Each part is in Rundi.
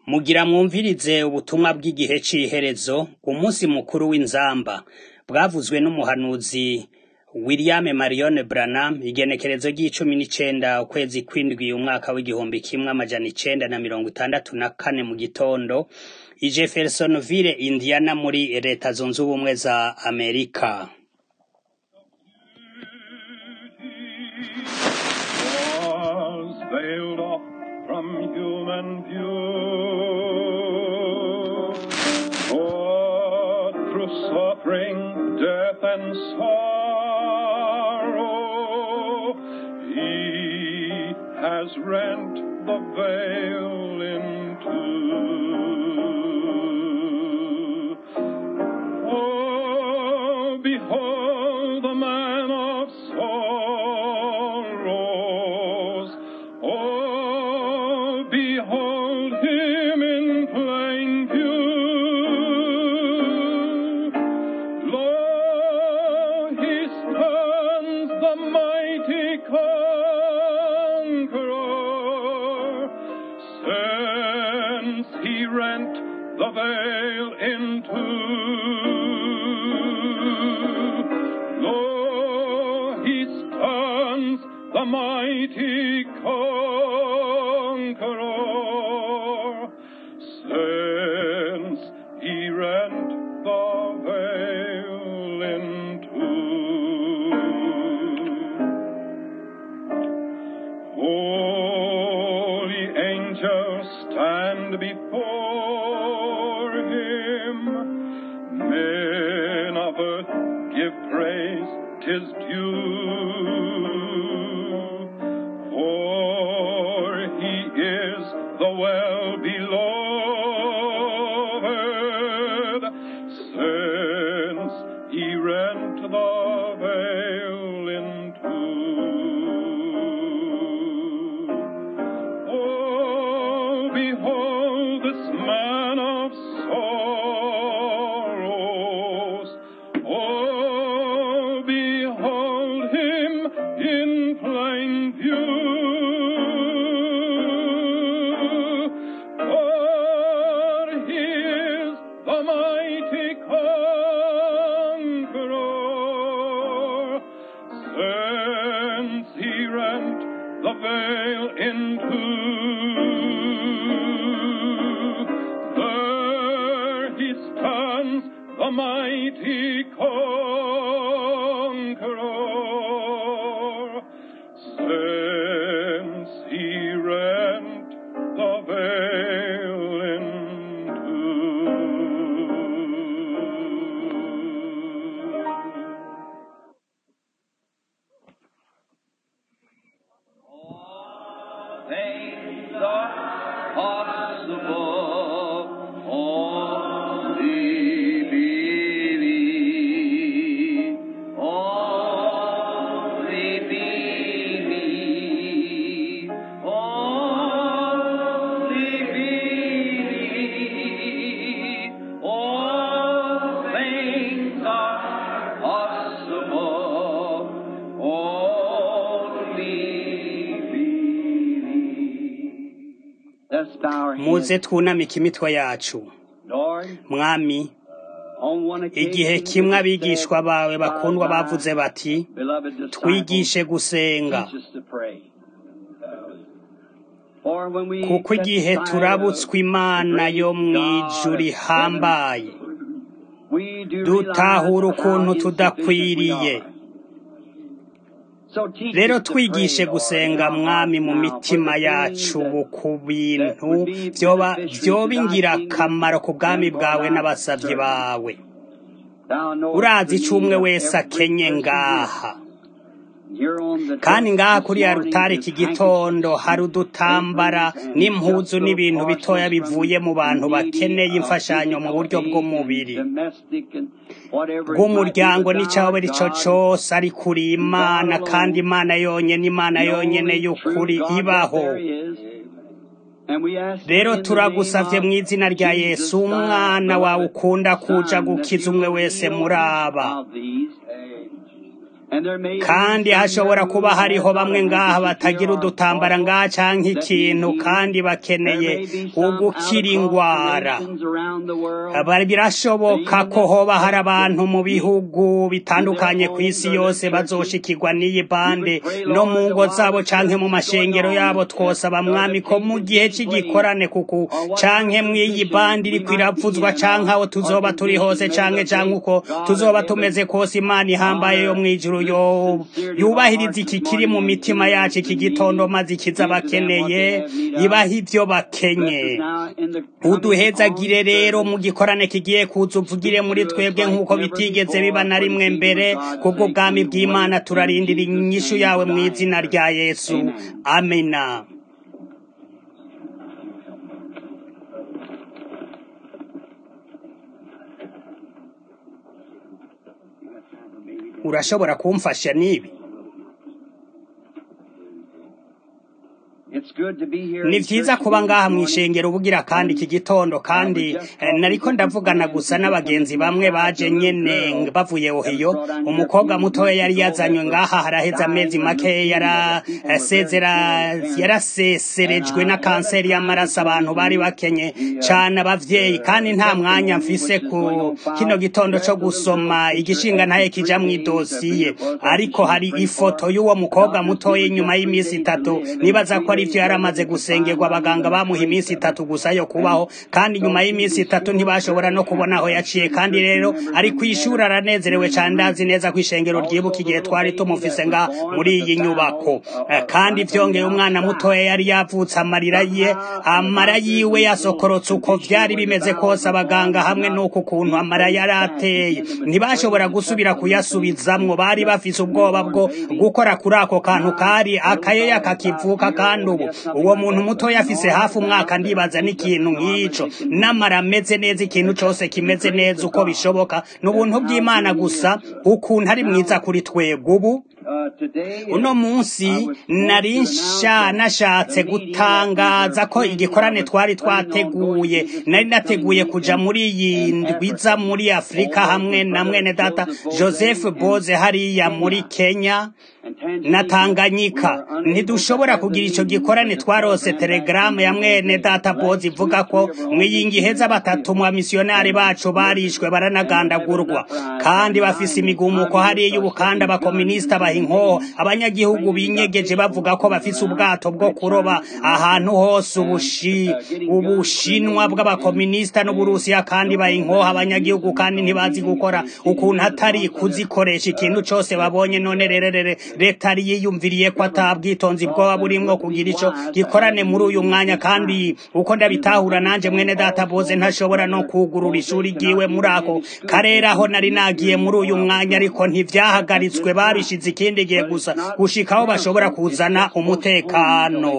Mugira mwumvirize ubutumwa bw'igihe c'iherezo, umunsi mukuru w'inzamba, bwavuzwe n'umuhanuzi William Marion Branham, igenekerezo ry'icumi n'icenda ukwezi kw'indwi umwaka w'igihumbi kimwe amajana icenda na mirongo itandatu na kane mu gitondo, i Jeffersonville, Indiana muri leta zunze ubumwe za Amerika. was veiled off from human view. For through suffering, death, and sorrow, He has rent the veil in two. Oh, behold the man of sorrows. Oh, behold him in plain view. Lo, he stands the mighty conqueror, since he rent the veil in two. Lo, he stands the mighty conqueror, since he rent the veil in two. Holy angels stand before him. Men of earth give praise, tis due. For he is the well beloved, since he rent the veil in two. Oh, behold this man of sorrows. Oh, behold him in plain view. For he is the mighty conqueror, since he rent the veil in two. There he stands, the mighty conqueror, since he rent the veil in two. things are possible. Only believe. Only believe. Only believe. All things are possible. Only believe. Let's bow our Muze heads. twunamike imitwe yacu. Lord, Mwami, on one occasion, igihe kimwe you abigishwa said, bawe bakundwa "Our bavuze bati, beloved disciples, twigishe gusenga. teach us to pray." For when we kuko set igihe aside turabutswe a imana great yo mu God ijuru of rihambaye heaven, we do dutahura realize how ukuntu insufficient we tudakwiriye are. So teach rero us to twigishe pray, Lord, gusenga in our mwami mu hearts now mitima for the yacu things ubu that ku bintu that would be vyoba beneficial vyoba to thy ingirakamaro ku kingdom bwami and for bwawe thy n'abasavyi servants. bawe Thou knowest urazi the ico need umwe of wese every akenye person ngaha here. Here on the kandi desk ngaha this kuri ya morning rutare is iki gitondo hari handkerchiefs, udutambara aprons, and n'impuzu just little n'ibintu bitoya parcels bivuye mu from the bantu needy bakeneye of imfashanyo mu physical buryo aid and bw'umubiri domestic and whatever it might be, bw'umuryango but thou n'icawe art arico God, cose ariko uri and God imana kandi alone, imana yonyene imana the yonyene only true y'ukuri God that ibaho there is. And we ask rero in the name turagusavye of mu izina rya Jesus, yesu thy umwana wawe beloved ukunda kuja Son, that gukiza you umwe will wese heal muri each aba of these kandi hashobora kuba hariho bamwe ngaha batagira udutambara ngaha canke ikintu kandi bakeneye ugukira ingwara Aba- birashoboka ko hoba hari abantu mu bihugu bitandukanye ku isi yose bazoshikirwa n'iyi bande no mu ngo zabo canke mu mashengero yabo twosaba mwami ko mu gihe c'igikorane kuku canke mw'iyi bande iriko iravuzwa canke aho tuzoba turi hose canke canke uko tuzoba tumeze kose imana ihambaye yo mw'ijuru yo yubahiriza iki kiri mu mitima yacu iki gitondo maze ikiza bakeneye ibaha ivyo bakenye uduhezagire rero mu gikorane kigiye kuza uvugire muri twebwe nk'uko bitigeze biba na rimwe mbere kubwo bwami bw'imana turarindira inyishu yawe mu izina rya yesu amena urashobora kumfasha n'ibi ni vyiza kuba ngaha mw'ishengero bugira kandi iki gitondo kandi eh, nariko ndavugana gusa n'abagenzi bamwe baje nyene bavuye ohiyo umukobwa mutoya yari yazanywe ngaha haraheze amezi make yarasezera yaraseserejwe na kanseri y'amaraso abantu bari bakenye cane abavyeyi kandi nta mwanya mfise ku kino gitondo co gusoma igishinga ntaye kija mw'idosiye ariko hari ifoto y'uwo mukobwa mutoya inyuma y'imisi itatu nibaza ko ari ivyo yari amaze gusengerwa abaganga bamuha iminsi itatu gusa yo kubaho kandi nyuma y'iminsi itatu ntibashobora no kubona aho yaciye kandi rero ari kw'ishuri aranezerewe cane ndazi neza ko ishengero ryibuka igihe twari tumufise nga muri iyi nyubako Eh, kandi vyongeye umwana mutoya yari yavutse amarira ye amara yiwe yasokorotse uko vyari bimeze kose abaganga hamwe n'uko ukuntu amara yari ateye ntibashobora gusubira kuyasubizamwo bari bafise ubwoba bwo gukora kuri ako kantu kari akayeya kakivuka kandi ubu uwo muntu mutoya afise hafi umwaka ndibaza n'ikintu nk'ico n'amara ameze neza ikintu cose kimeze neza uko bishoboka ni ubuntu bw'imana gusa ukuntu ari mwiza kuri twebwe ubu uno munsi nari nsha nashatse gutangaza ko igikorane twari twateguye nari nateguye kuja muri iyi ndwiza muri afurika hamwe na mwene data joseph boze hariya muri kenya na tanganyika ntidushobora kugira ico gikorane twarose telegaramu ya mwene data boze ivuga ko mwiyingi heza batatu mu bamisiyonari bacu barishwe baranagandagurwa kandi bafise imigumuko hariya y'ubukanda abakominisita baha inkoho abanyagihugu binyegeje bavuga ko bafise ubwato bwo kuroba ahantu hose ubushi ubushinwa bw'abakominisita n'uburusiya kandi baha inkoho abanyagihugu kandi ntibazi gukora ukuntu atari kuzikoresha ikintu cose babonye none rererere leta yari yiyumviriye ko atabwitonzi bwoba burimwo kugira ico gikorane muri uyu mwanya kandi uko ndabitahura nanje mwene data boze ntashobora no kugurura ishuri ryiwe muri ako karere aho nari nagiye muri uyu mwanya ariko ntivyahagaritswe babishize ikindi gihe gusa gushika aho bashobora kuzana umutekano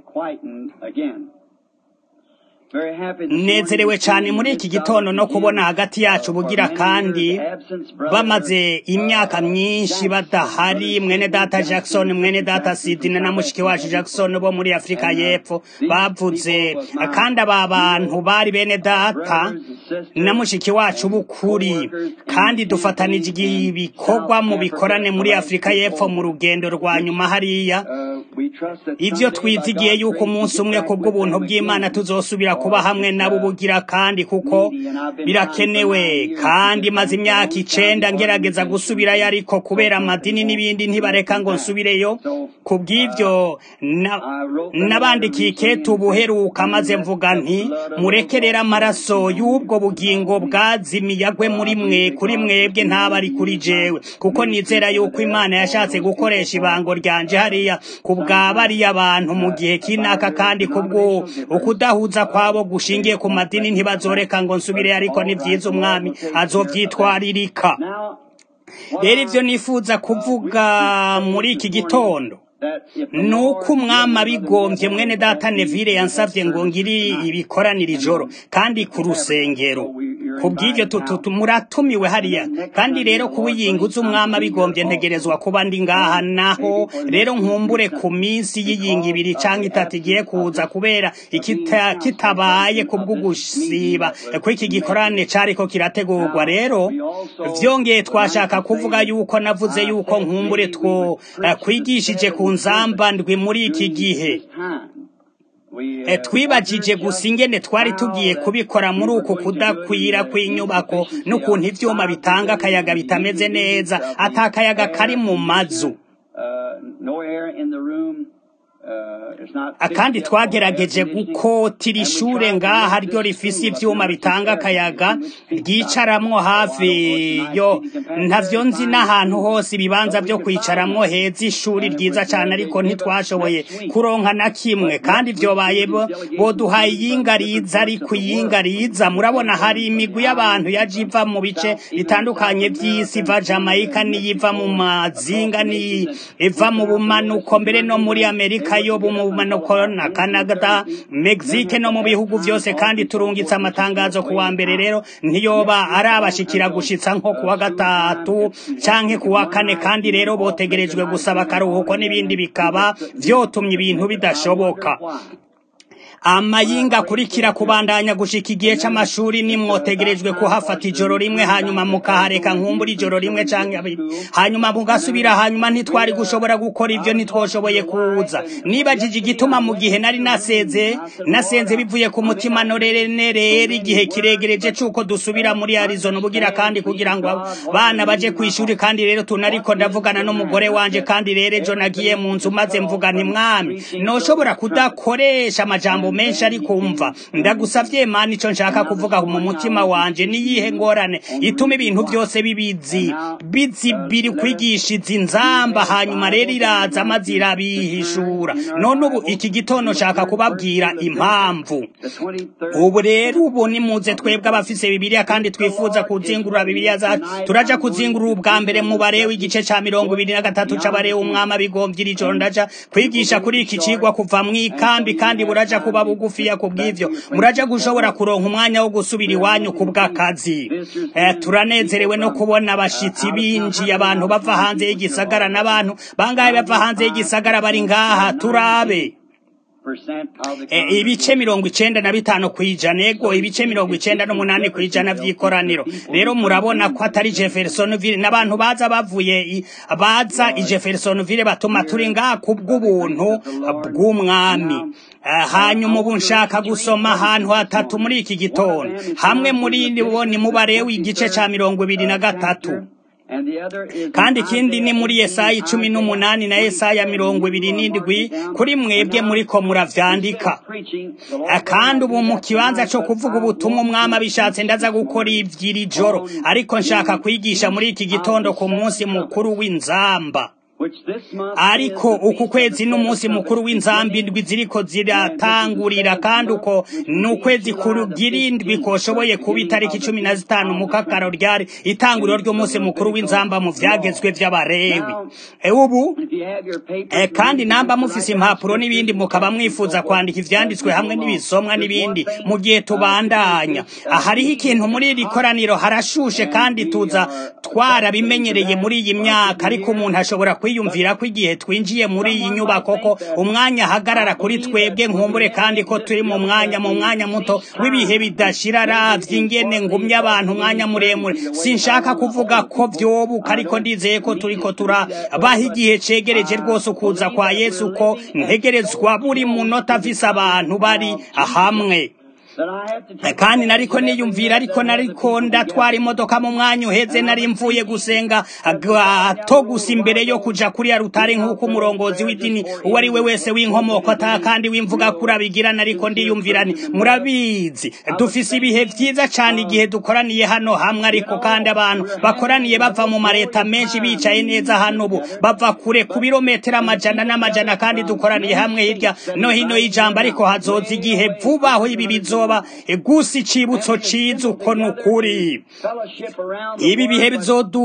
nezerewe cane muri iki gitondo no kubona hagati yacu bugira kandi bamaze imyaka myinshi badahari mwene data jackson mwene data sidine na mushiki wacu jackson bo muri afurika y'epfo bavuze kandi aba bantu bari bene data na mushiki wacu b'ukuri kandi dufatanije ibikorwa mu bikorane muri afurika y'epfo mu rugendo rwa nyuma hariya ivyo twizigiye yuko umunsi umwe kubw'ubuntu bw'imana tuzosubira kuba hamwe nabo bugira kandi kuko birakenewe kandi maze imyaka icenda ngerageza gusubirayo ariko kubera amadini n'ibindi ntibareka ngo nsubireyo kubw'ivyo nabandikiye ikete ubuheruka maze mvuga nti murekerere amaraso y'ubwo bugingo bwazimiye agwe muri mwe kuri mwebwe ntaba ari kuri jewe kuko nizera yuko imana yashatse gukoresha ibango ryanje hariya ku bwa bariya bantu mu gihe kinaka kandi kubwo ukudahuza kwabo gushingiye ku madini ntibazoreka ngo nsubire ariko ni vyiza umwami azovyitwaririka rero ivyo nifuza kuvuga muri iki gitondo nuko umwami abigombye mwene data nevire yansavye ngo ngiri ibikoranira ijoro kandi ku rusengero kubw'ivyo muratumiwe hariya kandi rero kuwiyinguza umwami abigombye ntegerezwa kuba ndi ngaha naho rero nkumbure ku minsi y'iyinga ibiri canke itatu igiye kuza kubera ikita, kitabaye kubw'ugusiba kw'iki gikorane cariko kirategurwa rero vyongeye twashaka kuvuga yuko navuze yuko nkumbure two uh, kwigishije ku nzamba ndwi muri iki gihe E, twibajije gusa ingene twari tugiye kubikora muri uku kudakwira kw'inyubako n'ukuntu ivyuma bitanga akayaga bitameze neza ata akayaga kari mu mazu kandi twagerageje gukotira ishure ngaha ryo rifise ivyuma bitanga akayaga ryicaramwo hafi yo ntavyo nzi n'ahantu hose ibibanza vyo kwicaramwo heza ishuri ryiza cane ariko ntitwashoboye kuronka na kimwe kandi vyobaye boduhaye iyinga riza ariko iyinga riza murabona hari imigwi y'abantu yaje iva mu bice bitandukanye vy'isi iva Jamaica niyiva mu mazinga ni iva mu bumanuko mbere no muri Amerika yo mu bumanuko na Canada Mexique no mu bihugu vyose kandi turungitse amatangazo ku wa mbere rero ntiyoba arabashikira gushitsa nko kuwa gatatu canke kuwa kane kandi rero botegerejwe gusaba akaruhuko n'ibindi bikaba vyotumye ibintu bidashoboka amayinga akurikira kubandanya gushika igihe c'amashuri nimwotegerejwe kuhafata ijoro rimwe hanyuma mukahareka nkumbura ijoro rimwe canke abiri hanyuma mugasubira hanyuma ntitwari gushobora gukora ivyo ntitwoshoboye kuza nibajije igituma mu gihe nari naseze nasenze bivuye ku mutima norenerera igihe kiregereje c'uko dusubira muri Arizona ubugira kandi kugira ngo bana baje kw'ishuri kandi rero tunariko ndavugana n'umugore wanje kandi rero ejo nagiye mu nzu maze mvuga nti mwami noshobora kudakoresha amajambo menshi ariko umva ndagusavye mana ico nshaka kuvuga mu mutima wanje niyihe ngorane ituma ibintu byose bibizi bizibiri kwigisha izi nzamba hanyuma rero iraza maze irabihishura none ubu iki gitondo nshaka kubabwira impamvu ubu rero ubu nimuze twebwe abafise bibiliya kandi twifuza kuzingurura bibiliya zacu turaja kuzingurura ubwa mbere mu barewe igice ca mirongo ibiri na gatatu c'abarewe umwami abigombye iri joro ndaja kwigisha kuri iki cigwa kuva mw'ikambi kandi buraja kuba bugufiya kubw'ivyo muraja gushobora kuronka umwanya wo gusubira iwanyu kubw'akazi eh, turanezerewe no kubona abashitsi binjiye abantu bava hanze y'igisagara n'abantu bangahe bava hanze y'igisagara bari ngaha turabe E, ibice mirongo icenda na bitanu kwijana ego ibice mirongo icenda n'umunani kwijana vy'ikoraniro rero murabona ko atari Jeffersonville n'abantu baza bavuye baza i Jeffersonville batuma turi ngaha kubw'ubuntu bw'umwami hanyuma ubu nshaka gusoma ahantu hatatu muri iki gitondo hamwe muri bo ni mubarewe igice ca mirongo ibiri na gatatu kandi ikindi ni muri Yesaya icumi n'umunani na Yesaya mirongo ibiri n'indwi kuri mwebwe muriko muravyandika kandi ubu mu kibanza co kuvuga ubutumwa umwami abishatse ndaza gukora ivy'iri joro ariko nshaka kwigisha muri iki gitondo ku munsi mukuru w'inzamba ariko uku kwezi n'umunsi mukuru w'inzambi indwi ziriko ziratangurira kandi uko ni ukwezi kurugira indwi koshoboye kuba itariki cumi na zitanu mu kakaro ryari itanguriro ry'umunsi mukuru w'inzamba mu vyagezwe vy'abarewi ubu e, kandi namba mufise impapuro n'ibindi mukaba mwifuza kwandika ivyanditswe hamwe n'ibisomwa n'ibindi mu gihe tubandanya hariho ikintu muri iri koraniro harashushe kandi tuza twarabimenyereye muri iyi myaka ariko umuntu ashobora kwiyumvira ko igihe twinjiye muri iyi nyubako ko umwanya ahagarara kuri twebwe nkumbure kandi ko turi mu mwanya mu mwanya muto w'ibihe bidashira ravye ingene ngumye abantu umwanya muremure sinshaka kuvuga ko vyobuka ariko ndizeye ko turiko turabaha igihe cegereje rwose ukuza kwa yesu ko ntegerezwa buri munota afise abantu bari hamwe kandi nariko niyumvira ariko nariko ndatwara imodoka mu mwanya uheze nari mvuye gusenga gato gusa imbere yo kuja kuri arutare nk'uko umurongozi w'idini uwo ari we wese w'inkomoko ata kandi w'imvuga kuri abigirana ariko ndiyumvira ni murabizi dufise ibihe vyiza cane igihe dukoraniye hano hamwe ariko kandi abantu bakoraniye bava mu mareta menshi bicaye neza hano ubu bava kure ku birometero amajana n'amajana kandi dukoraniye hamwe hirya no hino y'ijambo ariko hazoza igihe vubaho ibi bizoba gusa icibutso ciza uko ni ukuri ibi bihe bizodu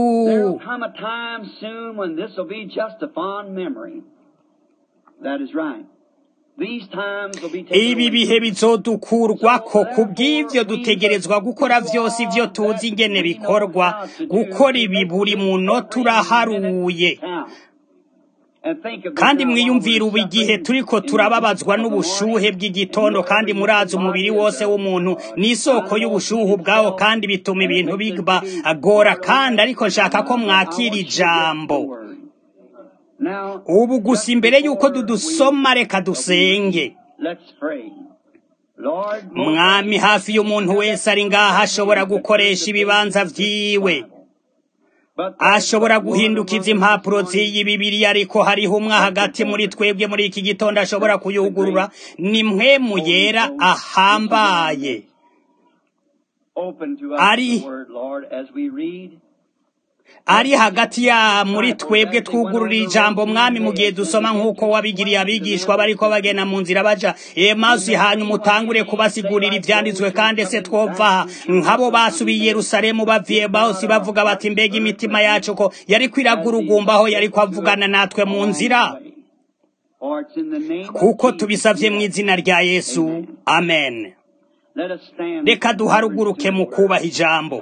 That is right. These times will be taken ibi away. bihe bizodukurwako kubw'ivyo dutegerezwa gukora vyose ivyo tuzi ingene bikorwa gukora ibi buri munota uraharuye And think of kandi the time mwiyumvire when ubu we're igihe suffering turiko in the turababazwa heat of the n'ubushuhe morning. bw'igitondo kandi murazi umubiri wose w'umuntu ni isoko y'ubushuhe ubwawo kandi bituma ibintu biba agora kandi ariko nshaka ko mwakira ijambo Now, ubu gusa imbere y'uko dudusoma reka dusenge let's pray. Lord, mwami hafi y'umuntu wese ari ngaha ashobora gukoresha ibibanza vyiwe but ashobora guhindukiza impapuro z'iyi bibiriya ariko hariho umwe hagati muri twebwe muri iki gitondo ashobora kuyugurura ni mpwemu yera ahambaye open to us Ari- the word, Lord, as we read. ari hagati ya muri twebwe twugurura ijambo mwami mu gihe dusoma nk'uko wabigiriye abigishwa bariko bagenda mu nzira baja emazi hanyuma utangure kubasigurira ivyanditswe kandi se twova aha nk'abo basubiye i yerusalemu baviye bose bavuga bati mbega imitima yacu ko yariko iragurugumbaho yariko avugana natwe mu nzira For it's in the name of kuko Jesus tubisavye mu we izina rya yesu amen Let us stand. reka duharuguruke mu kubaha ijambo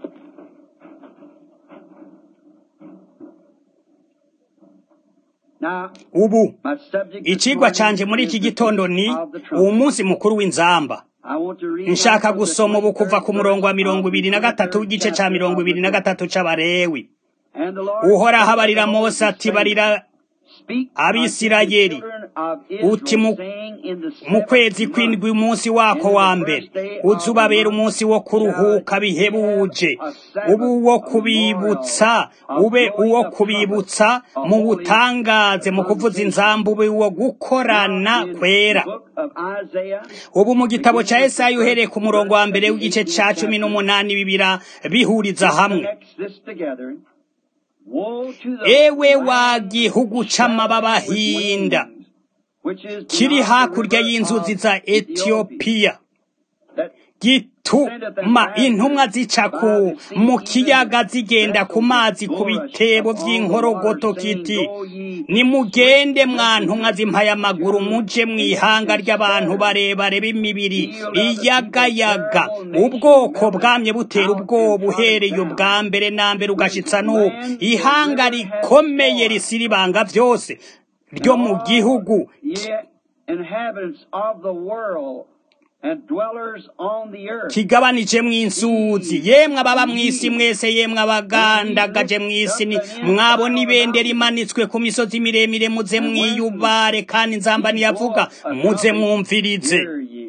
Now, ubu my subject this icigwa morning canje muri iki is the gitondo ni of the trumpet. uwo munsi mukuru w'inzamba I want to read nshaka out of the gusoma ubu kuva ku 23rd murongo wa verse mirongo of the ibiri na gatatu 23rd w'igice ca chapter mirongo of the ibiri na book. gatatu c'abarewi And the Lord uhoraho said abarira unto mose Moses, ati saying, barira Speak Abisirayeli, unto the children of uti mu- Israel, saying, in the mu seventh kwezi month, kw'indwi umunsi wako wa mbere uzubabera umunsi wo kuruhuka bihebuje ube uwo kubibutsa ube uwo kubibutsa mu butangaze mu kuvuza inzamba ube uwo gukorana kwera Book of Isaiah, ubu mu gitabo ca Yesaya uhereye ku murongo wa mbere w'igice ca cumi n'umunani bibira bihuriza hamwe connects this together. Woe to the ewe wa land gihugu c'amababa with hinda wings, which is kiri beyond the hakurya river y'inzuzi of za Ethiopia, etiyopiya that gituma intumwa zica ku mu kiyaga zigenda ku mazi ku bitebo vy'inkorogoto kiti nimugende mwa ntumwa z'impayamaguru muje mw'ihanga ry'abantu barebare b'imibiri iyagayaga ubwoko bwamye butera ubwoba uhereye ubwa mbere na mbere ugashitsa n'ubu ihanga rikomeye risiribanga vyose ryo mu gihugu Yet inhabitants of the world and dwellers on the earth. kigabanije mw'insuzi yemwe ababa mw'isi mwese yemwe abagandagaje mw'isi ni mwabona ibendera imanitswe ku misozi miremire muze mwiyubare kandi nzamba niyavuga muze mwumvirize Hear ye.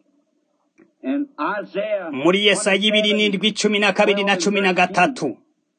And Isaiah muri yesaya ibiri n'indwi cumi na kabiri na cumi na gatatu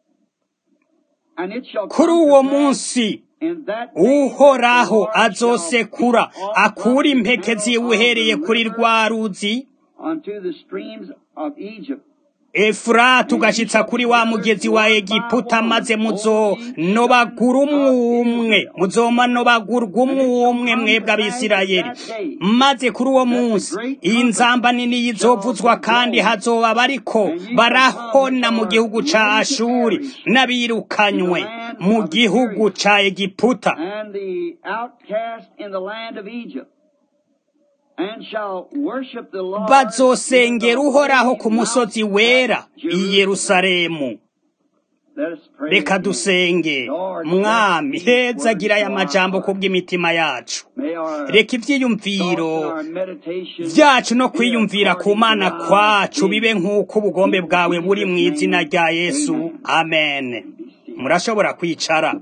And it shall kuri come uwo to pass munsi in that day that uhoraho the Lord shall azosekura speak akura from the impeke middle ziwe of the uhereye kuri river rwa ruzi unto the streams of Egypt. efurati ugashitsa kuri wa mugezi wa egiputa maze muzonobagura umwumwe muzomanobagurwa umwumwe mwebwe abisirayeli maze kuri uwo munsi iyi nzamba nini yizovuzwa kandi hazoba bariko barahona mu gihugu ca ashuri n'abirukanywe mu gihugu ca egiputa and the outcast in the land of Egypt, and shall worship the Lord bazosengera in the uhoraho holy ku musozi mountain wera of i Jerusalem. yerusalemu Let us pray reka again. dusenge Lord, mwami bless these heza gira aya words to majambo our heart. kubw'imitima yacu May our reka thoughts ivyiyumviro and our meditation vyacu no be kwiyumvira ku according mana to thy kwacu bibe will. nk'uko ubugombe In bwawe buri Jesus' mu izina name, rya yesu amen. amen murashobora kwicara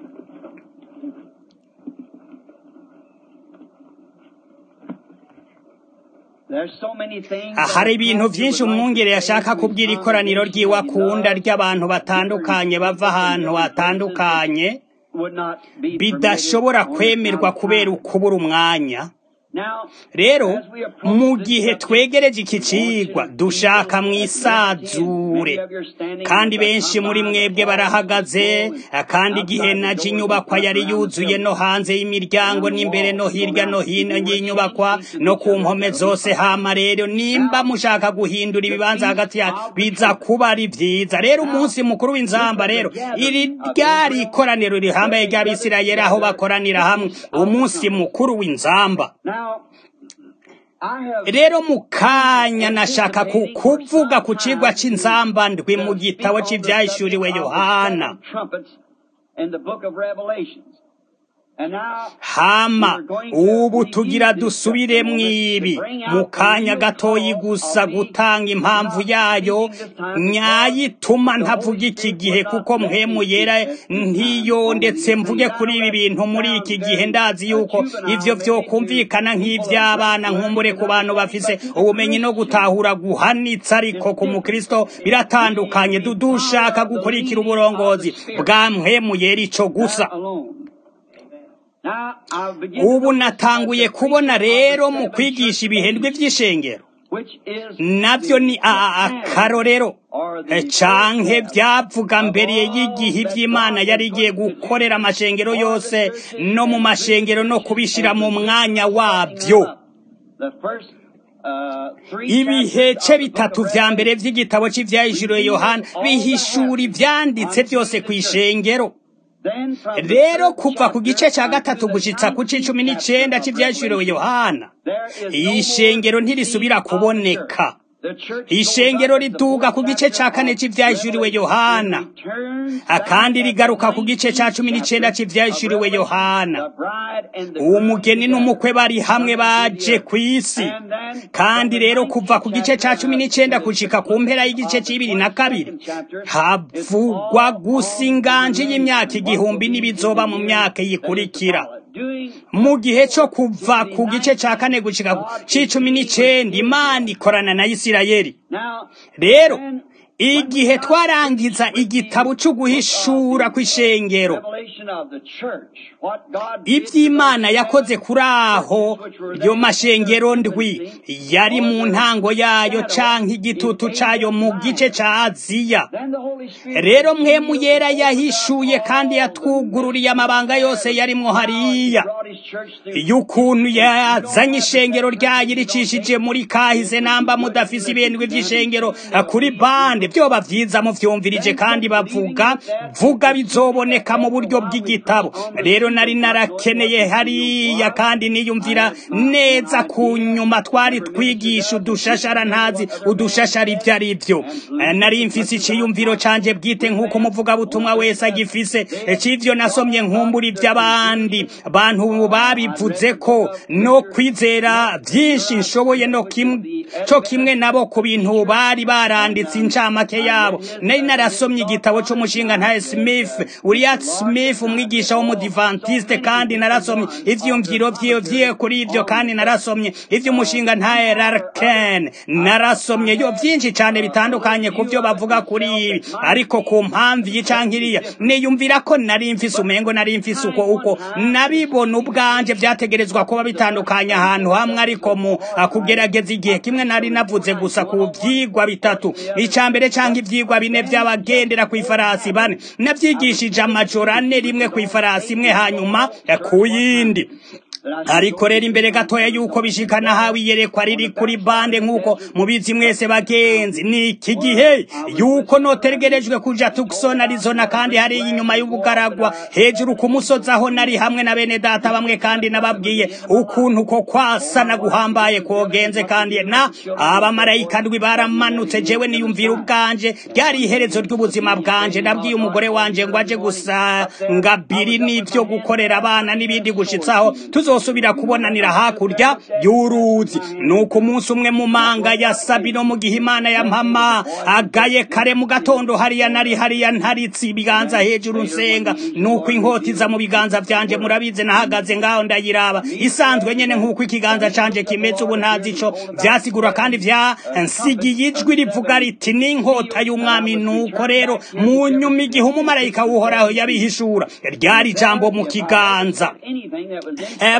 There's so many things Ah, that hari a ibintu pastor vyinshi would like umwungere to say yashaka to kubwira his ikoraniro ryiwe congregation he akunda loves, ry'abantu batandukanye bava ahantu hatandukanye would not be bidashobora permitted on kwemerwa account of kubera time. ukubura umwanya rero mu gihe twegereje iki cigwa dushaka mwisazure kandi benshi muri mwebwe barahagaze kandi igihe naje inyubakwa yari yuzuye no hanze y'imiryango n'imbere no hirya no hino y'inyubakwa no ku mpome zose hama rero nimba mushaka guhindura ibibanza hagati ya biza kuba ari vyiza rero umunsi mukuru w'inzamba rero iri ryari ikoraniro rihambaye ry'abisirayeli aho bakoranira hamwe umunsi mukuru w'inzamba rero mu kanya nashaka kuvuga ku cigwa c'inzamba ndwi mu gitabo c'ivyahishuriwe yohana hama ubu tugira dusubire mwibi mu kanya gatoyi gusa gutanga impamvu yayo nyayituma ntavuga iki gihe kuko mpemu yera ntiyo ndetse mvuge kuri ibi bintu muri iki gihe ndazi yuko ivyo vyokumvikana nk'ivy'abana nkumbure ku bantu bafise ubumenyi no gutahura guhanitse ariko ku mukristo biratandukanye dudushaka gukurikira uburongozi bwa mpemu yera ico gusa ubu natanguye kubona rero mu kwigisha ibihendwe by'ishengero nabyo ni akarorero canke byavuga mbere y'igihe iby'imana yari igiye gukorera amashengero yose no mu mashengero no kubishira mu mwanya wabyo ibihece bitatu vya mbere vy'igitabo c'ivyahishuriwe yohana bihishura ivyanditse byose kw'ishengero rero kuva ku gice cya gatatu gushitsa ku c'icumi n'icenda c'ivyahishuriwe yohana ishengero ntirisubira kuboneka ishengero riduga ku gice ca kane c'ivyahishuriwe yohana akandi rigaruka ku gice ca cumi n'icenda c'ivyahishuriwe yohana umugeni n'umukwe bari hamwe baje kw'isi kandi rero kuva ku gice ca cumi n'icenda gushika ku mpera y'igice c'ibiri na kabiri havugwa gusa inganje y'imyaka igihumbi n'ibizoba mu myaka yikurikira mu gihe cyo kuva ku gice cya kane gushika c'icumi n'icenda imana ikorana na isirayeli rero igihe twarangiza igitabo cyo guhishura kw'ishengero iby'imana yakoze kuri aho yo mashengero ndwi yari mu ntango yayo canke igitutu cayo mu gice ca aziya rero mwemu yera yahishuye kandi yatwugururiye amabanga yose yarimwo hariya y'ukuntu yazanye ishengero ryayo ricishije muri kahise namba mudafise ibendwe vy'ishengero kuri bande vyoba vyiza muvyumvirije kandi bavuga vuga bizoboneka mu buryo bw'igitabo rero nari narakeneye hariya kandi niyumvira neza ku nyuma twari twigisha udushashara ntazi udushashara ivyo ari vyo nari mfise iciyumviro canje bwite nk'uko umuvugabutumwa wese agifise c'ivyo nasomye nkumbura ivy'abandi bantu babivuze ko no kwizera vyinshi nshoboye no kimwe co kimwe nabo ku bintu bari baranditse incamake yabo nari narasomye igitabo c'umushinga ntaye Smith Uriah Smith umwigisha w'umudivantiste kandi narasomye ivyumviro vyiwe vyiwe kuri ivyo kandi narasomye ivy'umushinga ntaye Larkin narasomye yo vyinshi cane bitandukanye ku vyo bavuga kuri ibi ariko ku mpamvu y'icankiriya niyumvira ko nari mfise umengo nari mfise uko uko nabibona ubwanje vyategerezwa kuba bitandukanye ahantu hamwe ariko mu kugerageza igihe kimwe nari navuze gusa ku vyigwa bitatu ica mbere canke ivyigwa bine vy'abagendera kw'ifarasi bane navyigishije amajoro ane rimwe kw'ifarasi imwe hanyuma ku yindi ariko rero imbere gatoya yuko bishikana hawe iyerekwa riri kuri bande nk'uko mubizi mwese bagenzi ni iki gihe yuko notegerejwe kuja Tucson Arizona kandi hari inyuma y'ubugaragwa hejuru ku musozi aho nari hamwe na bene data bamwe kandi nababwiye ukuntu ko kwasana guhambaye kogenze kandi na abamarayika ndwi baramanutse jewe niyumvira ubwanje ryari iherezo ry'ubuzima bwanje nabwiye umugore wanje ngo aje gusanga biri n'ivyo gukorera abana n'ibindi gushitsaho tuzosubira kubonanira hakurya y'uruzi nuko umunsi umwe mu manga ya sabino mu gihe imana ya mpama agaye kare mu gatondo hariya nari hariya ntaritse ibiganza hejuru nsenga nuko inkota iza mu biganza vyanje murabize nahagaze ngaho ndayiraba isanzwe nyene nk'uko ikiganza canje kimeze ubu ntazi ico vyasigura kandi vyansigiye ijwi rivuga riti n'inkota y'umwami nuko rero mu nyuma igihe umumarayika w'uhoraho yabihishura ryari ijambo mu kiganza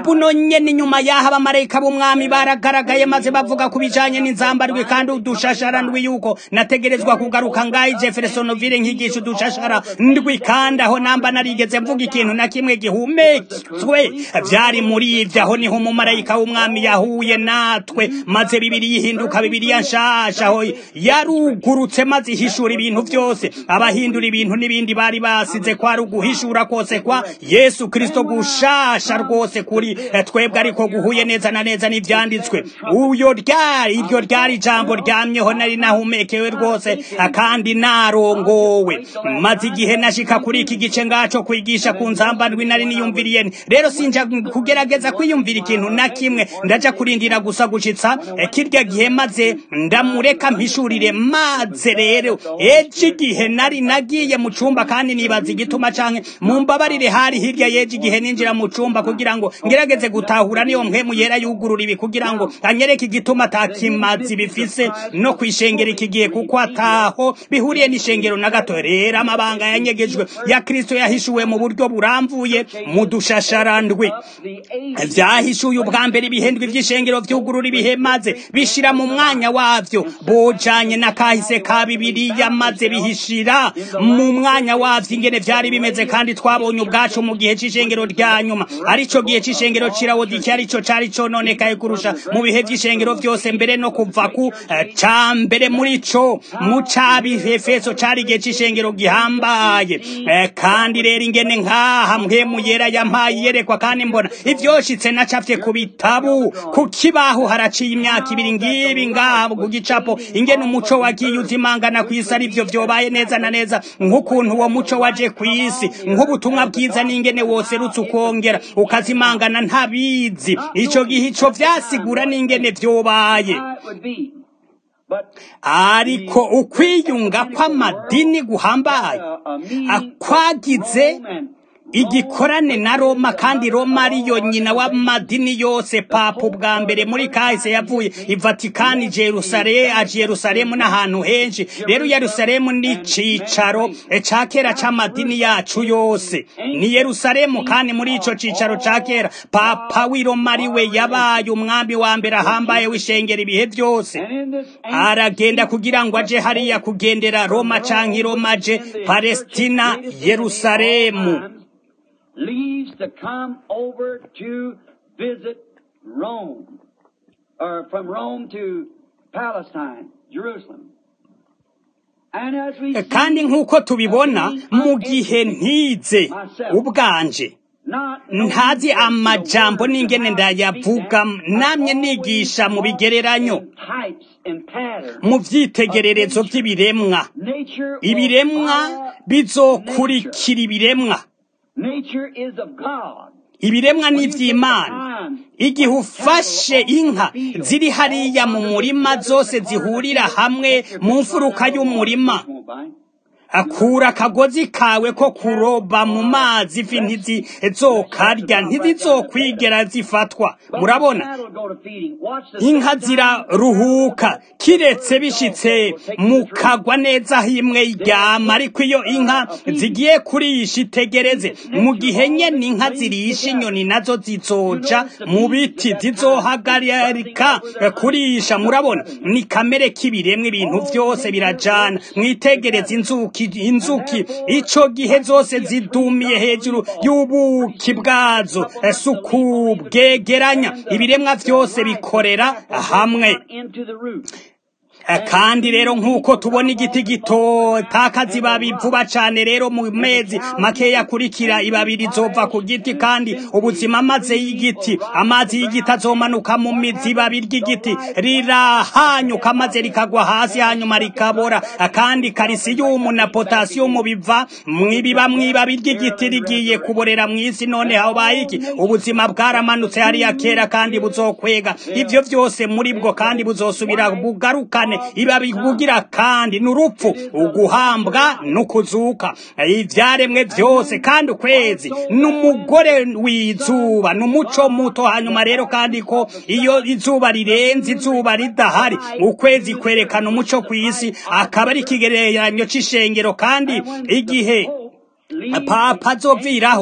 buno nyene inyuma y'aho abamarayika b'umwami baragaragaye maze bavuga ku bijanye n'inzambarwe kandi udushashara ndwi yuko nategerezwa kugaruka ngaho i jeffersonville nkigisha udushashara ndwi kandi aho namba narigeze mvuga ikintu na kimwe gihumetswe vyari muri ivyo aho niho umumarayika w'umwami yahuye natwe maze bibiri yihinduka bibiriya nshasha aho yarugurutse maze ihishura ibintu vyose abahindura ibintu n'ibindi bari basize kwari uguhishura kose kwa yesu kristo gushasha rwose kuri eh, twebwe ariko guhuye neza na neza n'ivyanditswe uyo ryari iryo ryari ijambo ryamyeho nari nahumekewe rwose eh, kandi narongowe maze igihe nashika kuri iki gice ngaco kwigisha ku nzambandwi nari niyumviriye nti, rero sinja kugerageza kwiyumvira ikintu na kimwe ndaja kurindira gusa gushitsa eh, kirya gihe maze ndamureka mpishurire maze rero ejo igihe nari nagiye mu cumba kandi nibaza igituma canke mumbabarire hari hirya yejo igihe ninjira mu cumba kugira ngo ngerageze gutahura niyo mpwemu yera yugurura ibi kugira ngo anyereke igituma atakimazi bifise no kwishengera iki gihe kuko ataho bihuriye n'ishengero na gato rero amabanga yanyegejwe ya kristo yahishuwe mu buryo buramvuye mu dushasharandwi vyahishuye ubwa mbere ibihendwi vy'ishengero vyugurura ibihe maze bishira mu mwanya wavyo bojanye na kahise ka bibiriya maze bihishira mu mwanya wavyo ingene vyari bimeze kandi twabonye ubwacu mu gihe c'ishengero rya nyuma arico gihe c'ishengero cirawodiki arico cari cononekaye kurusha mu bihe vy'ishengero vyose mbere no kuva ku eh, ca mbere muri co mu cabihefeso cari igihe c'ishengero gihambaye Eh, kandi rero ingene nkaha mpwemu yera yampaye yerekwa kandi mbona ivyoshitse nacafye ku bitabu ku kibaho haraciye imyaka ibiri ngibi ngaha ku gicapo ingene umuco wagiye uzimangana kw'isi ari vyo vyobaye neza na neza nk'ukuntu uwo muco waje kw'isi nk'ubutumwa bwiza n'ingene woserutse ukongera ukazimangana ntabizi ico gihe ico vyasigura n'ingene vyobaye ariko ukwiyunga kw'amadini guhambaye akwagize igikorane na Roma kandi Roma ariyo nyina w'amadini yose papa ubwa mbere muri kahise yavuye i Vatikani Jerusalem a Jerusalem n'ahantu henshi rero Yerusalemu ni cicaro e, ca kera c'amadini yacu yose ni Yerusalemu kandi muri ico cicaro ca kera papa w'i Roma ariwe yabaye umwambi wa mbere ahambaye w'ishengero ibihe byose aragenda kugira ngo aje hariya kugendera Roma canke i Roma aje Palestina Yerusalemu leaves to come over to visit Rome, or from Rome to Palestine, Jerusalem. And as we kandi see, nk'uko tubibona mu gihe ntize ubwanje not knowing ntazi the amajambo words n'ingene of how to ndayavuga speak namye them, nigisha mu always bigereranyo in types and patterns. mu vyitegererezo vy'ibiremwa Nature will ibiremwa follow bizokurikira ibiremwa Nature is of God. ibiremwa When ni you take the ivy'imana time igihe ufashe inka ziri hariya mu murima zose zihurira hamwe mu mfuruka y'umurima akura akagozi kawe ko kuroba mu mazi ifi ntizizokarya ntizizokwigera zifatwa murabona inka ziraruhuka kiretse bishitse mukagwa neza aho imwe iryama ariko iyo inka zigiye kurisha itegereze mu gihe nyene inka zirisha inyoni nazo zizoja mu biti zizohagarika kurisha murabona ni kamere k'ibiremwa ibintu vyose birajana mwitegereze inzuki inzuki ico gihe zose zidumiye hejuru y'ubuki bwazo suku bwegeranya ibiremwa vyose bikorera hamwe kandi rero nk'uko tubona igiti gito takazi ibabi vuba cane rero mu mezi makeya akurikira ibabi rizova ku giti kandi ubuzima maze y'igiti amazi y'igiti azomanuka mu mizi ibabi ry'igiti rirahanyuka maze rikagwa hasi hanyuma rikabora kandi karisiyumu na potasiyumu biva mwibiba mwibabi ry'igiti rigiye kuborera mw'isi none habaye iki ubuzima bwaramanutse hariya kera kandi buzokwega ivyo vyose muri bwo kandi buzosubira bugarukane ibabi bugira kandi n'urupfu uguhambwa n'ukuzuka ivyaremwe vyose kandi ukwezi n'umugore w'izuba n'umuco muto hanyuma rero kandi ko iyo izuba rirenze izuba ridahari ukwezi kwerekana umuco kw'isi akaba ari ikigereranyo c'ishengero kandi igihe papa azoviraho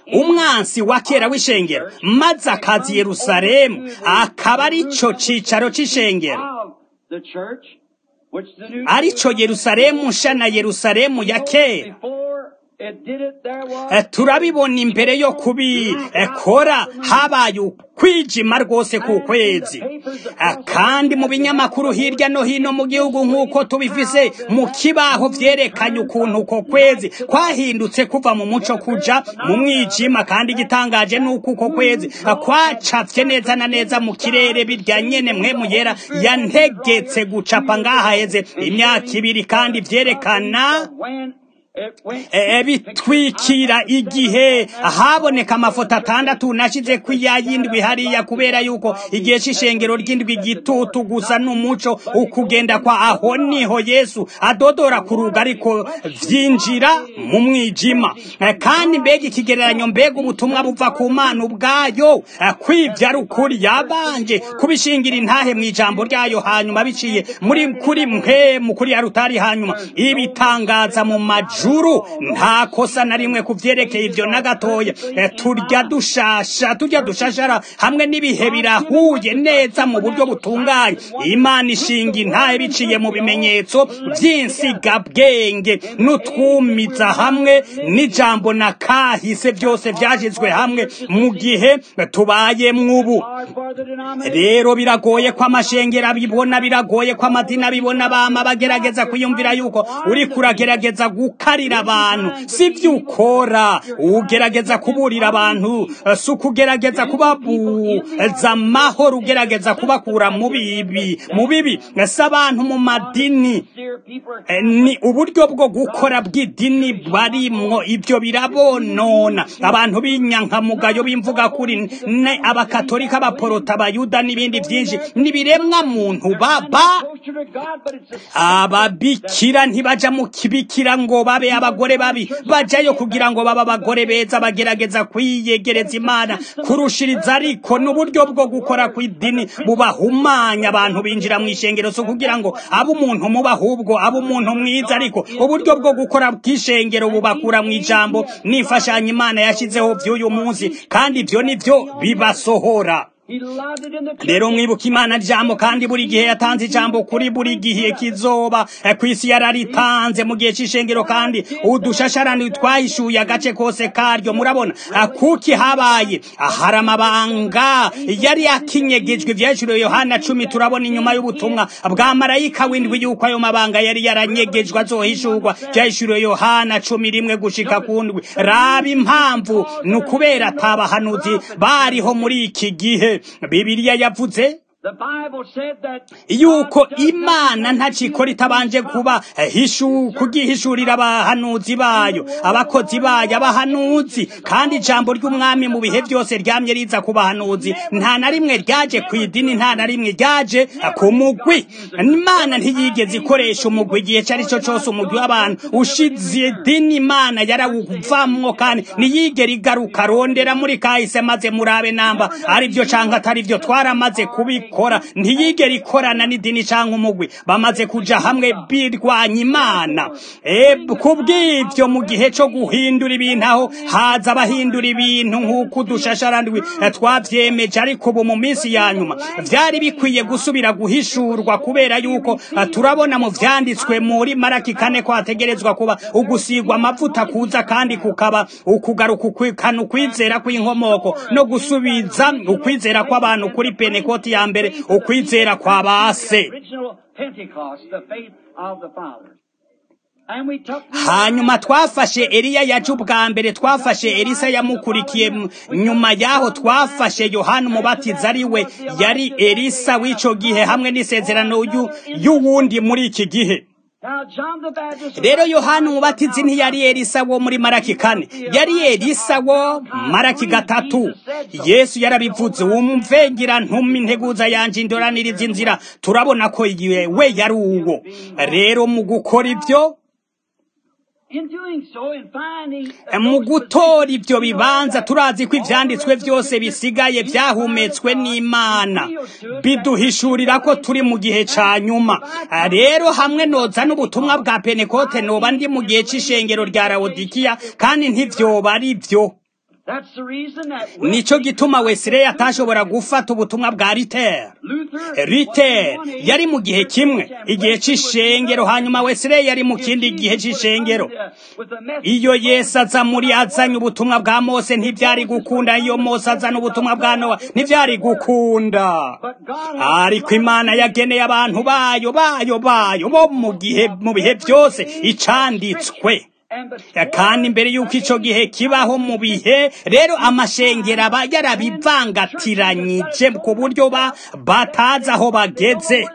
umwansi wa kera w'ishengero maze akaza i yerusalemu akaba ari cyo cicaro c'ishengero of the church, which the new arico yerusalemu nsha na yerusalemu ya kera before it did it, there was Eh, turabibona imbere yo kubikora habaye ukwijima rwose ku kwezi Eh, kandi mu binyamakuru hirya no hino mu gihugu nk'uko tubifise mu kibaho vyerekanye ukuntu uko kwezi kwahindutse kuva mu muco kuja mu mwijima kandi igitangaje nuko uko kwezi eh, kwacafye neza na neza mu kirere birya nyene mwemu yera yantegetse gucapa ngaha heze imyaka ibiri kandi vyerekana when it went Eh, bitwikira igihe haboneka amafoto atandatu nashize ku yayindwi hariya kubera yuko igihe c'ishengero ry'indwi gitutu gusa n'umuco ukugenda kwa aho niho yesu adodora ku ruga ariko vyinjira mu mwijima Eh, kandi mbega ikigereranyo mbega ubutumwa buva ku mana ubwayo eh, kwivya ari ukuri yabanje kubishingira intahe mu ijambo ryayo hanyuma biciye muri kuri mwe mu kuri ya rutari hanyuma ibitangaza mu majuru nta kosa na rimwe ku vyerekeye ivyo na gatoya Eh, turya dushasha turya dushashara hamwe n'ibihe birahuye neza mu buryo butunganye imana ishinga intahe biciye mu bimenyetso vy'insigabwenge n'utwumiza hamwe n'ijambo na kahise byose vyashizwe hamwe mu gihe tubayemwo ubu hard for the denomination. rero biragoye ko amashengero abibona biragoye ko amadini abibona bama bagerageza kwiyumvira yuko uri kuragerageza gukarira abantu si byo ukora ugerageza kuburira abantu eh, si ukugerageza kubabuza amahoro ugerageza kubakura mu bibi mu bibi si abantu mu madini Dear people are Eh, ni uburyo bwo gukora bw'idini barimwo ibyo birabonona abantu b'inyankamugayo b'imvuga kuri ne abakatolika abaporota abayuda n'ibindi byinshi n'ibiremwa muntu baba closer to God, but it's the ababikira ntibaja mu kibikira ngo babe abagore babi bajayo kugira ngo babe abagore beza bagerageza kwiyegereza imana kurushiriza ariko n'uburyo bwo gukora kw'idini bubahumanya abantu binjira mu ishengero so kugira ngo abe umuntu muba ahubwo abe umuntu mwiza ariko uburyo bwo gukora bw'ishengero bubakura mu ijambo n'imfashanyo imana yashyizeho by'uyu munsi kandi ibyo nibyo bibasohora He allowed it in the church. rero mwibuka imana jambo kandi buri gihe yatanze ijambo kuri buri gihe kizoba eh, ku isi yararitanze mu gihe c'ishengero kandi udushasharani twahishuye agace kose karyo murabona eh, kuki habaye hari amabanga yari yakinyegejwe ivyahishuriwe yohana cumi turabona inyuma y'ubutumwa bwa marayika w'indwi yuko ayo mabanga yari yaranyegejwe azohishurwa vyahishuriwe yohana cumi rimwe gushika ku ndwi raba impamvu ni ukubera atabahanuzi bariho muri iki gihe bibiliya yavuze The Bible said that yuko God does imana not ntacikora itabanje kuba hishu kugihishurira abahanuzi bayo abakozi bayo abahanuzi kandi ijambo ry'umwami mu bihe byose ryamye riza ku bahanuzi nta na rimwe ryaje ku idini nta na rimwe ryaje ku mugwi imana ntiyigeze ikoresha umugwi igihe icyo ari cyo cyose umugwi w'abantu ushize idini imana yarawuvamwo kandi ntiyigere igaruka rondera muri kahise maze murabe namba ari byo canke atari byo twaramaze kubikora ntiyigere ikorana n'idini canke umugwi bamaze kuja hamwe birwanya imana e, kubw'ivyo mu gihe co guhindura ibintu aho haza abahindura ibintu nk'uko udushasharandwi eh, twavyemeje ariko ubu mu minsi ya nyuma vyari bikwiye gusubira guhishurwa kubera yuko eh, turabona mu vyanditswe muri maraki kane ko hategerezwa kuba ugusigwa amavuta kuza kandi kukaba ukugaruka ukwikana ukwizera kw'inkomoko no gusubiza ukwizera kw'abantu kuri penekoti ya mbere ukwizera kwa base original Pentecost, the faith of the fathers. And we took hanyuma twafashe eliya yaje ubwa mbere twafashe elisa yamukurikiye m- nyuma yaho twafashe yohana umubatiza ari we yari elisa w'ico gihe hamwe n'isezerano y'u- y'uwundi muri iki gihe Now John the Baptist rero yohana umubatizi ntiyari elisa wo muri maraki kane yari elisa wo maraki gatatu yesu yarabivuze wumvengira ntuma integuza yanje indoraniriza inzira turabona ko igihe we yari uwo rero mu gukora ibyo in doing so and finding mu gutora ibyo bibanza turazi ko ivyanditswe byose bisigaye byahumetswe n'imana biduhishurira ko turi mu gihe ca nyuma rero hamwe noza n'ubutumwa bwa penekote noba ndi mu gihe c'ishengero rya lawodikiya kandi ntivyoba ari vyo That's the reason that nico gituma Wesley atashobora gufata ubutumwa bwa Luther Luther yari mu gihe kimwe igihe c'ishengero hanyuma Wesley yari mu kindi gihe c'ishengero iyo Yesu aza muri azanye ubutumwa bwa Mose ntivyari gukunda iyo Mose azana ubutumwa bwa Nowa ntivyari gukunda ariko Imana yageneye abantu bayo bayo bayo bo mu gihe mu bihe byose icanditswe kandi imbere y'uko ico gihe kibaho mu bihe rero amashengero aba yarabivangatiranyije ku buryo ba batazi aho bageze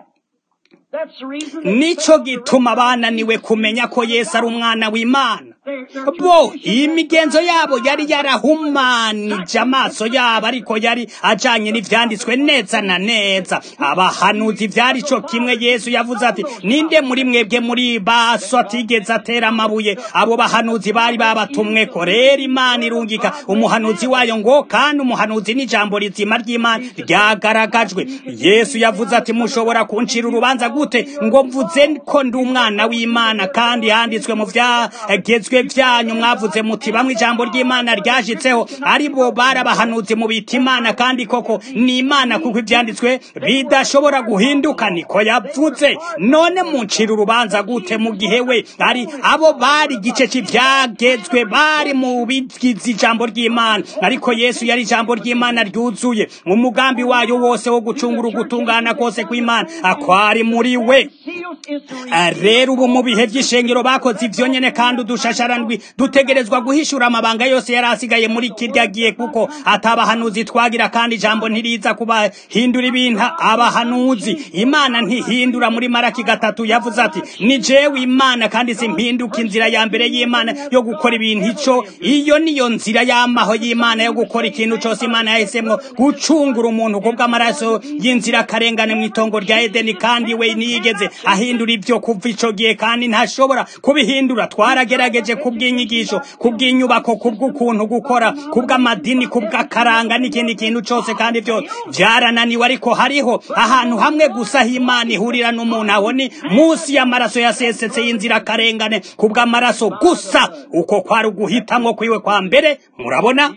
nico gituma bananiwe kumenya ko Yesu ari umwana w'Imana bo imigenzo yabo yari yarahumanije amaso yabo ariko yari ajanye n'ivyanditswe neza na neza abahanuzi vyari co kimwe Yesu yavuze ati ninde muri mwebwe muri baso atigeze atera amabuye abo bahanuzi bari babatumwe ko rero Imana irungika umuhanuzi wayo ngo kandi umuhanuzi n'ijambo rizima ry'Imana ryagaragajwe Yesu yavuze ati mushobora kuncira urubanza gute ngo mvuze ko ndi umwana w'Imana kandi yanditswe mu vyagezwe vyanyu mwavuze muti bamwe ijambo ry'Imana ryashitseho ari bo barabahanuzi mu bita Imana kandi koko ni Imana kuko ivyanditswe bidashobora guhinduka niko yavuze none muncira urubanza gute mu gihe we ari abo bari igice c'ivyagezwe bari mu bigize ijambo ry'Imana ariko Yesu yari ijambo ry'Imana ryuzuye umugambi wayo wose wo gucungura ugutungana kose kw'Imana akwari muri we rero ubu mu bihe vy'ishengero bakoze ivyo nyene kandi udushasharandwi dutegerezwa guhishura amabanga yose yari asigaye muri kirya gihe kuko atabahanuzi twagira kandi ijambo ntiriza kubahindura ibintu abahanuzi imana ntihindura muri maraki gatatu yavuze ati ni jewe imana kandi simpinduka inzira ya mbere y'imana yo gukora ibintu ico iyo niyo nzira y'amaho y'imana yo gukora ikintu cose imana yahisemwo gucungura umuntu kubw'amaraso y'inzira karengane mu itongo rya edeni kandi we niyigeze ahindura ivyo kuva ico gihe kandi ntashobora kubihindura twaragerageje kubw'inyigisho kubw'inyubako kubw'ukuntu gukora kubw'amadini kubw'akaranga n'ikindi kintu cose kandi vyo vyarananiwe ariko hariho ahantu hamwe gusa h'imana ihurira n'umuntu aho ni munsi y'amaraso yasesetse y'inzira karengane kubw'amaraso gusa uko kwari uguhitamwo kwiwe kwa mbere murabona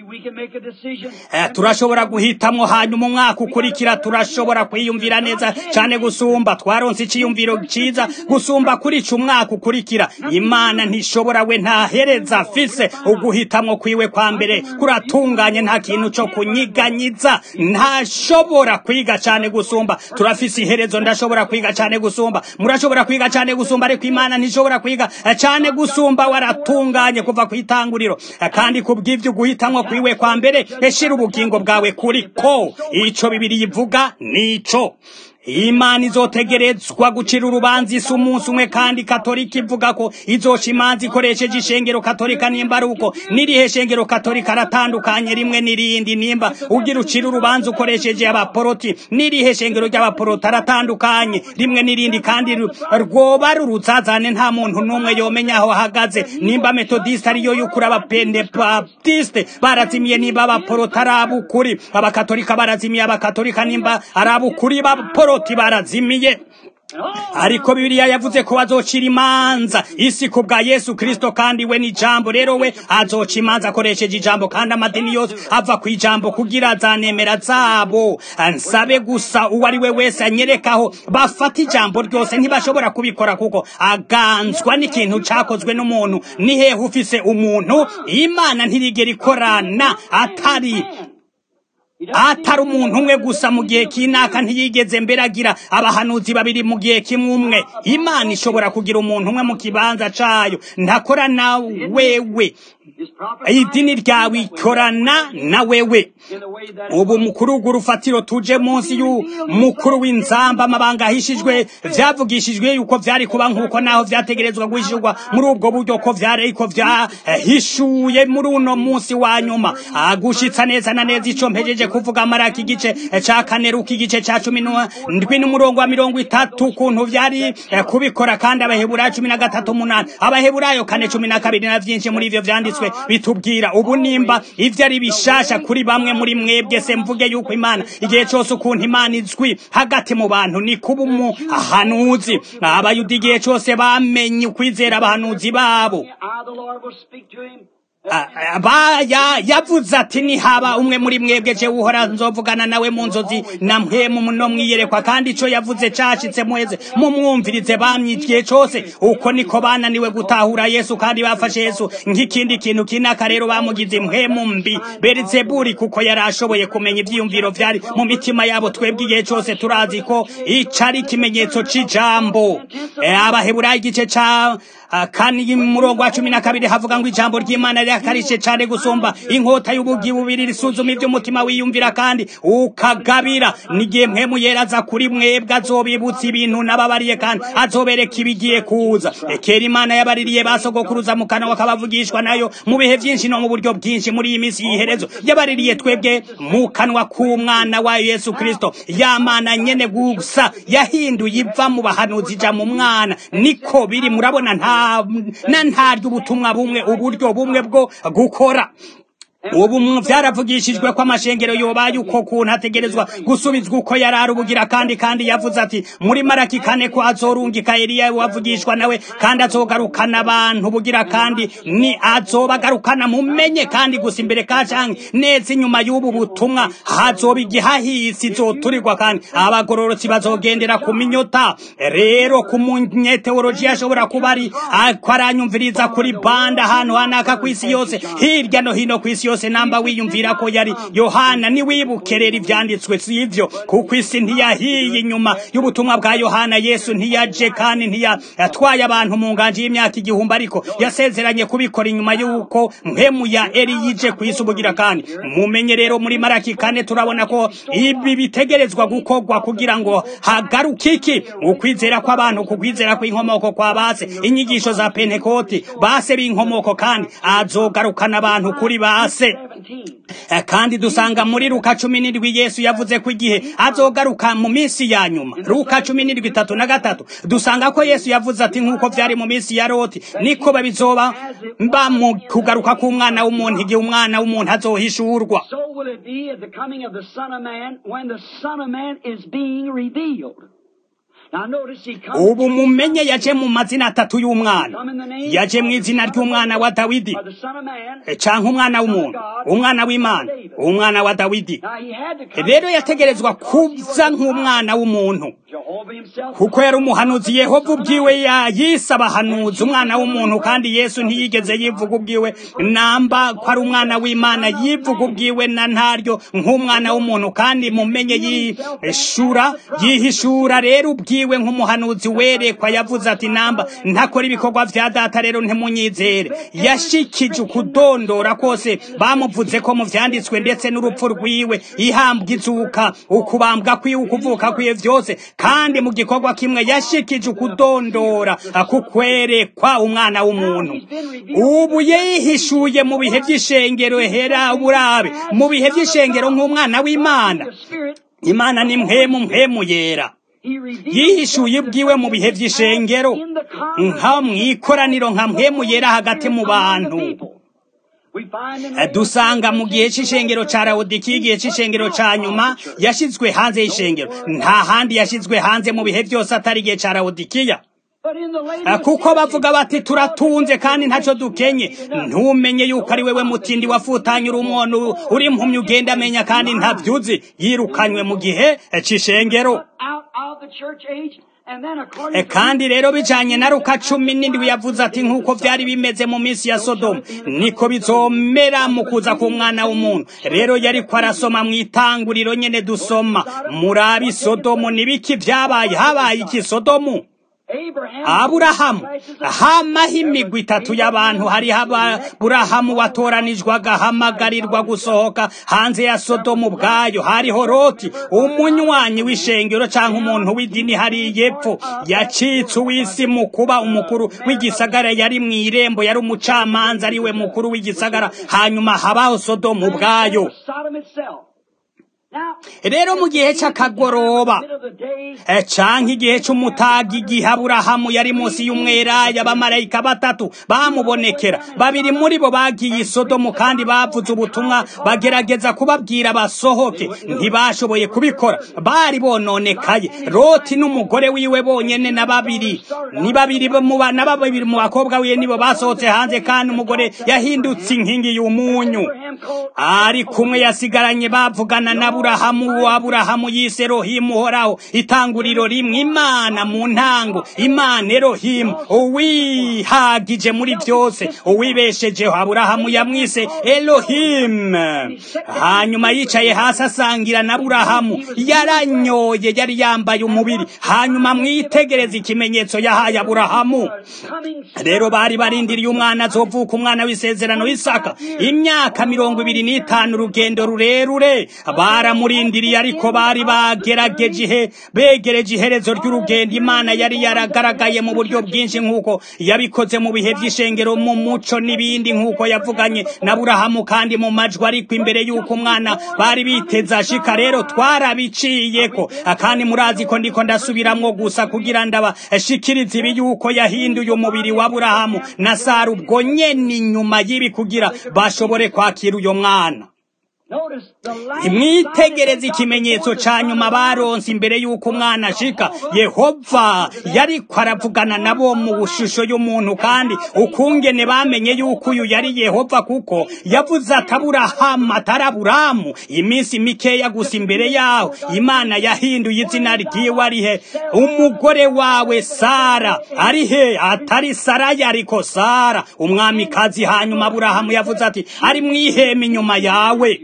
Eh, turashobora guhitamwo hanyuma umwaka ukurikira turashobora kwiyumvira neza cane gusumba twaronse iciyumviro ciza gusumba kuri ico umwaka ukurikira imana ntishobora we ntahereza afise uguhitamwo kwiwe kwa mbere kuratunganye nta kintu co kunyiganyiza ntashobora kwiga cane gusumba turafise iherezo ndashobora kwiga cane gusumba murashobora kwiga cane gusumba ariko imana ntishobora kwiga cane gusumba waratunganye kuva kw'itanguriro kandi kubw'ivyo guhitamwo kwiwe kwa mbere eshira ubugingo bwawe kuri ko ico bibiri yivuga nico imana izotegerezwa gucira urubanza isi umunsi umwe kandi katolika ivuga ko izoca imanza ikoresheje ishengero katolika nimba ari uko n'irihe shengero katolika aratandukanye rimwe n'irindi nimba ugira ucira urubanza ukoresheje abaporoti n'irihe shengero ry'abaporoti aratandukanye rimwe n'irindi kandi rwoba ari uruzazane nta muntu n'umwe yomenya aho ahagaze nimba metodiste ariyo y'ukuri abapendebaptiste barazimiye nimba abaporoti ari abukuri abakatolika barazimiye abakatolika nimba ari abukuri baporoti poroti barazimiye ariko bibiliya yavuze ko azocira imanza isi ku bwa yesu kristo kandi we ni jambo rero we azoca imanza akoresheje ijambo kandi amadini yose ava ku ijambo kugira zanemera zabo nsabe gusa uwo ari we wese anyerekaho bafata ijambo ryose ntibashobora kubikora kuko aganzwa n'ikintu cakozwe n'umuntu ni hehe ufise umuntu imana ntirigera ikorana atari atari umuntu umwe gusa mu gihe kinaka ntiyigeze mbere agira abahanuzi babiri mu gihe kimwe umwe imana ishobora kugira umuntu umwe mu kibanza cayo ntakora na wewe idini ryawe ikorana na wewe ubu mukuru urwo rufatiro tuje munsi y'umukuru w'inzamba amabanga ahishijwe vyavugishijwe yuko vyari kuba nk'uko naho vyategerezwa guhishurwa muri ubwo buryo ko vyari ariko vyahishuye muri uno munsi wa nyuma agushitsa neza na neza ico mpejeje kuvuga maraki igice ca kane ruka igice ca cumi ndwi n'umurongo wa mirongo itatu ukuntu vyari kubikora kandi abaheburayo cumi na gatatu umunani abaheburayo kane cumi na kabiri na vyinshi muri ivyo vyanditswe bitubwira ubu nimba ivyo ari bishasha kuri bamwe muri mwebwe se mvuge yuko imana igihe cose ukuntu imana izwi hagati mu bantu ni kuba umuhanuzi abayuda igihe cose bamenye ukwizera abahanuzi babo yavuze ati nihaba umwe muri mwebwe je uhora nzovugana nawe mu nzozi na mpemu no mwiyerekwa kandi ico yavuze cashitse muheze mumwumvirize bamye igihe cose uko niko bananiwe gutahura yesu kandi bafashe yesu nk'ikindi kintu kinaka rero bamugize impwemu mbi berizeburi kuko yari ashoboye kumenya ivyiyumviro vyari mu mitima yabo twebwe igihe cose turazi ko ico ari ikimenyetso c'ijambo abaheburayo igice ca kandi murongo wa cumi na kabiri havuga ngo ijambo ry'imana rirakarishye cyane gusumba inkota y'ubugi bubiri risuzuma iby'umutima wiyumvira kandi ukagabira n'igihe mpemu yera aza kuri mwebwe azobibutsa ibintu n'ababariye kandi azobereka ibigiye kuza kera imana yabaririye basogokuruza mu kanwa bakabavugishwa nayo mu bihe byinshi no mu buryo bwinshi muri iyi minsi y'iherezo yabaririye twebwe mu kanwa k'umwana wa yesu kirisito yamana nyene gusa yahinduye iva mu bahanuzi ija mu mwana niko biri murabona nta na ntaryo ubutumwa bumwe uburyo bumwe bwo gukora ubu byaravugishijwe ko amashengero yobaye uko kuntu ategerezwa gusubizwa uko yari ari ubugira kandi kandi yavuze ati muri maraki kane ko azorungika Eliya wavugishwa nawe kandi azogarukana abantu bugira kandi ni azobagarukana mumenye kandi gusa imbere ka canke neza inyuma y'ubu butumwa hazoba igihahisi zoturirwa kandi abagororotsi bazogendera ku minyota rero ku munyeteolojiya ashobora kuba ari aranyumviriza kuri banda ahantu hanaka ku isi yose hirya no hino ku isi yose namba wiyumvira ko yari yohana niwibukerera ivyanditswe sivyo kuko isi ntiyahiye inyuma y'ubutumwa bwa yohana yesu ntiyaje kandi ntiyatwaye abantu mu nganje y'imyaka igihumbi ariko yasezeranye kubikora inyuma y'uko mpemu ya eri yije ku isi ubugira kandi mumenye rero muri maraki kane turabona ko ibi bitegerezwa gukorwa kugira ngo hagaruke iki ukwizera kw'abantu kukwizera kw'inkomoko kwa base inyigisho za pentekoti base b'inkomoko kandi azogarukana abantu kuri base kandi dusanga muri Luka cumi n'indwi Yesu yavuze ko igihe azogaruka mu minsi ya nyuma Luka cumi n'indwi itatu na gatatu dusanga ko Yesu yavuze ati nk'uko byari mu minsi ya Loti niko babizoba mba mu kugaruka k'umwana w'umuntu igihe umwana w'umuntu azohishurwa So will it be at the coming of the Son of Man when the Son of Man is being revealed. Now notice he comes ubu mumenye yaje mu mazina atatu y'umwana yaje mu izina ry'umwana wa Dawidi of the Son of Man. canke umwana w'umuntu umwana w'Imana umwana wa Dawidi Now he had to come rero yategerezwa kuza nk'umwana w'umuntu Jehovah himself. kuko yari umuhanuzi yehova ubwiwe yise abahanuzi umwana w'umuntu kandi yesu ntiyigeze yivuga ubwiwe namba ko ari umwana w'imana yivuga ubwiwe na ntaryo nk'umwana w'umuntu kandi mumenye yishura yihishura rero ubwiwe nk'umuhanuzi werekwa yavuze ati namba ntakora ibikorwa vya data rero ntimunyizere yashikije ukudondora kose bamuvuze ko mu vyanditswe ndetse n'urupfu rwiwe ihambwa izuka ukubambwa kwiwe ukuvuka kwiwe vyose kandi mu gikorwa kimwe yashikije ukudondora kukwerekwa umwana w'umuntu ubu yihishuye mu bihe vy'ishengero hera burabe mu bihe vy'ishengero nk'umwana w'imana The Spirit, imana ni mpemu mpemu yera he revealed yihishuye ubwiwe mu bihe vy'ishengero in the nka mw'ikoraniro nka mpemu yera hagati mu bantu We find in Eh, dusanga mu gihe c'ishengero ca Laodikiya igihe c'ishengero ca nyuma yashizwe hanze y'ishengero nta handi yashizwe hanze mu bihe vyose atari igihe ca Laodikiya But in the Eh, latest kuko bavuga bati turatunze kandi ntaco dukenye ntumenye yuko ari wewe mutindi wafutanye uri umwono uri impumyi ugenda amenya kandi ntavyuzi yirukanywe mu gihe eh, c'ishengero out of the church age, and then E, according to kandi rero bijanye na Luka cumi n'indwi yavuze ati nk'uko vyari bimeze mu minsi ya Sodomu niko bizomera mu kuza k'umwana w'umuntu rero yariko arasoma mu itanguriro nyene dusoma murabi Sodomu nibiki vyabaye habaye iki Sodomu Abraham, aburahamu hamaho imigwi itatu y'abantu hariho aburahamu watoranijwe agahamagarirwa gusohoka hanze ya sodomu ubwayo hariho loti umunywanyi w'ishengero canke umuntu w'idini hariya epfo yacitse uw'isi mu kuba umukuru w'igisagara yari mw'irembo yari umucamanza ariwe mukuru w'igisagara hanyuma habaho sodomu ubwayo Sodom itself. rero mu gihe cy'akagoroba canke igihe c'umutaga igihe aburahamu yari munsi y'umweraya abamarayika batatu bamubonekera babiri muri bo bagiye isodomu kandi bavuze ubutumwa bagerageza kubabwira basohoke ntibashoboye kubikora bari bononekaye loti n'umugore wiwe bonyene na babiri ni babiri na babiri mu bakobwa wiwe nibo basohotse hanze kandi umugore yahindutse inkingi y'umunyu ari kumwe yasigaranye bavugana na aburahamu aburahamu yise erohimu uhoraho itanguriro rimwe imana mu ntango imana erohimu uwihagije muri byose uwibeshejeho aburahamu yamwise erohimu hanyuma yicaye hasi asangira na aburahamu yaranyoye yari yambaye umubiri hanyuma mwitegereza ikimenyetso yahaye aburahamu rero bari barindiriye umwana azovuka umwana w'isezerano isaka imyaka mirongo ibiri n'itanu urugendo rurerure baramurindiriye ariko bari bagerageje ihe begereje iherezo ry'urugendo imana yari yaragaragaye mu buryo bwinshi nk'uko yabikoze mu bihe by'ishengero mu muco n'ibindi nk'uko yavuganye na burahamu kandi mu majwi ariko imbere y'uko umwana bari biteze ashika rero twarabiciyeko kandi murazi ko ndiko ndasubiramwo gusa kugira ndabashikirize ibi yuko yahinduye umubiri wa burahamu na sara ubwo nyene inyuma y'ibi kugira bashobore kwakira uyo mwana imwitegereza ikimenyetso ca nyuma baronse imbere y'uko umwana ashika yehova yariko aravugana nabo mu bushusho y'umuntu kandi ukungene bamenye y'uko uyu yari yehova kuko yavuze ati aburahamu atari aburamu iminsi mikeya gusa imbere yaho imana yahinduye izina ryiwe arihe umugore wawe sara arihe atari saraya ariko sara umwamikazi hanyuma aburahamu yavuze ati ari mwihema inyuma yawe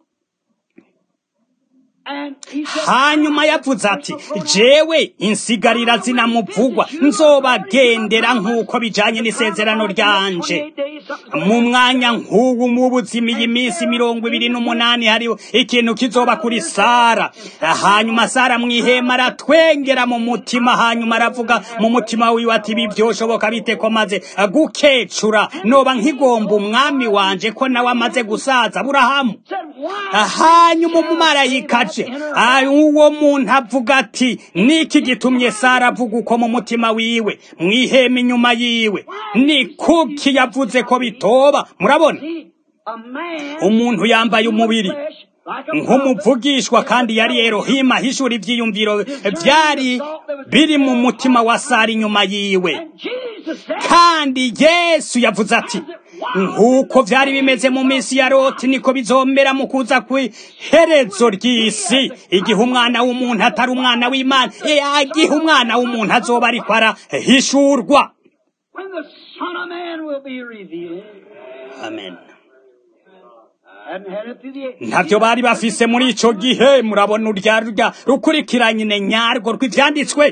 hanyuma yavuze ati jewe insigarira zinamuvugwa nzobagendera nk'uko bijanye n'isezerano ryanje mu mwanya nk'ubu mu buzima iyi minsi mirongo ibiri n'umunani hariho ikintu kizoba kuri sara hanyuma sara mwihema aratwengera mu mutima hanyuma aravuga mu mutima wiwe ati ibi byoshoboka bite ko maze gukecura noba nkigomba umwami wanje ko nawe amaze gusaza burahamu hanyuma umumarayika aje uwo muntu avuga ati niki gitumye sara avuga uko mu mutima wiwe mwihema inyuma yiwe ni kuki yavuze ko bitoba murabona umuntu yambaye umubiri nk'umuvugishwa kandi yari erohima ahishura ibyiyumviro byari biri mu mutima wa sara inyuma yiwe kandi yesu yavuze ati nk'uko byari bimeze mu minsi ya loti niko bizomera mu kuza kw'iherezo ry'isi igihe umwana w'umuntu atari umwana w'imana igihe umwana w'umuntu azoba ariko arahishurwa amen ntabyo bari bafise muri ico gihe murabona urya rurya rukurikiranye nyarwo rw'ivyanditswe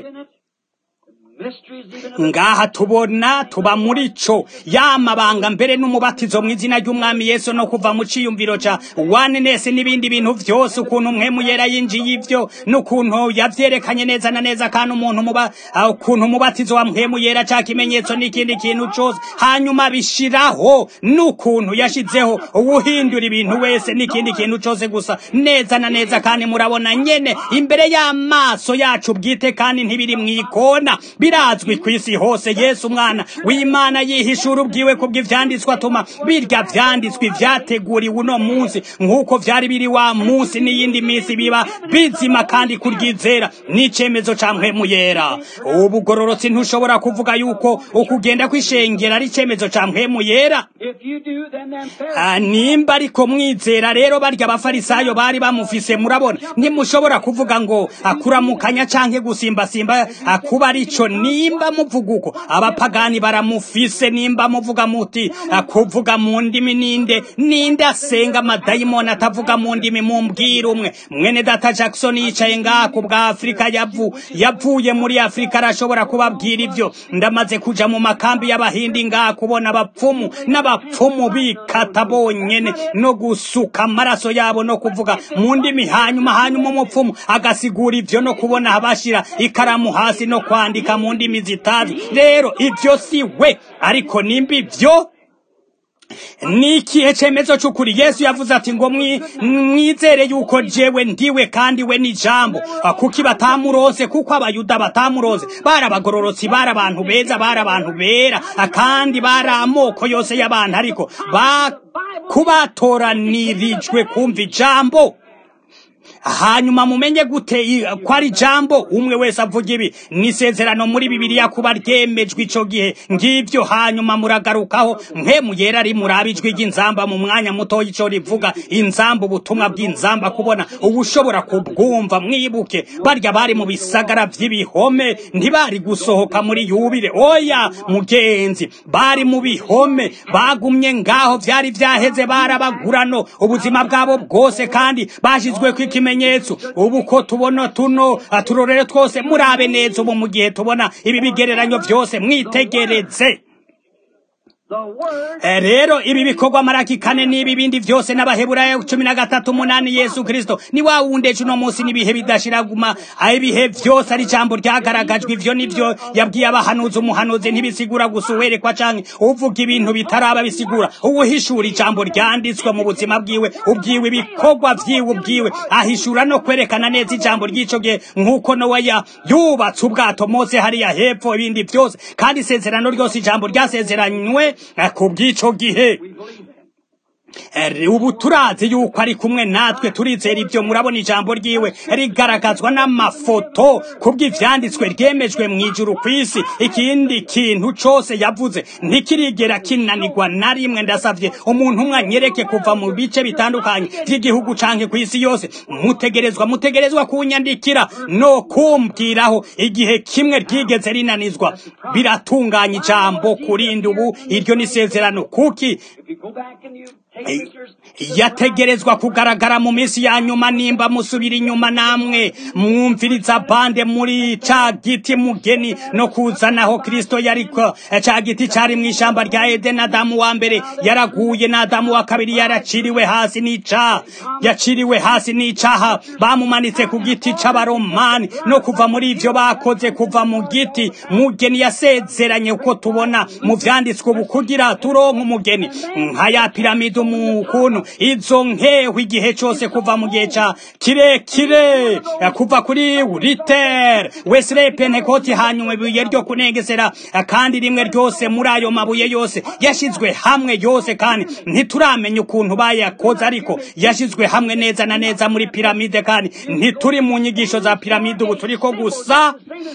ngaha tubona tuba muri co yamabanga mbere n'umubatizo mu izina ry'umwami yesu no kuva mu ciyumviro ca wanenesi n'ibindi bintu vyose ukuntu mwemu yera yinjiye ivyo n'ukuntu yavyerekanye neza na neza kandi umuntu muba ukuntu umubatizo wa mwemu yera ca kimenyetso n'ikindi kintu cose hanyuma bishiraho n'ukuntu yashizeho uwuhindura ibintu wese n'ikindi kintu cose gusa neza na neza kandi murabona nyene imbere y'amaso yacu bwite kandi ntibiri mw'ikona birazwi ku isi hose yesu umwana w'imana yihishura ubwiwe kubw'ivyanditswe atuma birya vyanditswe vyateguriwe uno munsi nk'uko vyari biri wa munsi n'iyindi minsi biba bizima kandi kuryizera n'icemezo ca mpwemu yera ubugororotsi ntushobora kuvuga yuko ukugenda kw'ishengera ari icemezo ca mpwemu yera nimba ariko mwizera rero barya abafarisayo bari bamufise murabona ntimushobora kuvuga ngo akuramukanya canke gusimbasimba kuba arico nimba muvuga uko abapagani baramufise nimba muvuga muti kuvuga mu ndimi ninde ninde asenga amadayimoni atavuga mu ndimi mumbwira umwe mwene data jackson yicaye ngaha ku bwa afurika yavu yavuye muri afurika arashobora kubabwira ivyo ndamaze kuja mu makambi y'abahindi ngaha kubona abapfumu n'abapfumu bikata bonyene no gusuka amaraso yabo no kuvuga mu ndimi hanyuma hanyuma umupfumu agasigura ivyo no kubona abashira ikaramu hasi no kwandika mu ndimi zitazi rero ivyo si we ariko nimba ivyo ni ikihe cemezo c'ukuri yesu yavuze ati ngo mwi- mwizere yuko jewe ndiwe kandi we ni jambo Ah, kuki batamuronse kuko abayuda batamuronse bari abagororotsi bari abantu beza bari abantu bera Ah, kandi bari amoko yose y'abantu ariko ba kubatoranirijwe kumva ijambo hanyuma mumenye gute i- ko ari jambo umwe wese avuga ibi nisezerano muri bibiliya kuba ryemejwe ico gihe ngivyo hanyuma muragarukaho mwe muyera ari murabe ijwi ry'inzamba mu mwanya muto ico rivuga inzamba ubutumwa bw'inzamba kubona ubushobora kubwumva mwibuke barya bari mu bisagara vy'ibihome ntibari gusohoka muri yubile oya mugenzi bari mu bihome bagumye ngaho vyari vyaheze barabagurano ubuzima bwabo bwose kandi bashizweko ikimenyetso ubu ko tubona tuno ah, turorere twose murabe neza ubu mu gihe tubona ibi bigereranyo vyose mwitegereze The word Eh, rero ibi bikorwa maraki kane n'ibi bindi vyose n'abaheburayo cumi na gatatu umunani yesu kristo ni wa wundi ejo uno munsi n'ibihe bidashiraguma aho ibihe vyose ari ijambo ryagaragajwe ivyo nivyo yabwiye abahanuzi umuhanuzi ntibisigura gusa uwerekwa canke uvuga ibintu bitaraba bisigura uwuhishura ijambo ryanditswe mu buzima bwiwe ubwiwe ibikorwa vyiwe ubwiwe ahishura no kwerekana neza ijambo ry'ico gihe nk'uko nowa ya yubatse ubwato mose hariya hepfo ibindi vyose kandi isezerano ryose ijambo ryasezeranywe eh, ku bw'ico gihe Eh, ubu turazi yuko ari kumwe natwe turizera ibyo murabona ijambo ryiwe rigaragazwa n'amafoto kubw'ivyanditswe ryemejwe mu ijuru ku isi ikindi kintu cose yavuze ntikirigera kinanirwa na rimwe ndasavye umuntu umwe anyereke kuva mu bice bitandukanye vy'igihugu canke ku isi yose mutegerezwa mutegerezwa kunyandikira no kumbwiraho igihe kimwe ryigeze rinanizwa biratunganya ijambo kurinda ubu iryo ni isezerano kuki If you go back and you take Eh, pictures, yategerezwa kugaragara mu minsi ya nyuma nimba musubira inyuma namwe mwumviriza bande muri ca giti mugeni no kuzanaho kristo yariko eh, ca giti cari mu ishamba rya edeni adamu wa mbere yaraguye na adamu wa kabiri yaraciriwe hasi n'icaha yaciriwe hasi n'icaha bamumanitse ku giti c'abaromani no kuva muri ivyo bakoze kuva mu giti mugeni yasezeranye uko tubona mu vyanditswe ubu kugira turonke umugeni nka ya piramide mu kuntu izo nkeho igihe cose kuva mu gihe ca kirekire eh, kuva kuri ritere wesley pentekoti hanyuma ibuye ryo kunengesera eh, kandi rimwe ryose muri ayo mabuye yose yashizwe hamwe yose kandi ntituramenya ukuntu bayakoze ariko yashizwe hamwe neza na neza muri piramide kandi ntituri mu nyigisho za piramide ubu turiko gusa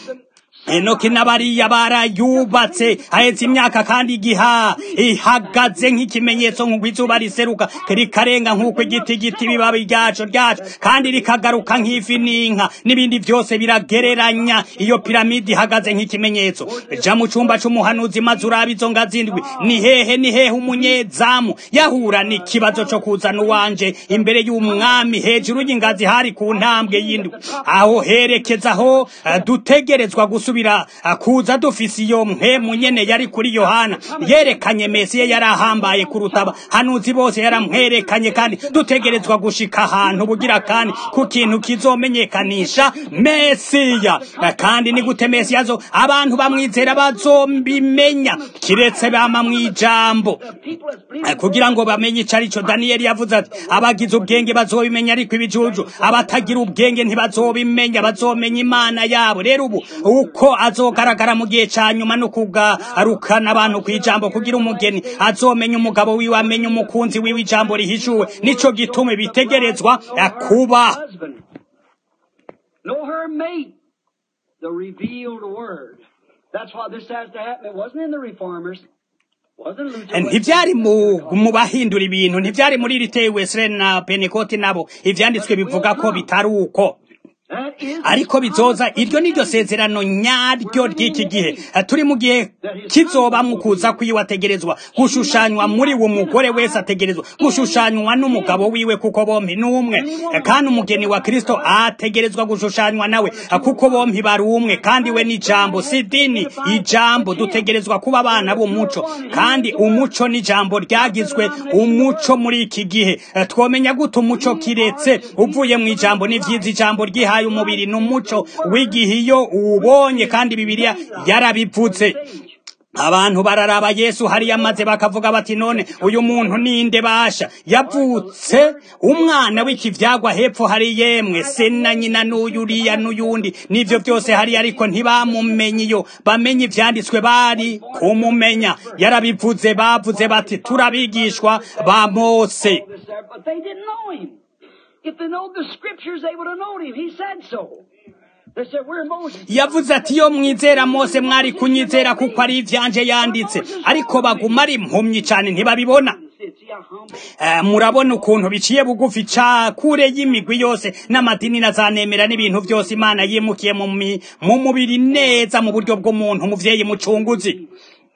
enoki n'abariya barayubatse haheze imyaka kandi igiha ihagaze nk'ikimenyetso nk'uko izuba riseruka rikarenga nk'uko igiti giti ibibabi ryaco ryaco kandi rikagaruka nk'ifi n'inka n'ibindi vyose biragereranya iyo piramide ihagaze nk'ikimenyetso ja mu cumba c'umuhanuzi maze uraba izo ngazi ndwi ni hehe ni hehe umunyezamu yahura n'ikibazo co kuzana uwanje imbere y'umwami hejuru y'ingazi hari ku ntambwe y'indwi aho herekeza aho eh, dutegerezwa gusubira eh, kuza dufise iyo mpemu nyene yari kuri yohana yerekanye mesiya yari ahambaye kurutaba hanuzi bose yaramwerekanye kandi dutegerezwa gushika ahantu bugira kandi ku kintu kizomenyekanisha mesiya Eh, kandi ni gute mesiya zo abantu bamwizera bazombimenya kiretse bama mw'ijambo people that's believing Eh, kugira ngo bamenye ico arico daniyeli yavuze ati abagize ubwenge bazobimenya ariko ibijuju abatagira ubwenge ntibazobimenya bazomenya imana yabo rero ubu uko azogaragara mu gihe ca nyuma no kugarukana abantu kw'ijambo kugira umugeni azomenya umugabo wiwe amenya umukunzi wiwe ijambo rihishuwe nico gituma bitegerezwa eh, kuba husband. Know her mate, the revealed word. That's why this has to happen. It wasn't in the reformers. Wasn't Luther. ntivyari mu mu bahindura ibintu ntivyari muri riteye wesley na penekoti nabo ivyanditswe bivuga ko bitari uko That is ariko bizoza iryo ni ryo sezerano nyaryo ry'iki gihe Eh, turi mu gihe kizoba mu kuza kwiwe ategerezwa gushushanywa muri uwo mugore wese ategerezwa gushushanywa n'umugabo wiwe kuko bompi ni umwe Eh, kandi umugeni wa kristo ategerezwa gushushanywa nawe eh, kuko bompi bari umwe kandi we ni ijambo si idini ijambo dutegerezwa kuba abana b'umuco kandi umuco ni ijambo ryagizwe umuco muri iki gihe Eh, twomenya gute umuco kiretse uvuye mu ijambo ni vyiza ijambo ryihaye umubiri n'umuco w'igihe iyo uwubonye kandi bibiliya yarabivuze abantu bararaba yesu hariya maze bakavuga bati none uyu muntu ninde basha yavutse umwana w'ikivyagwa hepfo hari yemwe se na nyina n'uyu uriya n'uyundi n'ivyo byose hari ariko ntibamumenye iyo bamenye ivyanditswe bari kumumenya yarabivuze bavuze bati turabigishwa ba mose this there, but they didn't know him. If they know the scriptures, they would have known him. He said so. They said, We're Moses. yavuze ati iyo mwizera mose mwari kunyizera kuko ari ivyanje yanditse ariko baguma ari impumyi cane ntibabibona See, see how humble. Eh, murabona ukuntu biciye bugufi ca kure y'imigwi yose n'amadini na za nemera n'ibintu byose imana yimukiye mu mi- mu mubiri neza mu buryo bw'umuntu umuvyeyi mucunguzi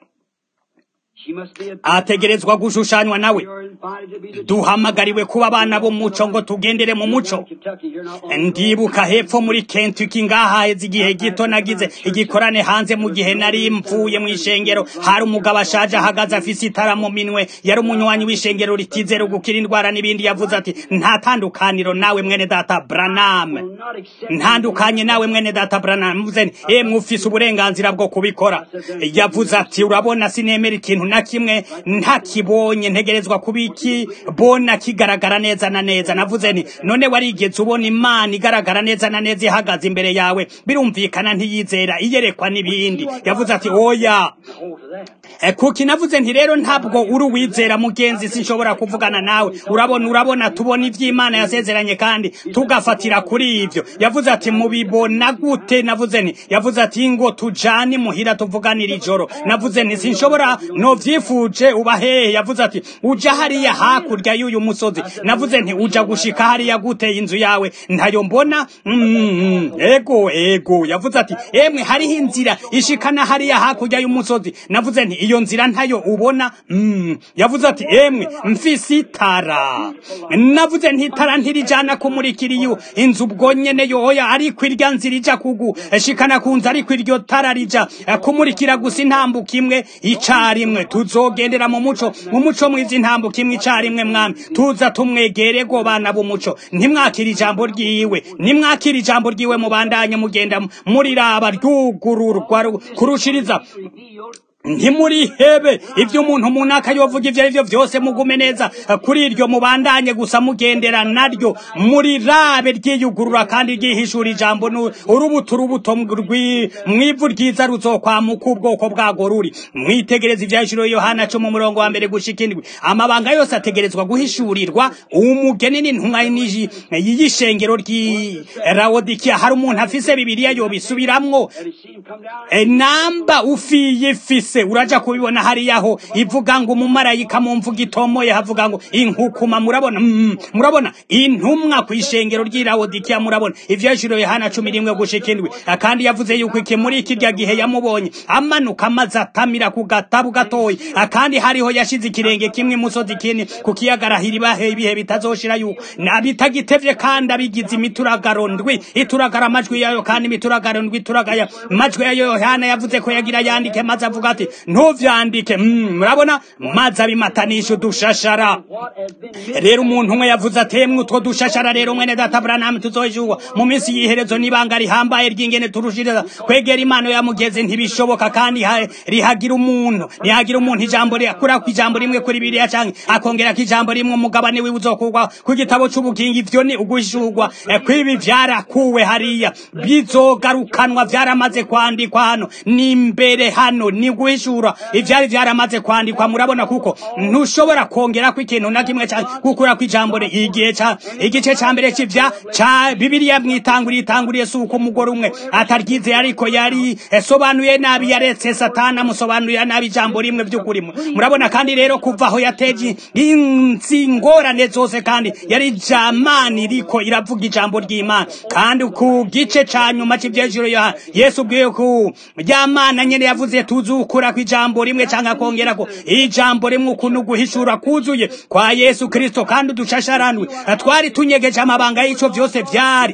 She must be a ategerezwa gushushanywa nawe You're invited to be the duhamagariwe kuba abana b'umuco ngo tugendere mu muco Kentucky. You're not long ndibuka hepfo muri kentucky ngahaheze igihe gito nagize igikorane hanze mu gihe nari mvuye mu ishengero hari umugabo ashaje ahagaze afise itara mu minwe yari umunywanyi w'ishengero ritizera gukira indwara n'ibindi yavuze ati nta tandukaniro nawe mwene data branam will not accept ntandukanye nawe mwene data branam mvuze nti emwe ufise uburenganzira bwo kubikora yavuze ati urabona sinemera ikintu na kimwe ntakibonye ntegerezwa kubikibona kigaragara neza na neza navuze nti none warigeze ubona imana igaragara neza na neza ihagaze imbere yawe birumvikana ntiyizera iyerekwa n'ibindi yavuze ati oya hold to that. Eh, kuki navuze nti rero ntabwo uri uwizera mugenzi sinshobora kuvugana nawe urabona urabona tubona ivy'imana yasezeranye kandi tugafatira kuri ivyo yavuze ati mubibona gute navuze nti yavuze ati ngo tujane muhira tuvuganira ijoro navuze nti sinshobora novyifuje uba hehe yavuze ati uja hariya hakurya y'uyu musozi navuze nti uja gushika hariya gute inzu yawe ntayo mbona mm, ego ego yavuze ati emwe hariho inzira ishikana hariya hakurya y'umusozi navuze nti iyo nzira ntayo ubona mm. yavuze ati emwe mfise itara navuze nti itara ntirijana kumurikira iyo inzu ubwo nyene yoya ariko irya nzira ija kugu shikana ku nzu ariko iryo tara rija eh, kumurikira gusa intambuka imwe icarimwe tuzogendera mu muco mu muco mwiza intambuka imwe icarimwe mwami tuza tumwegere go bana b'umuco ntimwakira ijambo ryiwe nimwakira ijambo ryiwe mubandanye mugenda muriraba ryugururwa ru- kurushiriza ntimurihebe ibyo umuntu munaka yovuga ibyo ari byo byose mugume neza kuri iryo mubandanye gusa mugendera naryo murirabe ryiyugurura kandi ryihishura ijambo nu- urubuto urubuto rwi- mwivu ryiza ruzokwamuka ubwoko bwago ruri mwitegereza ibyahishuriwe yohana cumi umurongo wa mbere gushika indwi amabanga yose ategerezwa guhishurirwa umugeni n'intumwa n'iji- y'ishengero ry'i rawodikiya hari umuntu afise bibiliya yobisubiramwo Have you seen him come down? E, namba ufiye ifise uraja kubibona hariyaho ivuga ngo umumarayika mu mvuga itomoye havuga ngo inkukuma murabona mm, murabona intumwa ku ishengero ry'irawodikiya murabona ivyashiro yohana cumi rimwe gushika indwi kandi yavuze yuko iki muri kirya gihe yamubonye amanuka amaze atamira ku gatabu gatoyi kandi hariho yashize ikirenge kimwe imusozi kini ku kiyaga arahira ibihe bitazoshira yuko nabitagitevye kandi abigize imituragaro ndwi ituragara amajwi yayo kandi imituragaro ndwi ituragaya amajwi yayo yohana yavuze ko yagira yandike maze avuga ati ntuvyandike Mm, murabona maze abimatanisha udushashara What has been missed? rero umuntu umwe yavuze atemwe utwo dushashara rero mwene data Branham tuzojuwa mu minsi y'iherezo nibanga rihambaye ry'ingene turushiriza kwegera imana yamugeze ntibishoboka kandi ha- rihagira umuntu rihagira umuntu ijambo akura ku ijambo rimwe kuri biriya canke akongera ku ijambo rimwe umugabane wiwe uzokurwa ku gitabo c'ubugingo ivyo ni uguhishurwa eh, kw'ibi vyarakuwe hariya bizogarukanwa vyaramaze kwandikwa hano ni imbere hano ni guhishura ivyari vyaramaze kwandikwa murabona kuko ntushobora kongera ko ikintu na kimwe canke gukura ku ijambo ri- igihe ca igice ca mbere c'ivya ca bibiliya mwitanguriye itanguriye si uko umugore umwe ataryize ariko yari yasobanuye nabi yaretse satana amusobanurira nabi ijambo rimwe vy'ukuri murabona kandi rero kuva aho yateje inzi ngorane zose kandi yari jamani iriko iravuga ijambo ry'imana kandi ku gice ca nyuma c'ivyejuru ya yesu ubwiye ku ryamana nyene yavuze tuzukura ku ijambo rimwe canke akongerako ijambo rimwe ukuntu guhishura kuzuye kwa yesu kristo kandi udushasharandwe twari tunyegeje amabanga y'ico vyose vyari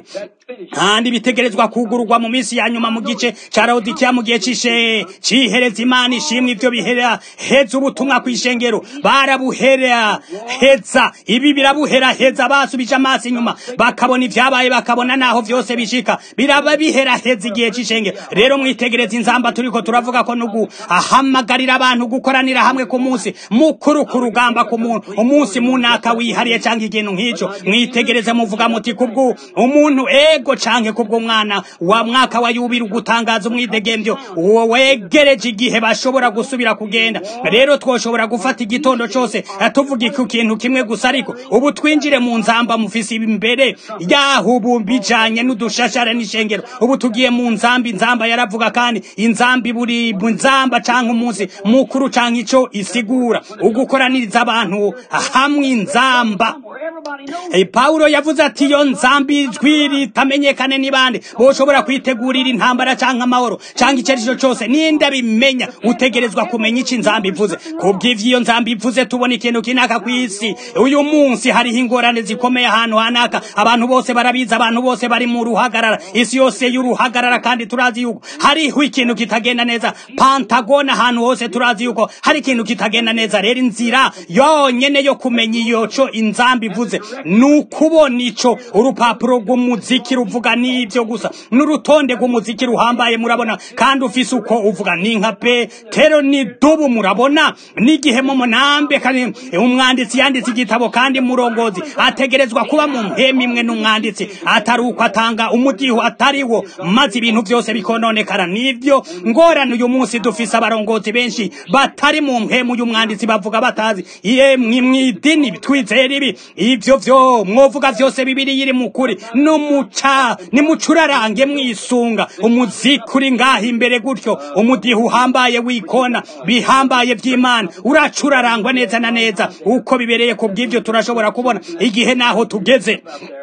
kandi bitegerezwa kugururwa mu minsi ya nyuma mu gice ca Laodikia mu gihe cishe cihereza imana ishimwe ivyo bihera heza ubutumwa kw'ishengero barabuhera heza ibi birabuhera heza basubije amaso inyuma bakabona ivyabaye bakabona naho vyose bishika biraba bihera heza igihe c'ishengero rero mwitegereza inzamba turiko turavuga ko nugu ahamagarira abantu gukoranira hamwe ku munsi mukuru ku rugamba ku muntu umunsi munaka wihariye canke ikintu nk'ico mwitegereze muvuga muti kubwo umuntu ego canke kubwo mwana wa mwaka wa yubiri ugutangaza umwidegemvyo uwo wegereje igihe bashobora gusubira kugenda rero twoshobora gufata igitondo cose tuvuga ku kintu kimwe gusa ariko ubu twinjire mu nzamba mufise imbere yaho ubu bijanye n'udushashara n'ishengero ubu tugiye mu nzamba inzamba yaravuga kandi inzamba buri nzamba canke umunsi mukuru canke ico isigura ugukoraniriza abantu hamwe inzamba Hey, Paulo yavuze ati iyo nzambi ijwi ritamenyekane ni bande boshobora kwitegurira intambara canke amahoro canke icerico cose ninde bimenya utegerezwa kumenya ico inzambi ivuze kubw'ivyo iyo nzambi ivuze tubona ikintu kinaka kw'isi uyu munsi hariho ingorane zikomeye ahantu hanaka abantu bose barabizi abantu bose bari mu ruhagarara isi yose y'uruhagarara kandi turazi yuko hariho ikintu kitagenda neza pantagona ahantu hose turazi yuko hari ikintu kitagenda neza rero inzira yonyene yo kumenya iyo co inzambi ivuze ni ukubona ico urupapuro rw'umuziki ruvuga n'ivyo gusa n'urutonde rw'umuziki ruhambaye murabona kandi ufise uko uvuga ni nka petero ni dubu murabona n'igihe mu munambe kandi umwanditsi yanditse igitabo kandi murongozi ategerezwa kuba mu mpemu imwe n'umwanditsi atari uko atanga umudiho atariwo maze ibintu byose bikononekara nivyo ngorane uyu munsi dufise abarongozi benshi batari mu mpemu y'umwanditsi bavuga batazi iye mw'idini twizera ibi ivyo vyo mwovuga vyose bibiri yiri mukuri numuca nimucurarange mwisunga umuziki uri ngaho imbere gutyo umudiho uhambaye wikona bihambaye vy'imana uracurarangwa neza na neza uko bibereye ku bw'ivyo turashobora kubona igihe naho tugeze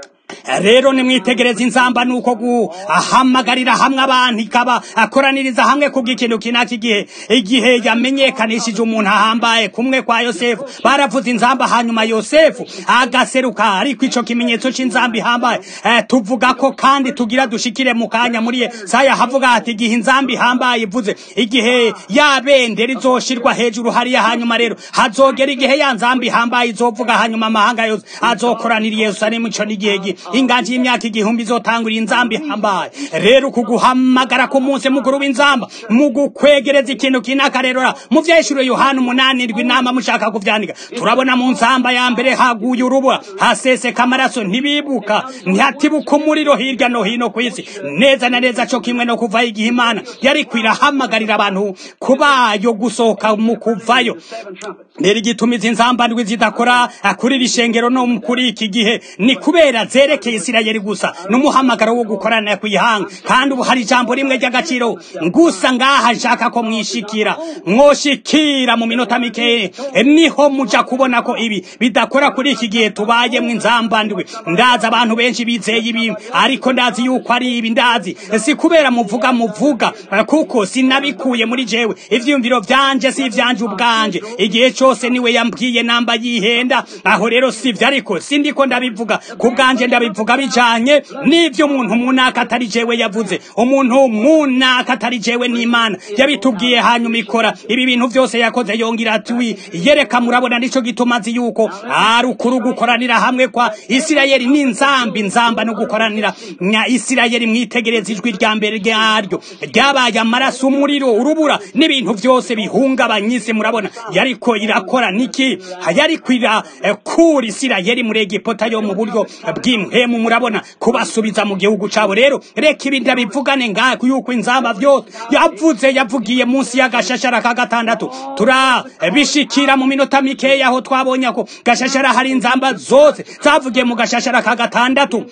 rero nimwitegereza inzamba nuko guhamagarira hamwe abantu ikaba akoraniriza hamwe kubw'ikintu kinaka igihe igihe yamenyekanishije umuntu ahambaye kumwe kwa yosefu baravuze inzamba hanyuma yosefu agaseruka ariko ico kimenyetso c'inzamba ihambaye eh, tuvuga ko kandi tugira dushikire mu kanya muri saya havuga ati igihe inzamba ihambaye ivuze igihe yabendera izoshirwa hejuru hariya hanyuma rero hazogera igihe ya nzamba ihambaye izovuga hanyuma amahanga yose azokoranira i yerusalemu ico n'igihe inganji y'imyaka igihumbi izotangura inzamba ihambaye rero kuguhamagara ku munsi mukuru w'inzamba mu gukwegereza ikintu kinaka rero mu vyeshuro yohana umunani ndwi inama mushaka kuvyandika turabona mu nzamba ya mbere haguye urubura haseseka amaraso ntibibuka ntihatibuka umuriro hirya no hino ku isi neza na neza co kimwe no kuvayo igihe imana yari kwirahamagarira abantu kubayo gusohoka mu kuvayo rero igituma izi nzamba ndwi zidakora kuri iri shengero no kuri iki gihe ni kubera zerekeye isirayeli gusa n'umuhamagaro wo gukorana kwihanga kandi ubu hari ijambo rimwe ry'agaciro gusa ngaha nshaka ko mwishikira mwoshikira mu minota mike niho muja kubona ko ibi bidakora kuri iki gihe tubayemwo inzamba ndwi ndazi abantu benshi bizeye ibi ariko ndazi yuko ari ibi ndazi si kubera muvuga muvuga kuko sinabikuye muri jewe ivyumviro vyanje si ivyanje ubwanje igihe cose niwe yambwiye namba yihenda aho rero sivyo ariko sindiko ndabivuga ku bwanje ndabivuga bijanye n'ivyo umuntu munaka atari jewe yavuze umuntu munaka atari jewe n'imana yabitubwiye hanyuma ikora ibi bintu vyose yakoze yongera ati yereka murabona nico gituma azi yuko ari ukuri gukoranira hamwe kwa isirayeli n'inzamba inzamba no gukoranira nya isirayeli mwitegereza ijwi rya mbere ryaryo ryabaye amaraso umuriro urubura n'ibintu vyose bihungabanya isi murabona yariko irakora niki yariko irakura isirayeli muri egipota yo mu buryo bw'impemu murabona kubasubiza mu gihugu cabo rero reka ibi ndabivugane ngako yuko inzamba vyose yavuze yavugiye munsi y'agashashara ka gatandatu turabishikira mu minota mikeya aho twabonye ko gashashara hari inzamba zose zavugiye mu gashashara ka gatandatu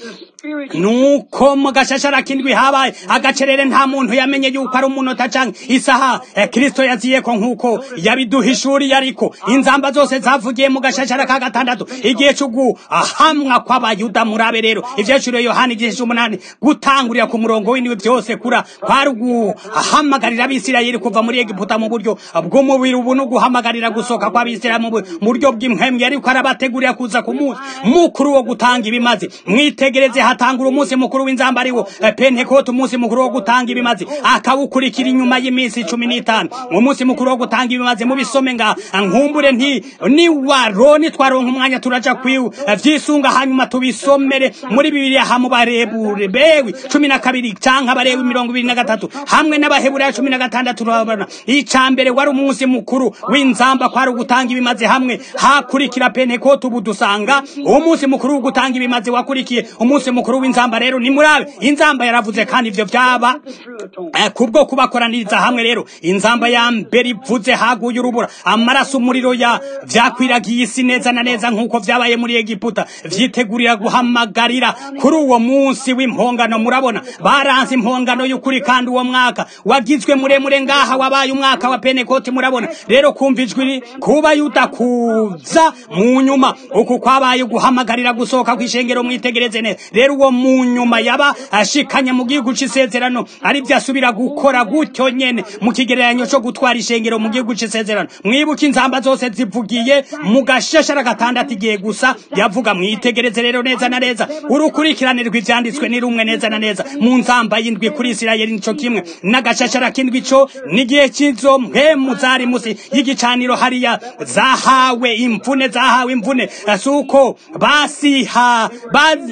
nuko mu gashashara kindwi habaye agacerere nta muntu yamenye yuko ari umunota canke isaha eh, kristo yaziyeko nk'uko yabiduhishuriye ariko inzamba zose zavugiye mu gashashara ka gatandatu igihe c'uguhamwa kw'abayuda murabe rero ivyecuriye yohana igihe c'umunani gutangurira ku murongo w'indwi vyose kura kwari uguhamagarira abisirayeli kuva muri egiputa mu buryo bw'umubiri ubu no guhamagarira gusohoka kw'abisirayeli mu buryo bw'impwemu yariko arabategurira kuza ku munsi mukuru wo gutanga ibimaze mwitegereze hatangura umunsi mukuru w'inzamba ariwo eh, pentekote umunsi mukuru wo gutanga ibimazi akawukurikira inyuma y'iminsi cumi n'itanu umunsi mukuru wo gutanga ibimazi mubisome nga nkumbure nti ni waroni twaronka umwanya turaja kwiwu vyisunga hanyuma tubisomere muri bibiliya hamwe barebure bewi cumi na kabiri canke abarewi mirongo ibiri na gatatu hamwe n'abaheburayo cumi na gatandatu turabona ica mbere wari umunsi mukuru w'inzamba kwari ugutanga ibimazi hamwe hakurikira pentekote ubu dusanga umunsi mukuru wo gutanga ibimazi wakurikiye umunsi mukuru w'inzamba rero ni murabe inzamba yaravuze kandi ivyo vyaba the true atonement. Eh, kubwo kubakoraniriza hamwe rero inzamba ya mbere ivuze haguye urubura amaraso umuriro ya vyakwiragiye isi neza na neza nk'uko vyabaye muri egiputa vyitegurira guhamagarira kuri uwo munsi w'impongano murabona baranze impongano y'ukuri kandi uwo mwaka wagizwe muremure ngaha wabaye umwaka wa penekoti murabona rero kumva ijwi ri- kuba yudakuza mu nyuma uku kwabaye guhamagarira gusohoka kw'ishengero mwitegereze neza rero uwo mu nyuma yaba ashikanye mu gihugu c'isezerano ari byo asubira gukora gutyo nyene mu kigereranyo co gutwara ishengero mu gihugu c'isezerano mwibuke inzamba zose zivugiye mu gashashara gatandatu igihe gusa yavuga mwitegereze rero neza na neza urukurikirane rw'ivyanditswe ni rumwe neza na neza mu nzamba y'indwi kuri isirayeli nico kimwe n'agashashara k'indwi co n'igihe c'izo mpemu zari musi y'igicaniro hariya zahawe imvune zahawe imvune suko basiha bazi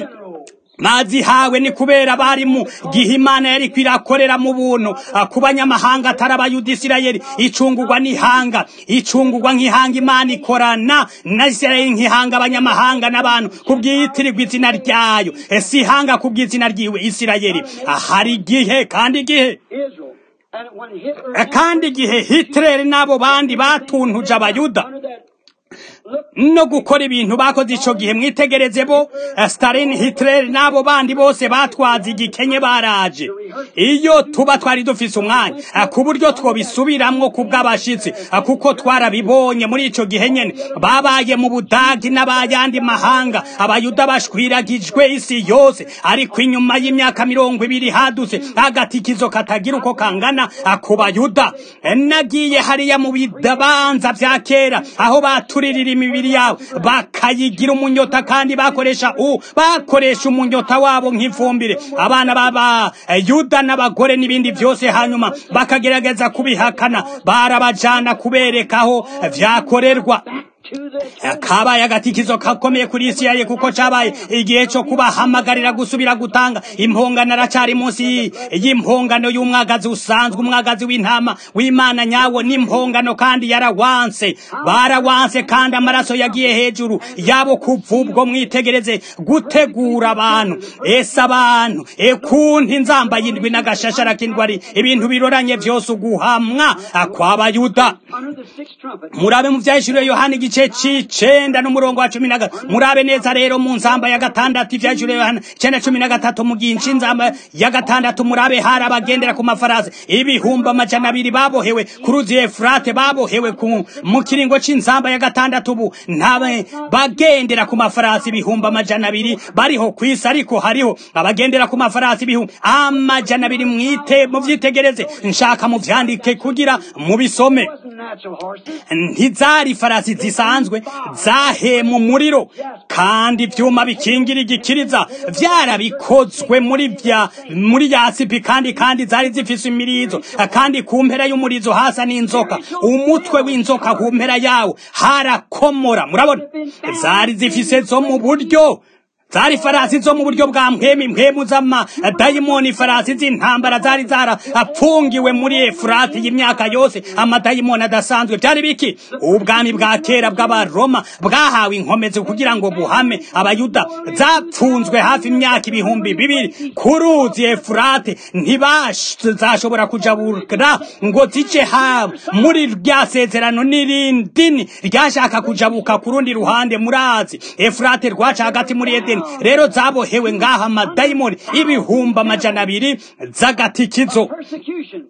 bazihawe ni kubera bari mu gihe imana yari kwirakorera mu buntu ah, ku banyamahanga atari abayuda isirayeli icungurwa n'ihanga icungurwa nk'ihanga imana ikorana na isirayeli nk'ihanga abanyamahanga n'abantu kubwiyitirirwa izina ryayo Eh, si ihanga kubw'izina ryiwe isirayeli Ah, hari igihe kandi igihe Israel. And when Hitler Eh, kandi igihe hitler n'abo bandi batuntuje abayuda under that look no gukora ibintu bakoze ico gihe mwitegereze bo eh, Stalin Hitler n'abo bandi bose batwaza igikenye baraje iyo tuba twari dufise umwanya eh, ku buryo twobisubiramwo ku bw'abashitsi eh, kuko twarabibonye muri ico gihe nyene babaye mu budagi n'abayandi mahanga abayuda bashwiragijwe isi yose ariko inyuma y'imyaka mirongo ibiri hadutse agatikizo katagira uko kangana eh, ku bayuda Eh, nagiye hariya mu bidabanza vya kera aho baturirira imibiri yabo bakayigira umunyota kandi bakoresha u bakoresha umunyota wabo nk'ifumbire abana baba eh, yuda n'abagore n'ibindi byose hanyuma bakagerageza kubihakana barabajana kubereka aho vyakorerwa to the kabaye agatikizo kakomeye kuri isirayeli kuko cabaye igihe co kubahamagarira gusubira gutanga impongano aracari munsi y'impongano y'umwagazi usanzwe umwagazi w'intama w'imana nyawo n'impongano kandi yarawanse barawanse kandi amaraso yagiye hejuru yabo kuva ubwo mwitegereze gutegura abantu ese abantu ekunti inzamba y'indwi n'agashashara k'indwari ibintu biroranye vyose uguhamwa kw'abayuda under the sixth trumpet. murabe mu vyahishuriwe yohana igice c'icenda n'umurongo wa cumi na gatatu murabe neza rero mu nzamba ya gatandatu ivyahishuriwe yohana icenda cumi na gatatu mu gihe inzamba ya gatandatu murabe hari abagendera ku mafarasi ibihumbi amajana abiri babohewe ku ruzi efurate babohewe ku mu kiringo c'inzamba ya gatandatu ubu ntabe bagendera ku mafarasi ibihumbi amajana abiri bariho kw'isi ariko hariho abagendera ku mafarasi ibihumbi amajana abiri mwite muvyitegereze nshaka muvyandike kugira mubisome wasn't natural horses. ntizari farasi zisanzwe zahema umuriro kandi ivyuma bikingira igikiriza vyarabikozwe muri vya muri yasipi kandi kandi zari zifise imirizo kandi ku mpera y'umurizo hasa n'inzoka umutwe w'inzoka ku mpera yawo harakomora murabona zari zifise zo mu buryo zari farasi zo mu buryo bwa mpwemu mpwemu z'ama dayimoni farasi z'intambara zari zarapfungiwe muri efurati y'imyaka yose amadayimoni adasanzwe byari biki ubwami bwa kera bw'abaroma bwahawe inkomezi kugira ngo buhame abayuda zapfunzwe hafi imyaka ibihumbi bibiri ku ruzi efurate ntibazashobora kujabura ngo zice haba muri rya sezerano n'irindini ryashaka kujabuka ku rundi ruhande murazi efurate rwaca hagati muri edeni rero zabohewe ngaha amadayimoni ibihumbi amajana abiri z'agatikizo Persecution.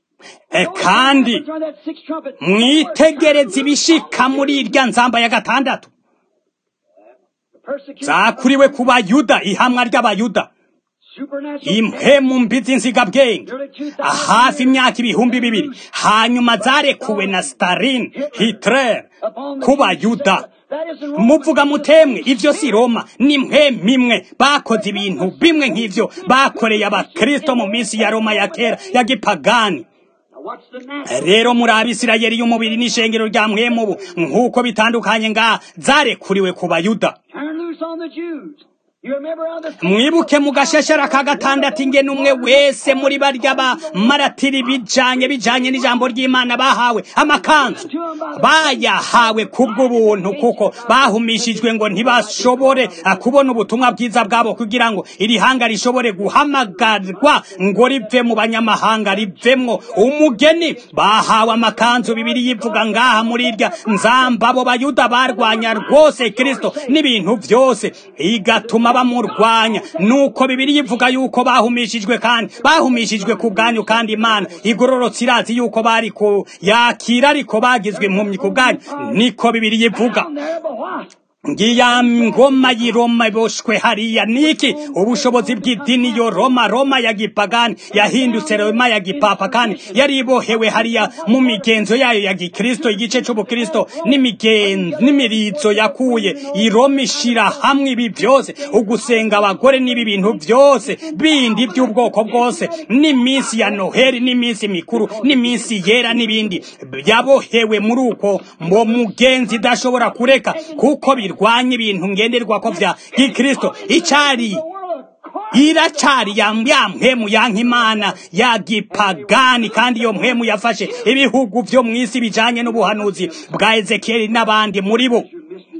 E, kandi During that sixth trumpet. mwitegereze ibishika muri irya nzamba ya gatandatu Persecution. zakuriwe ku bayuda ihamwa ry'abayuda Supernatural. impemu mbi z'insigabwenge hafi imyaka ibihumbi bibiri hanyuma zarekuwe na stalin hitler upon the ku Jews. bayuda That isn't Rome. muvuga mutemwe ivyo si roma ni mwe mimwe bakoze ibintu bimwe nk'ivyo bakoreye abakristo mu minsi ya roma ya kera ya gipagani Now what's the natural? rero muri abisirayeli y'umubiri n'ishengero rya mwemubu nk'uko bitandukanye ngaha zarekuriwe ku bayuda Turn loose on the Jews. You remember how the mwibuke mu gashashara ka gatandatu ingene umwe wese muri barya ba maratiri bijanye bijanye n'ijambo ry'imana bahawe amakanzu bayahawe kubw'ubuntu kuko bahumishijwe ngo ntibashobore ah, kubona ubutumwa bwiza bwabo kugira ngo iri hanga rishobore guhamagarwa ngo rive mu banyamahanga rivemwo umugeni bahawe amakanzu bibiri yivuga ngaha muri irya nzamba abo bayuda barwanya rwose kristo n'ibintu byose igatuma bamurwanya nuko bibiri yivuga yuko bahumishijwe kandi bahumishijwe ku bwanyu kandi imana igororotse irazi yuko bari ku yakira ariko bagizwe impumyi ku bwanyu niko bibiri yivuga down there, but what? ngiya ngoma y'i Roma iboshwe hariya niki ubushobozi bw'idini yo Roma Roma ya gipagani yahindutse Roma ya gipapa kandi yari ibohewe hariya mu migenzo yayo ya gikristo igice c'ubukristo n'imigenzo n'imirizo yakuye i Roma ishira hamwe ibi byose ugusenga abagore n'ibi bintu byose bindi by'ubwoko bwose n'iminsi ya Noheli n'iminsi mikuru n'iminsi yera n'ibindi yabohewe muri uko ngo mugenzi idashobora kureka kuko birwanya ibintu ngenderwako vya gikristo icari The world of Christ. iracari ya ya mpemu yanka imana ya gipagani kandi iyo mpemu yafashe ibihugu vyo mw'isi bijanye n'ubuhanuzi bwa ezekiyeli n'abandi muri bo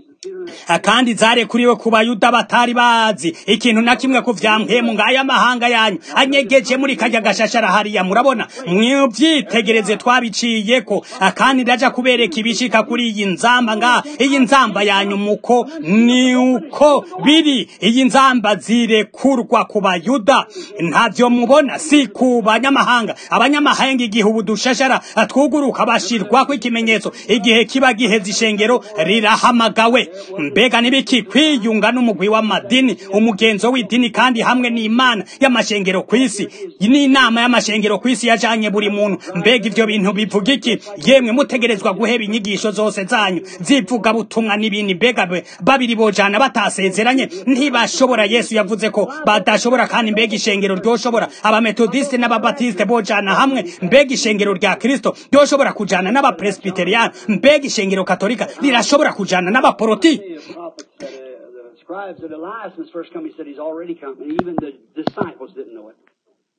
kandi zarekuriwe ku bayuda batari bazi ikintu na kimwe ku vya mpemu ngaya mahanga yanyu anyegeje muri kajya gashashara hariya murabona mwivyitegereze twabiciyeko kandi ndaja kubereka ibishika kuri iyi nzamba nga iyi nzamba yanyu muko ni uko biri iyi nzamba zirekurwa ku bayuda ntavyo mubona si ku banyamahanga abanyamahanga igihe ubu dushashara twuguruka bashirwako ikimenyetso igihe kiba giheze ishengero rirahamagawe mbega nibiki kwiyunga n'umugwi w'amadini umugenzo w'idini kandi hamwe n'imana y'amashengero kw'isi n'inama y'amashengero kw'isi yajanye buri muntu mbega ivyo bintu bivuga iki yemwe mutegerezwa guheba inyigisho zose zanyu zivuga butumwa n'ibindi mbega be- babiri bojana batasezeranye ntibashobora yesu yavuze ko badashobora kandi mbega ishengero ryoshobora abametodiste n'ababatiste bojana hamwe mbega ishengero rya kristo ryoshobora kujana n'abapresbiteriyani mbega ishengero katolika rirashobora kujana n'abaporoti The prophets said, uh, the scribes said Elias was first coming. He said he's already come, and even the disciples didn't know it.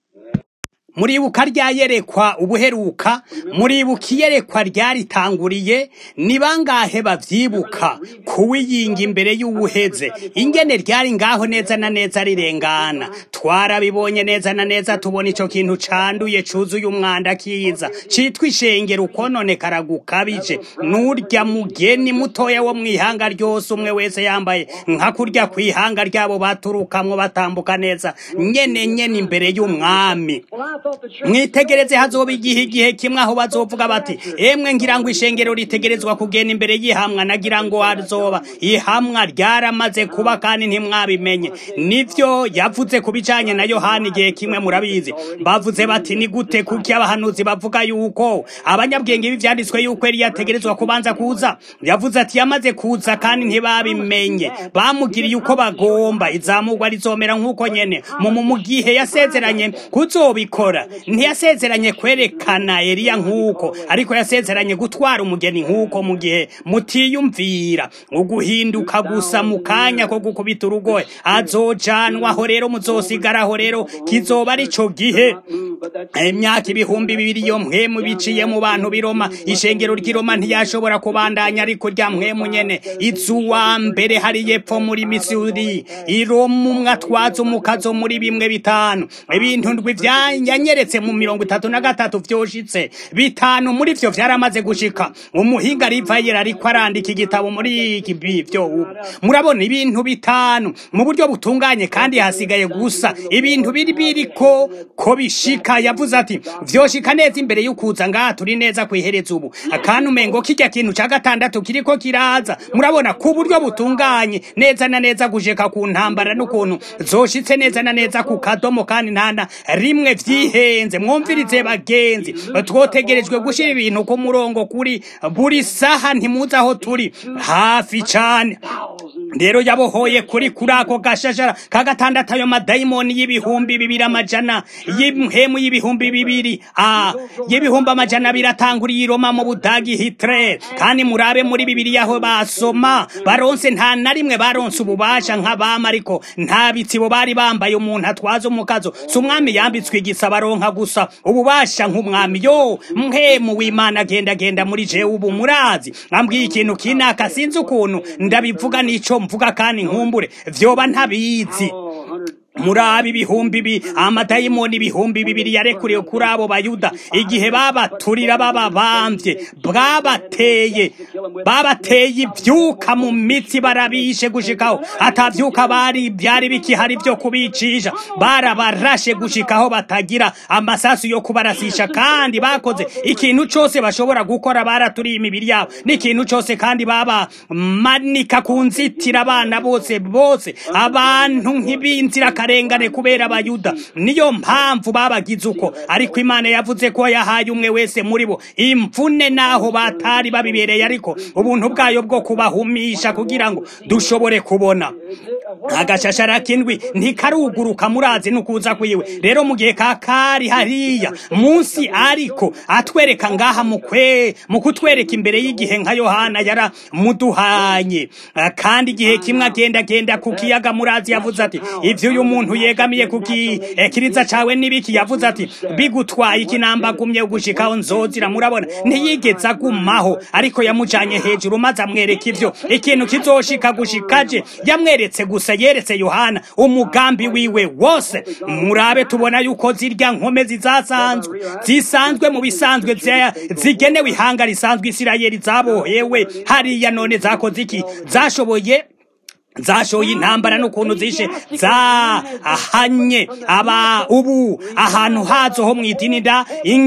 muribuka ryayerekwa ubuheruka muribuka iyerekwa ryaritanguriye ni bangahe bavyibuka kuwiyinga imbere y'uwuheze ingene ryari ngaho neza na neza rirengana twarabibonye neza na neza tubona ico kintu canduye cuzuye umwanda kiza citwa ishengero ukononekara gukabije n'urya mugeni mutoya wo mw'ihanga ryose umwe wese yambaye nka kurya kw'ihanga ryabo baturukamwo batambuka neza nyene nyene imbere y'umwami Well, I thought the church. mwitegereze hazoba igihe igihe kimwe aho bazovuga bati emwe ngira ngo ishengero ritegerezwa kugenda imbere y'ihamwa nagira ngo hazoba ihamwa ryaramaze kuba kandi ntimwabimenye nivyo yavuze ku bijanye na yohani igihe kimwe murabizi bavuze bati ni gute kuki abahanuzi bavuga yuko abanyabwenge b'ivyanditswe yuko yari yategerezwa kubanza kuza yavuze ati yamaze kuza kandi ntibabimenye bamugiriye uko bagomba izamurwa rizomera nk'uko nyene mu mu- mu gihe yasezeranye kuzobikora ntiyasezeranye kwerekana Eliya nk'uko ariko yasezeranye gutwara umugeni nk'uko mu gihe mutiyumvira uguhinduka gusa mu kanya ko gukubita urugohe azojanwaho rero muzosigaraho rero kizoba ari co gihe But that imyaka ibihumbi bibiri iyo mpwemu biciye mu bantu biroma ishengero ry'iroma ntiyashobora kubandanya ariko rya mpwemu nyene izuwa mbere hari yepfo muri misuri iroma umwe atwaza umukazo muri bimwe bitanu ibintu ndwi vyanyanyeretse mu mirongo itatu na gatatu vyoshitse bitanu muri vyo vyaramaze gushika umuhinga rivayera ariko arandika igitabo muri iki bivyo ubu murabona ibintu bitanu mu buryo butunganye kandi hasigaye gusa ibintu biri biriko ko bishika yavuze ati vyoshika neza imbere y'ukuza ngaha turi neza kwihereza ubu akandi umengo kirya kintu ca gatandatu kiriko kiraza murabona ku buryo butunganye neza na neza gushika ku ntambara n'ukuntu zoshitse neza na neza ku kadomo kandi ntana rimwe vyihe bihenze mwumvirize bagenzi twotegerejwe gushyira ibintu ku murongo kuri buri saha ntimuzi aho turi hafi cyane rero yabohoye kuri kuri ako gashashara ka gatandatu ayo madayimoni y'ibihumbi bibiri amajana y'imhemu y'ibihumbi bibiri ah y'ibihumbi amajana abiri atanguriye i Roma mu budagi Hitler kandi murabe muri bibiri aho basoma baronse nta na rimwe baronse ububasha nk'abama ariko nta bitsibo bari bambaye umuntu atwaza umukazo si umwami yambitswe igisa baronka gusa ububasha nk'umwami yo mhemu w'imana agenda agenda muri jewe ubu murazi ambwiye ikintu kinaka sinzi ukuntu ndabivuga n'ico mvuga kandi nkumbure vyoba ntabizi murabi ibihumbi bi amadayimoni ibihumbi bibiri yarekuriwe kuri abo bayuda igihe babaturira bababambye bwabateye babateye ivyuka mu mitsi barabishe gushikaho atavyuka bari byari bikihari byo kubicisha barabarashe gushikaho batagira amasasu yo kubarasisha kandi bakoze ikintu cose bashobora gukora baraturiye imibiri yabo n'ikintu cose kandi baba manika ku nzitira abana bose bose abantu nk'ibinzira akarengane kubera abayuda niyo mpamvu babagize uko ariko imana yavuze ko yahaye umwe wese muri bo imvune naho batari babibereye ariko ubuntu bwayo bwo kubahumisha kugira ngo dushobore kubona agashashara k'indwi ntikaruguruka murazi n'ukuza kwiwe rero mu gihe kakari hariya munsi ariko atwereka ngaha mukwe mu kutwereka imbere y'igihe nka yohana yara muduhanye kandi igihe kimwe agenda agenda ku kiyaga murazi yavuze ati ivyo uyu muntu yegamiye ku kiriza cawe n'ibiki yavuze ati bigutwaye ikinambagumye gushikaho nzozira murabona ntiyigeze agumaho ariko yamujanye hejuru maze amwereka ivyo ikintu kizoshika gushikaje yamweretse gusa yeretse yohana umugambi wiwe wose murabe tubona yuko zirya nkome zizasanzwe zisanzwe mu bisanzwe zigenewe ihanga risanzwe isirayeli zabohewe hariya none zakoze iki zashoboye zashoye intambara n'ukuntu zishe zahanye aba ubu ahantu hazo ho mu idini da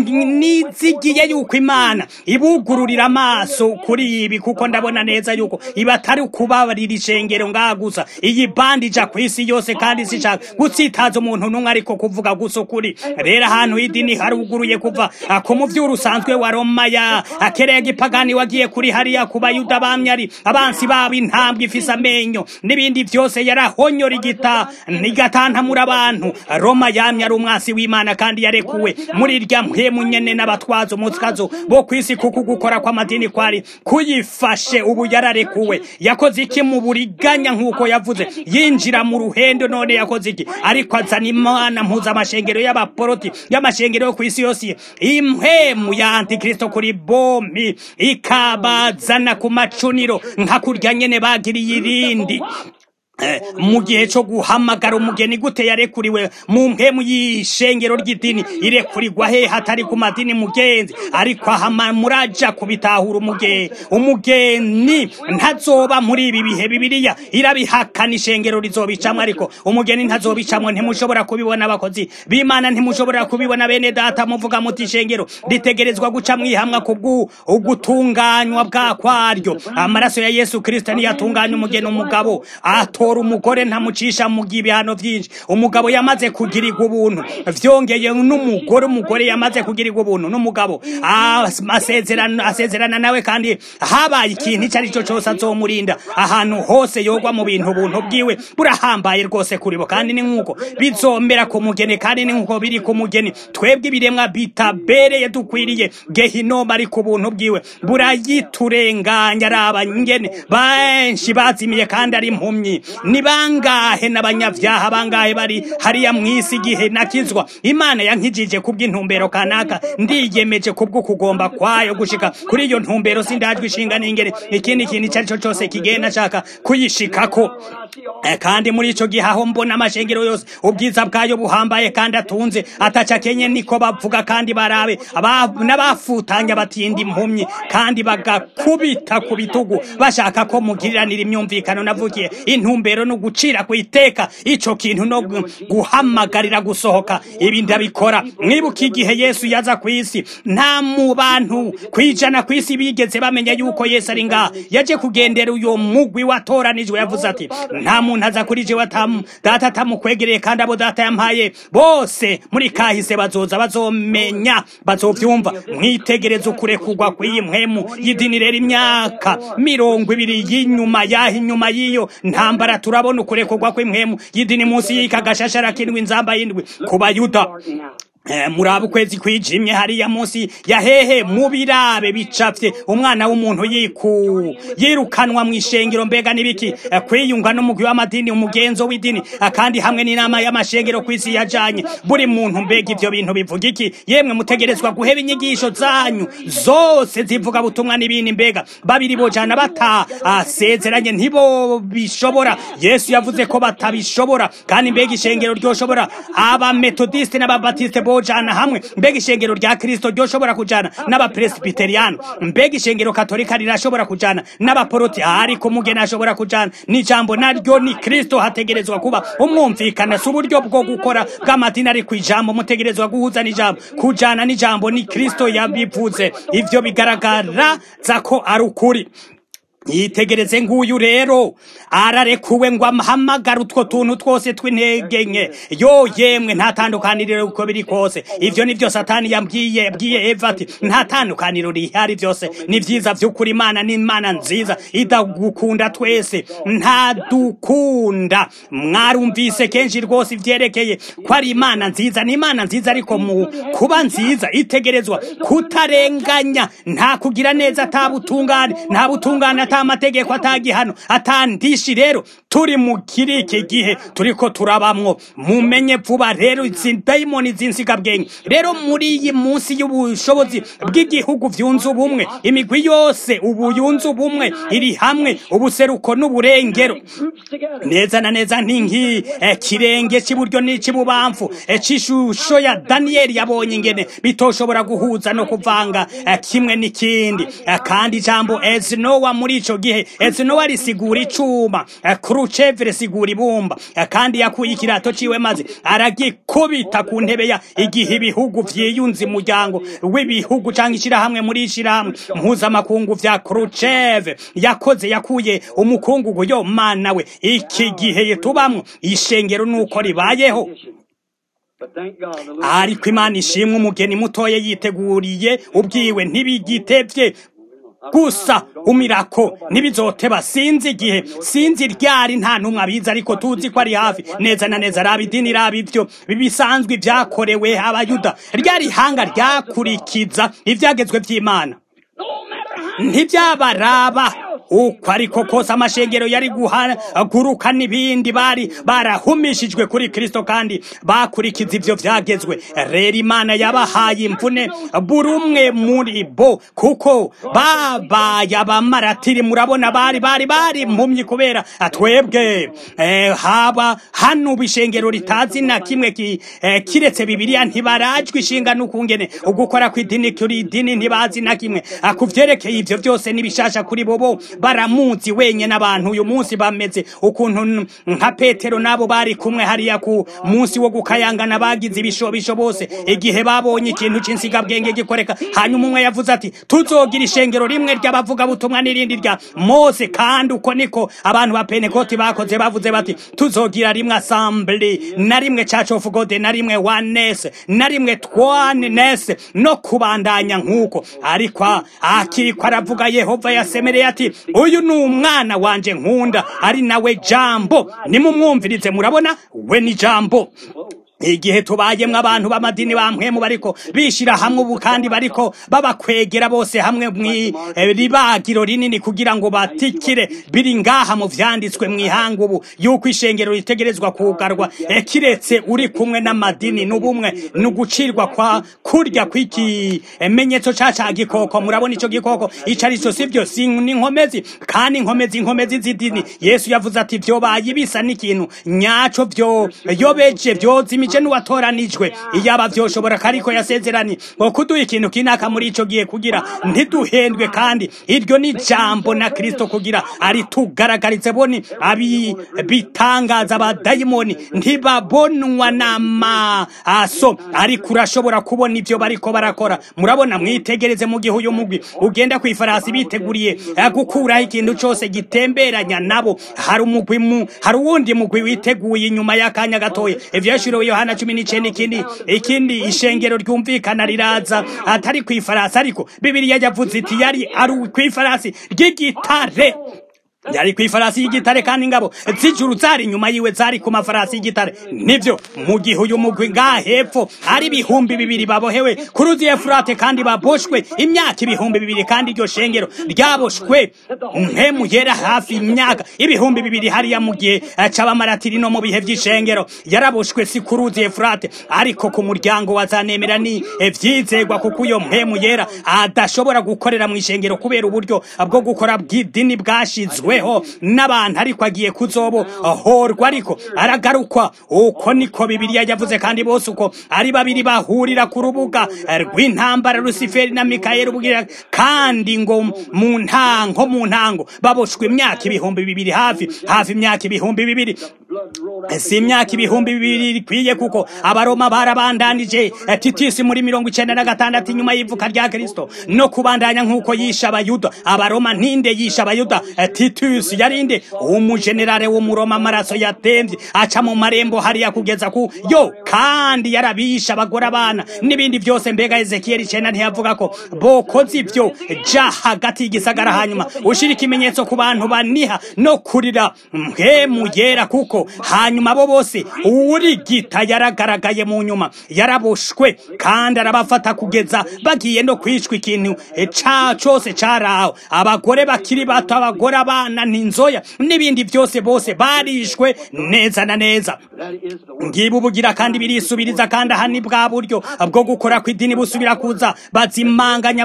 nizigiye yuko imana ibugururira amaso kuri ibi kuko ndabona neza yuko iba atari ukubabarira ishengero ngaha gusa iyi bandi ija ku isi yose kandi sishaka gutsitaza umuntu n'umwe ariko kuvuga gusa ukuri rero ahantu h'idini haruguruye kuva ku muvyuro usanzwe wa roma ya akereye gipagani wagiye kuri hariya ku bayuda bamyari abansi babo intambwe ifise amenyo n'ibindi byose yarahonyora igita nigatantamura abantu roma yamye ari umwasi w'imana kandi yarekuwe muri irya mpemu nyene n'abatwaza umutwazo bo kwisi kuko gukora kw'amadini kwari kuyifashe ubu yararekuwe yakoze iki mu buriganya nk'uko yavuze yinjira mu ruhendo none yakoze iki ariko azana imana mpuzamashengero y'abaporoti y'amashengero yo kw'isi yose impemu ya antikristo kuri bomi ikabazana ku macuniro nka kurya nyene bagiriye irindi mu gihe cyo guhamagara umugeni gute yarekuriwe mu mpemu y'ishengero ry'idini irekurirwa he hatari ku madini mugenzi ariko ahama muraja kubitahura umugeni umugeni ntazoba muri ibi bihe bibiliya irabihakana ishengero rizobicamwo ariko umugeni ntazobicamwo ntimushobora kubibona abakozi b'imana ntimushobora kubibona bene data muvuga muti ishengero ritegerezwa guca mwihamwa kubwu ugutunganywa bwa kwaryo amaraso ya yesu kristo niyo atunganya umugeni umugabo ato umugore ntamucisha mu ibihano byinshi umugabo yamaze kugirirwa ubuntu vyongeye n'umugore umugore yamaze kugirirwa ubuntu n'umugabo asezerana asezerana nawe kandi habaye ikintu icyo ari cyo cyose azomurinda ahantu hose yogwa mu bintu ubuntu bwiwe burahambaye rwose kuri bo kandi ni nk'uko bizomera ku mugeni kandi ni nk'uko biri ku mugeni twebwe ibiremwa bitabereye dukwiriye gehinoma ari ku buntu bwiwe burayiturenganya ari abanyene benshi bazimiye kandi ari impumyi ni bangahe n'abanyavyaha bangahe bari hariya mw'isi igihe nakizwa imana yankijije kubw'intumbero kanaka ndiyemeje kubwo kugomba kwayo gushika kuri iyo ntumbero sindajwe ishinga n'ingere ikindi kintu icyo ari cyo cyose kigenda nshaka kuyishikako kandi muri ico gihe aho mbona amashengero yose ubwiza bwayo buhambaye kandi atunze ataca kenye niko bavuga kandi barabe n'abafutanya batinda impumyi kandi bagakubita ku bitugu bashaka ko mugiriranira imyumvikano navugiye intumbero no gucira ku iteka ico kintu no guhamagarira gusohoka ibi ndabikora mwibuka igihe yesu yaza ku isi nta mu bantu kwijana ku isi bigeze bamenya yuko yesu ari ngaha yaje kugendera uyo mugwi watoranijwe yavuze ati nta muntu aza kuri jewe atamu data atamukwegereye kandi abo data yampaye bose muri kahise bazoza bazomenya bazovyumva mwitegereze ukurekurwa kw'iyi mpwemu y'idini rero imyaka mirongo ibiri y'inyuma yaho inyuma y'iyo ntambara turabona ukurekurwa kw'impwemu y'idini munsi y'ika gashashara k'indwi inzamba y'indwi ku bayuda Eh, muraba ukwezi kwijimye hariya munsi ya hehe mu birabe bicafye umwana w'umuntu yiku yirukanwa mu ishengero mbega nibiki eh, kwiyunga n'umugwi w'amadini umugenzo w'idini eh, kandi hamwe n'inama y'amashengero kw'isi yajanye buri muntu mbega ivyo bintu bivuga iki yemwe mutegerezwa guheba inyigisho zanyu zose zivuga butumwa n'ibindi mbega babiri bojana bata asezeranye ntibo bishobora yesu yavuze ko batabishobora kandi mbega ishengero ryoshobora abametodiste n'ababatiste bojana hamwe mbega ishengero rya kristo ryoshobora kujana n'abapresbiteriyano mbega ishengero katolika rirashobora kujana n'abaporoti ariko umugeni ashobora kujana n'ijambo naryo ni kristo hategerezwa kuba umwumvikana si uburyo bwo gukora bw'amadini ari ku ijambo mutegerezwa guhuza n'ijambo kujana n'ijambo ni kristo yabivuze ivyo bigaragara za ko ari ukuri yitegereze nguyu rero ararekuwe ngo amuhamagare utwo tuntu twose tw'intege nke yo yemwe nta tandukaniro uko biri kose ivyo nivyo satani yambwiye yabwiye eva ati nta tandukaniro rihari vyose ni vyiza vy'ukuri imana ni imana nziza idagukunda twese nta dukunda mwarumvise kenshi rwose ivyerekeye ko ari imana nziza ni imana nziza ariko mu kuba nziza itegerezwa kutarenganya nta kugira neza ata butungane nta butungane ata amategeko atagihano atandishi rero turi mu kiri iki gihe turiko turabamwo mumenye vuba rero izi dayimoni z'insigabwenge rero muri iyi munsi y'ubushobozi bw'igihugu vyunze ubumwe imigwi yose ubu yunze ubumwe iri hamwe ubuseruko n'uburengero Groups together. neza na neza ntinki eh, kirenge cy'iburyo n'ic'ibubamfu eh, c'ishusho ya daniyeli yabonye ingene bitoshobora guhuza no kuvanga eh, kimwe n'ikindi eh, kandi ijambo ezinowa muri ico gihe ezinowa risigura icuma eh, kruchev risigura ibumba eh, kandi yakuye ikirato ciwe maze aragikubita ku ntebe ya igihe ibihugu vyiyunze umuryango w'ibihugu canke ishirahamwe muri ishirahamwe mpuzamakungu vya kruchev yakoze yakuye umukungugu yo mana we iki gihe tubamwo ishengero nuko ribayeho But thank God, the little ariko imana ishimwe umugeni mutoya yiteguriye ubwiwe ntibigitevye gusa umirako ntibizoteba sinzi igihe sinzi ryari nta numwe abizi ariko tuzi ko ari hafi neza na neza raba idini raba ivyo bisanzwe vyakorewe abayuda ryari hanga ryakurikiza ivyagezwe vy'imana no matter how ntibyabaraba uko ariko kose amashengero yari guhaguruka n'ibindi bari barahumishijwe kuri kristo kandi bakurikiza ivyo vyagezwe rero imana yabahaye imvune buri umwe muri bo kuko babaye abamaratiri murabona bari bari bari impumyi kubera twebwe eh, haba hano bishengero ritazi na kimwe ki, eh, kiretse bibiliya ntibarajwe ishinga n'ukungene ugukora kw'idini kuri idini ntibazi na kimwe Ah, ku vyerekeye ivyo vyose n'ibishasha kuri bobo baramuzi wenye n'abantu uyu munsi bameze ukuntu n- nka petero nabo bari kumwe hariya ku munsi wo gukayangana bagize ibishobisho bose igihe babonye ikintu c'insigabwenge gikoreka hanyuma umwe yavuze ati tuzogira ishengero rimwe ry'abavugabutumwa n'irindi rya mose kandi uko niko abantu ba penekoti bakoze bavuze bati tuzogira rimwe assembly na rimwe church of god na rimwe oneness na rimwe twaneness no kubandanya nk'uko ariko akiriko aravuga yehova yasemereye ati uyu ni umwana wanje nkunda ari nawe jambo nimumwumvirize murabona we ni jambo igihe tubayemwo abantu b'amadini bamwemu bariko bishira hamwe ubu kandi bariko babakwegera bose hamwe mw'iribagiro rinini kugira ngo batikire biri ngaha mu vyanditswe mw'ihanga ubu yuko ishengero ritegerezwa kugarwa eh, kiretse uri kumwe n'amadini n'ubumwe n'ugucirwa kwa kurya kw'iki menyetso ca ca gikoko murabona ico gikoko ico arico sivyo si n'inkomezi kandi inkomezi inkomezi z'idini yesu yavuze ati vyobaye bisa n'ikintu nyaco vyo yobeje vyozimije uwatoranije n'uwatoranijwe iyaba vyoshobora ariko yasezeranye ngo kuduha ikintu kinaka muri ico gihe kugira ntiduhendwe kandi iryo ni jambo na kristo kugira aritugaragarize boni abi bitangaza abadayimoni ntibabonwa n'amaso ariko urashobora kubona ivyo bariko barakora murabona mwitegereze mu gihe uyu mugwi ugenda ku ifarasi biteguriye eh, gukuraho ikintu cose gitemberanya nabo hari umugwi mu hari uwundi mugwi witeguye inyuma y'akanya gatoya ivyashuriwe yohana cumi n'icenda ikindi ikindi ishengero ryumvikana riraza atari ku ifarasi ariko bibiliya yavuze iti yari ari ku ifarasi ry'igitare yari ku ifarasi y'igitare kandi ingabo z'ijuru zari inyuma yiwe zari ku mafarasi y'igitare nivyo mu gihe uyu mugwi ngaha hepfo ari ibihumbi bibiri babohewe ku ruzi efurate kandi baboshwe imyaka ibihumbi bibiri kandi iryo shengero ryaboshwe mpemu yera hafi imyaka ibihumbi bibiri hariya mu gihe c'abamaratiri no mu bihe vy'ishengero yaraboshwe si ku ruzi efurate ariko ku muryango wazanemera ni ivyizegwa kuko uyo mpemu yera adashobora gukorera mu ishengero kubera uburyo bwo gukora bw'idini bwashizwe weho n'abantu ariko agiye kuzobo horwa ariko aragarukwa uko niko bibiliya yavuze kandi bose uko ari babiri bahurira ku rubuga rw'intambara rusiferi na mikayeli ubwira kandi ngo mu ntango mu ntango baboshwe imyaka ibihumbi bibiri hafi hafi imyaka ibihumbi bibiri si imyaka ibihumbi bibiri ikwiye kuko abaroma barabandanije titisi muri mirongo icenda na gatandatu inyuma y'ivuka rya kristo no kubandanya nk'uko yisha abayuda abaroma ntinde yisha abayuda titus yarinde umujenerale w'umuroma amaraso yatemvye aca mu marembo hariya kugeza ku yo kandi yarabisha abagore abana n'ibindi vyose mbega ezekiyeli icenda ntiyavuga ko bokoze ivyo ja hagati y'igisagara hanyuma ushira ikimenyetso ku bantu baniha no kurira mpemu yera kuko hanyuma bo bose uwurigita yaragaragaye mu nyuma yaraboshwe kandi arabafata kugeza bagiye no kwicwa ikintu ca cose caraho abagore bakiri bato abagore abana n'inzoya n'ibindi byose bose barishwe neza na neza ngiba ubugira kandi birisubiriza kandi aha ni bwa buryo bwo gukora kw'idini busubira kuza bazimanganya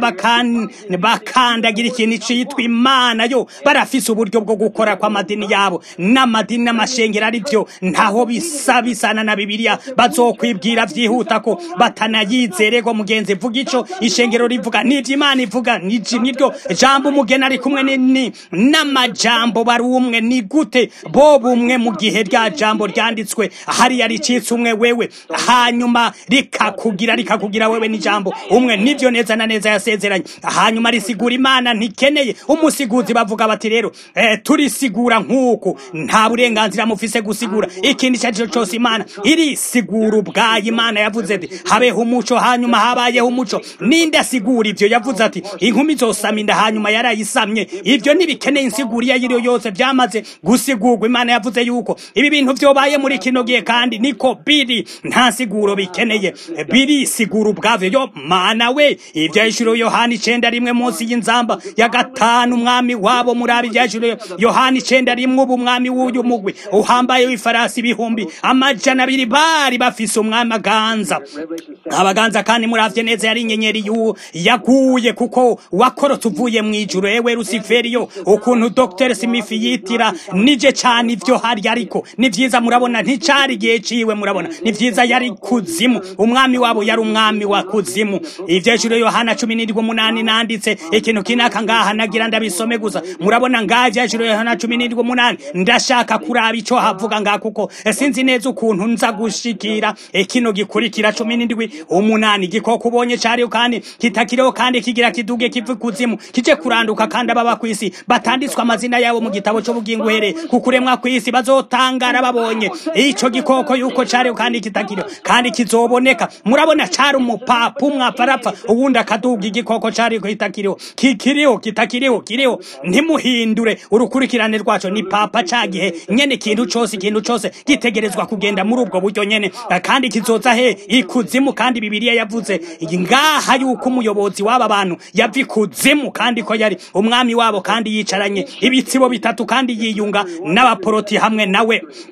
bakandagira ikintu citwa imana yo barafise uburyo bwo gukora kw'amadini yabo n'amadini n'amashengero ari byo ntaho bisa bisana na bibiliya bazokwibwira vyihuta ko batanayizererwa mugenzi vuga ico ishengero rivuga n'ivyo imana ivuga niryo jambo umugeni ari kumwe ni n'amajambo bari umwe ni gute bo bumwe mu gihe rya jambo ryanditswe hariya ricitse umwe wewe hanyuma rikakugira rikakugira wewe n'ijambo umwe nivyo neza na neza yasezeranye hanyuma risigura imana ntikeneye umusiguzi bavuga bati rero eh, turisigura nk'uku nta burenganzira mufise gusigura ikindi icyo ari cyo cyose imana irisigura ubwayo imana yavuze ati habeho umuco hanyuma habayeho umuco ninde asigura ivyo yavuze ati inkumi izosama inda hanyuma yarayisamye ivyo ntibikeneye insiguro iyo ariyo yose byamaze gusigurwa imana yavuze yuko ibi bintu vyobaye muri kino gihe kandi niko biri nta siguro bikeneye birisigura ubwavyo yo mana we ivyahishuro yohana icenda rimwe munsi y'inzamba ya gatanu umwami wabo muri abi ivyahishuro yohana icenda rimwe ubu umwami w'uyu mugwi uhambaye w'ifarasi ibihumbi amajana abiri bari bafise umwami aganza abaganza kandi muravye neza yari inyenyeri y'uwo yaguye kuko wakorotse uvuye mu ijuru ewe rusiferiyo ukuntu dr smith yitira nije cane ivyo hari ariko ni vyiza murabona nticari igihe ciwe murabona ni vyiza yari kuzimu umwami wabo yari umwami wa kuzimu ivyejuru yohana cumi n'indwi umunani nanditse ikintu kinaka ngaha nagira ndabisome gusa murabona ngaha ivyejuru yohana cumi n'indwi umunani ndashaka kuraba ico havuga ngaha kuko sinzi neza ukuntu nza gushikira kino gikurikira cumi n'indwi umunani igikoko ubonye cariho kandi kitakiriho kandi kigira kiduge kive kuzimu kije kuranduka kandi ababa kw'isi batanditswe amazina yabo mu gitabo c'ubugingo uhereye kukuremwa kw'isi bazotangara babonye ico gikoko yuko cariho kandi kitakiriho kandi kizoboneka murabona cari umupapa umwe aparapfa uwundi akaduga igikoko cariho kitakiriho kikiriho kitakiriho kiriho ntimuhindure urukurikirane rwaco ni papa ca gihe nyene ikintu cose ikintu cose gitegerezwa kugenda muri ubwo buryo nyene kandi kizoza he ikuzimu kandi bibiliya yavuze ngaha yuko umuyobozi w'aba bantu yava ikuzimu kandi ko yari umwami wabo kandi yicaranye ibitsibo bitatu kandi yiyunga n'abaporoti hamwe nawe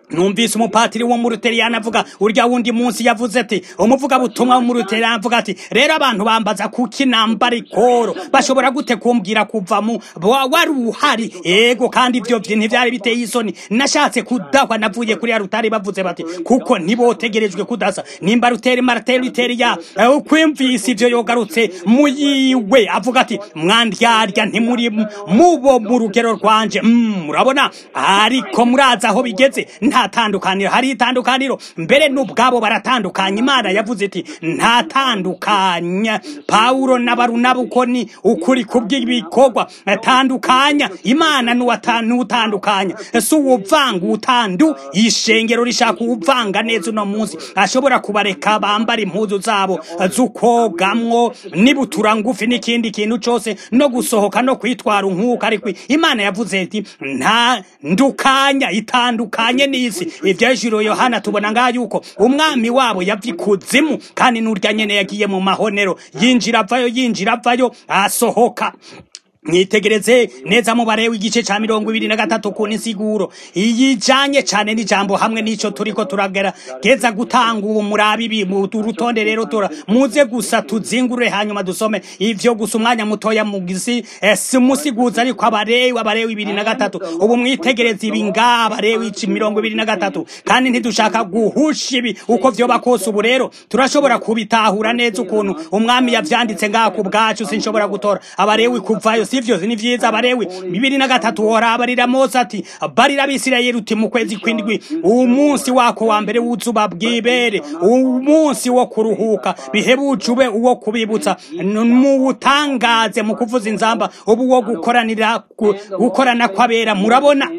numvise umupatiri wo mu ruteriyani avuga urya wundi munsi yavuze ati umuvuga butumwa wo mu ruteriyani avuga ati rero abantu bambaza kuki nambara ikoro bashobora gute kumbwira kuva mu wa- wari uhari ego kandi ibyo bye ntibyari biteye isoni nashatse kudahwa navuye kuri ya rutari bavuze bati kuko ntibotegerejwe kudasa nimba ruteri marateri ruteriya eh, ukwimvise ivyo yogarutse muyiwe avuga ati mwandyarya ntimuri mubo mu rugero rwanje Mm, murabona ariko murazi aho bigeze nta tandukaniro hari itandukaniro mbere n'ubwabo baratandukanye imana yavuze iti nta tandukanya pawulo na barunaba uko ni ukuri kubw'ibikorwa tandukanya imana n'uwata- n'utandukanya si uwuvanga utandu ishengero rishaka uwuvanga neza uno munsi ashobora kubareka bambara impuzu zabo z'ukogamwo n'ibutura ngufi n'ikindi kintu cose no gusohoka no kwitwara nk'uko ariko imana yavuze iti nta ndukanya itandukanye n'isi ivyejuru yohana tubona ngaho yuko umwami wabo yava ikuzimu kandi n'urya nyene yagiye mu mahonero yinjira avayo yinjira avayo asohoka mwitegereze neza mubare w'igice ca mirongo ibiri na gatatu ku nsiguro iyijanye cane n'ijambo hamwe n'ico turiko turagerageza gutanga ubu murabi ibi mu urutonde rero tura muze gusa tuzingurure hanyuma dusome ivyo gusa umwanya mutoya mu gisi eh, si musiguza ariko abarewi abarewi ibiri na gatatu ubu mwitegereze ibi ngaha abarewi ici mirongo ibiri na gatatu kandi ntidushaka guhusha ibi uko vyoba kose ubu rero turashobora kubitahura neza ukuntu umwami yavyanditse ngaha ku bwacu sinshobora gutora abarewi kuvayo sivyo ni vyiza abarewi bibiri na gatatu hora abarira mose ati barira abisirayeli uti mu kwezi kw'indwi umunsi wako wa mbere w'uzuba bw'ibere umunsi wo kuruhuka bihebuje ube uwo kubibutsa N- muwutangaze mu kuvuza inzamba ubu wo gukoranira gu- gukorana kw'abera murabona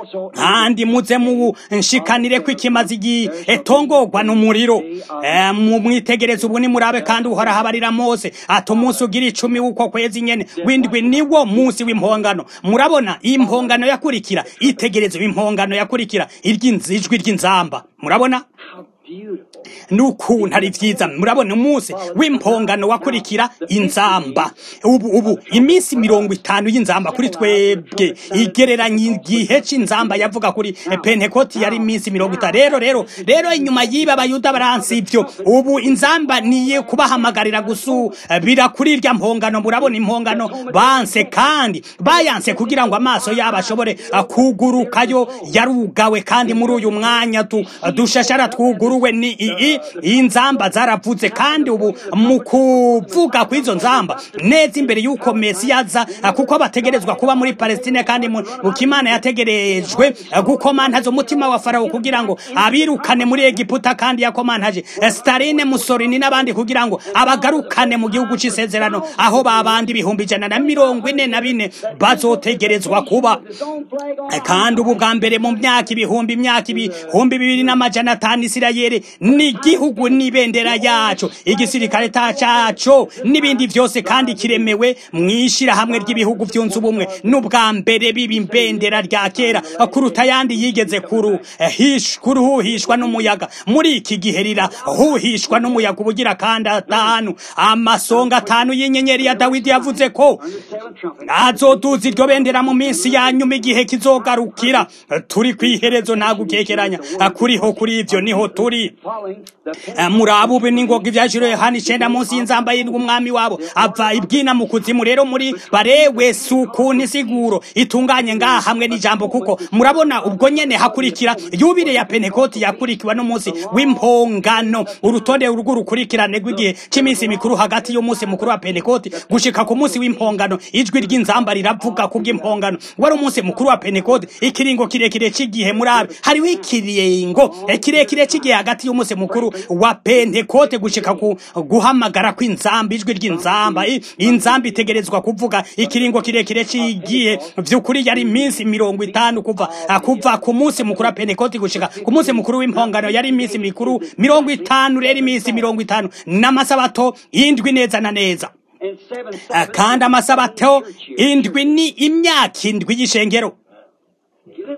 kandi muze munshikanire ko ikimazi gitongorwa n'umuriro Eh, mu mwitegereze ubu nimurabe kandi uhoraho abarira mose ati umunsi ugira icumi w'uko kwezi nyene w'indwi niwo munsi w'impongano murabona impongano yakurikira itegereze impongano yakurikira iry'inz- ijwi ry'inzamba murabona How beautiful. n'ukuntu ari vyiza murabona umunsi w'impongano wakurikira inzamba ubu ubu iminsi mirongo itanu y'inzamba kuri twebwe igereranya igihe c'inzamba yavuga kuri pentekoti yari iminsi mirongo itanu rero rero rero inyuma y'ibi abayuda baransi ivyo ubu inzamba niye kubahamagarira gusubira kuri irya mpongano murabona impongano banse kandi bayanse kugira ngo amaso yabo ashobore uh, kugurukayo yarugawe kandi muri uyu mwanya tu, dushashara twuguruwe ni ii inzamba zaravuze kandi ubu mu kuvuga kw'izo nzamba neza imbere y'uko mesi yaza uh, kuko bategerezwa kuba muri palestine kandi mu mu kimana yategerejwe uh, gukomantaza umutima wa farawo kugira ngo abirukane muri egiputa kandi yakomantaje uh, starine musorini n'abandi kugira ngo abagarukane mu gihugu c'isezerano aho babandi ibihumbi ijana na mirongo ine na bine bazotegerezwa kuba His own flag on kandi ubu bwa mbere mu myaka ibihumbi imyaka ibihumbi bibiri n'amajana atanu isirayeli n'igihugu n'ibendera yaco igisirikare ta caco n'ibindi vyose kandi kiremewe mw'ishirahamwe ry'ibihugu vyunze ubumwe n'ubwa mbere biba imbendera rya kera kuruta ayandi yigeze kuru hish kuruhuhishwa n'umuyaga muri iki gihe rirahuhishwa n'umuyaga ubugira kandi atanu amasonga atanu y'inyenyeri ya dawidi yavuze ko the seventh trumpet. azoduza iryo bendera mu minsi ya nyuma igihe kizogarukira turi kw'iherezo nta gukekeranya kuriho kuri ivyo niho turi Following the Eh, muraba ubu n'ingoga ivyajiro yohana icenda munsi y'inzamba y'indwi umwami wabo ava ibwina mu kuzimu rero muri barewe si ukuntu isiguro itunganye ngaha hamwe n'ijambo kuko murabona ubwo nyene hakurikira yubire ya pentekoti yakurikiwe n'umunsi w'impongano urutonde rw'urukurikirane rw'igihe c'iminsi mikuru hagati y'umunsi mukuru wa pentekoti gushika ku munsi w'impongano ijwi ry'inzamba riravuga kubw'impongano wari umunsi mukuru wa pentekoti ikiringo kirekire c'igihe murabe hariho ikiringo eh, kirekire c'igihe hagati y'umunsi mukuru wa pentekote gushika ku guhamagara kw'inzamba ijwi ry'inzamba I- inzamba itegerezwa kuvuga ikiringo kirekire c'igihe vy'ukuri yari iminsi mirongo itanu kuva ah, kuva ku munsi mukuru wa pentekote gushika ku munsi mukuru w'impongano yari iminsi mikuru mirongo itanu rero iminsi mirongo itanu n'amasabato indwi neza na neza and seven Ah, kandi amasabato indwi ni imyaka indwi y'ishengero Get it?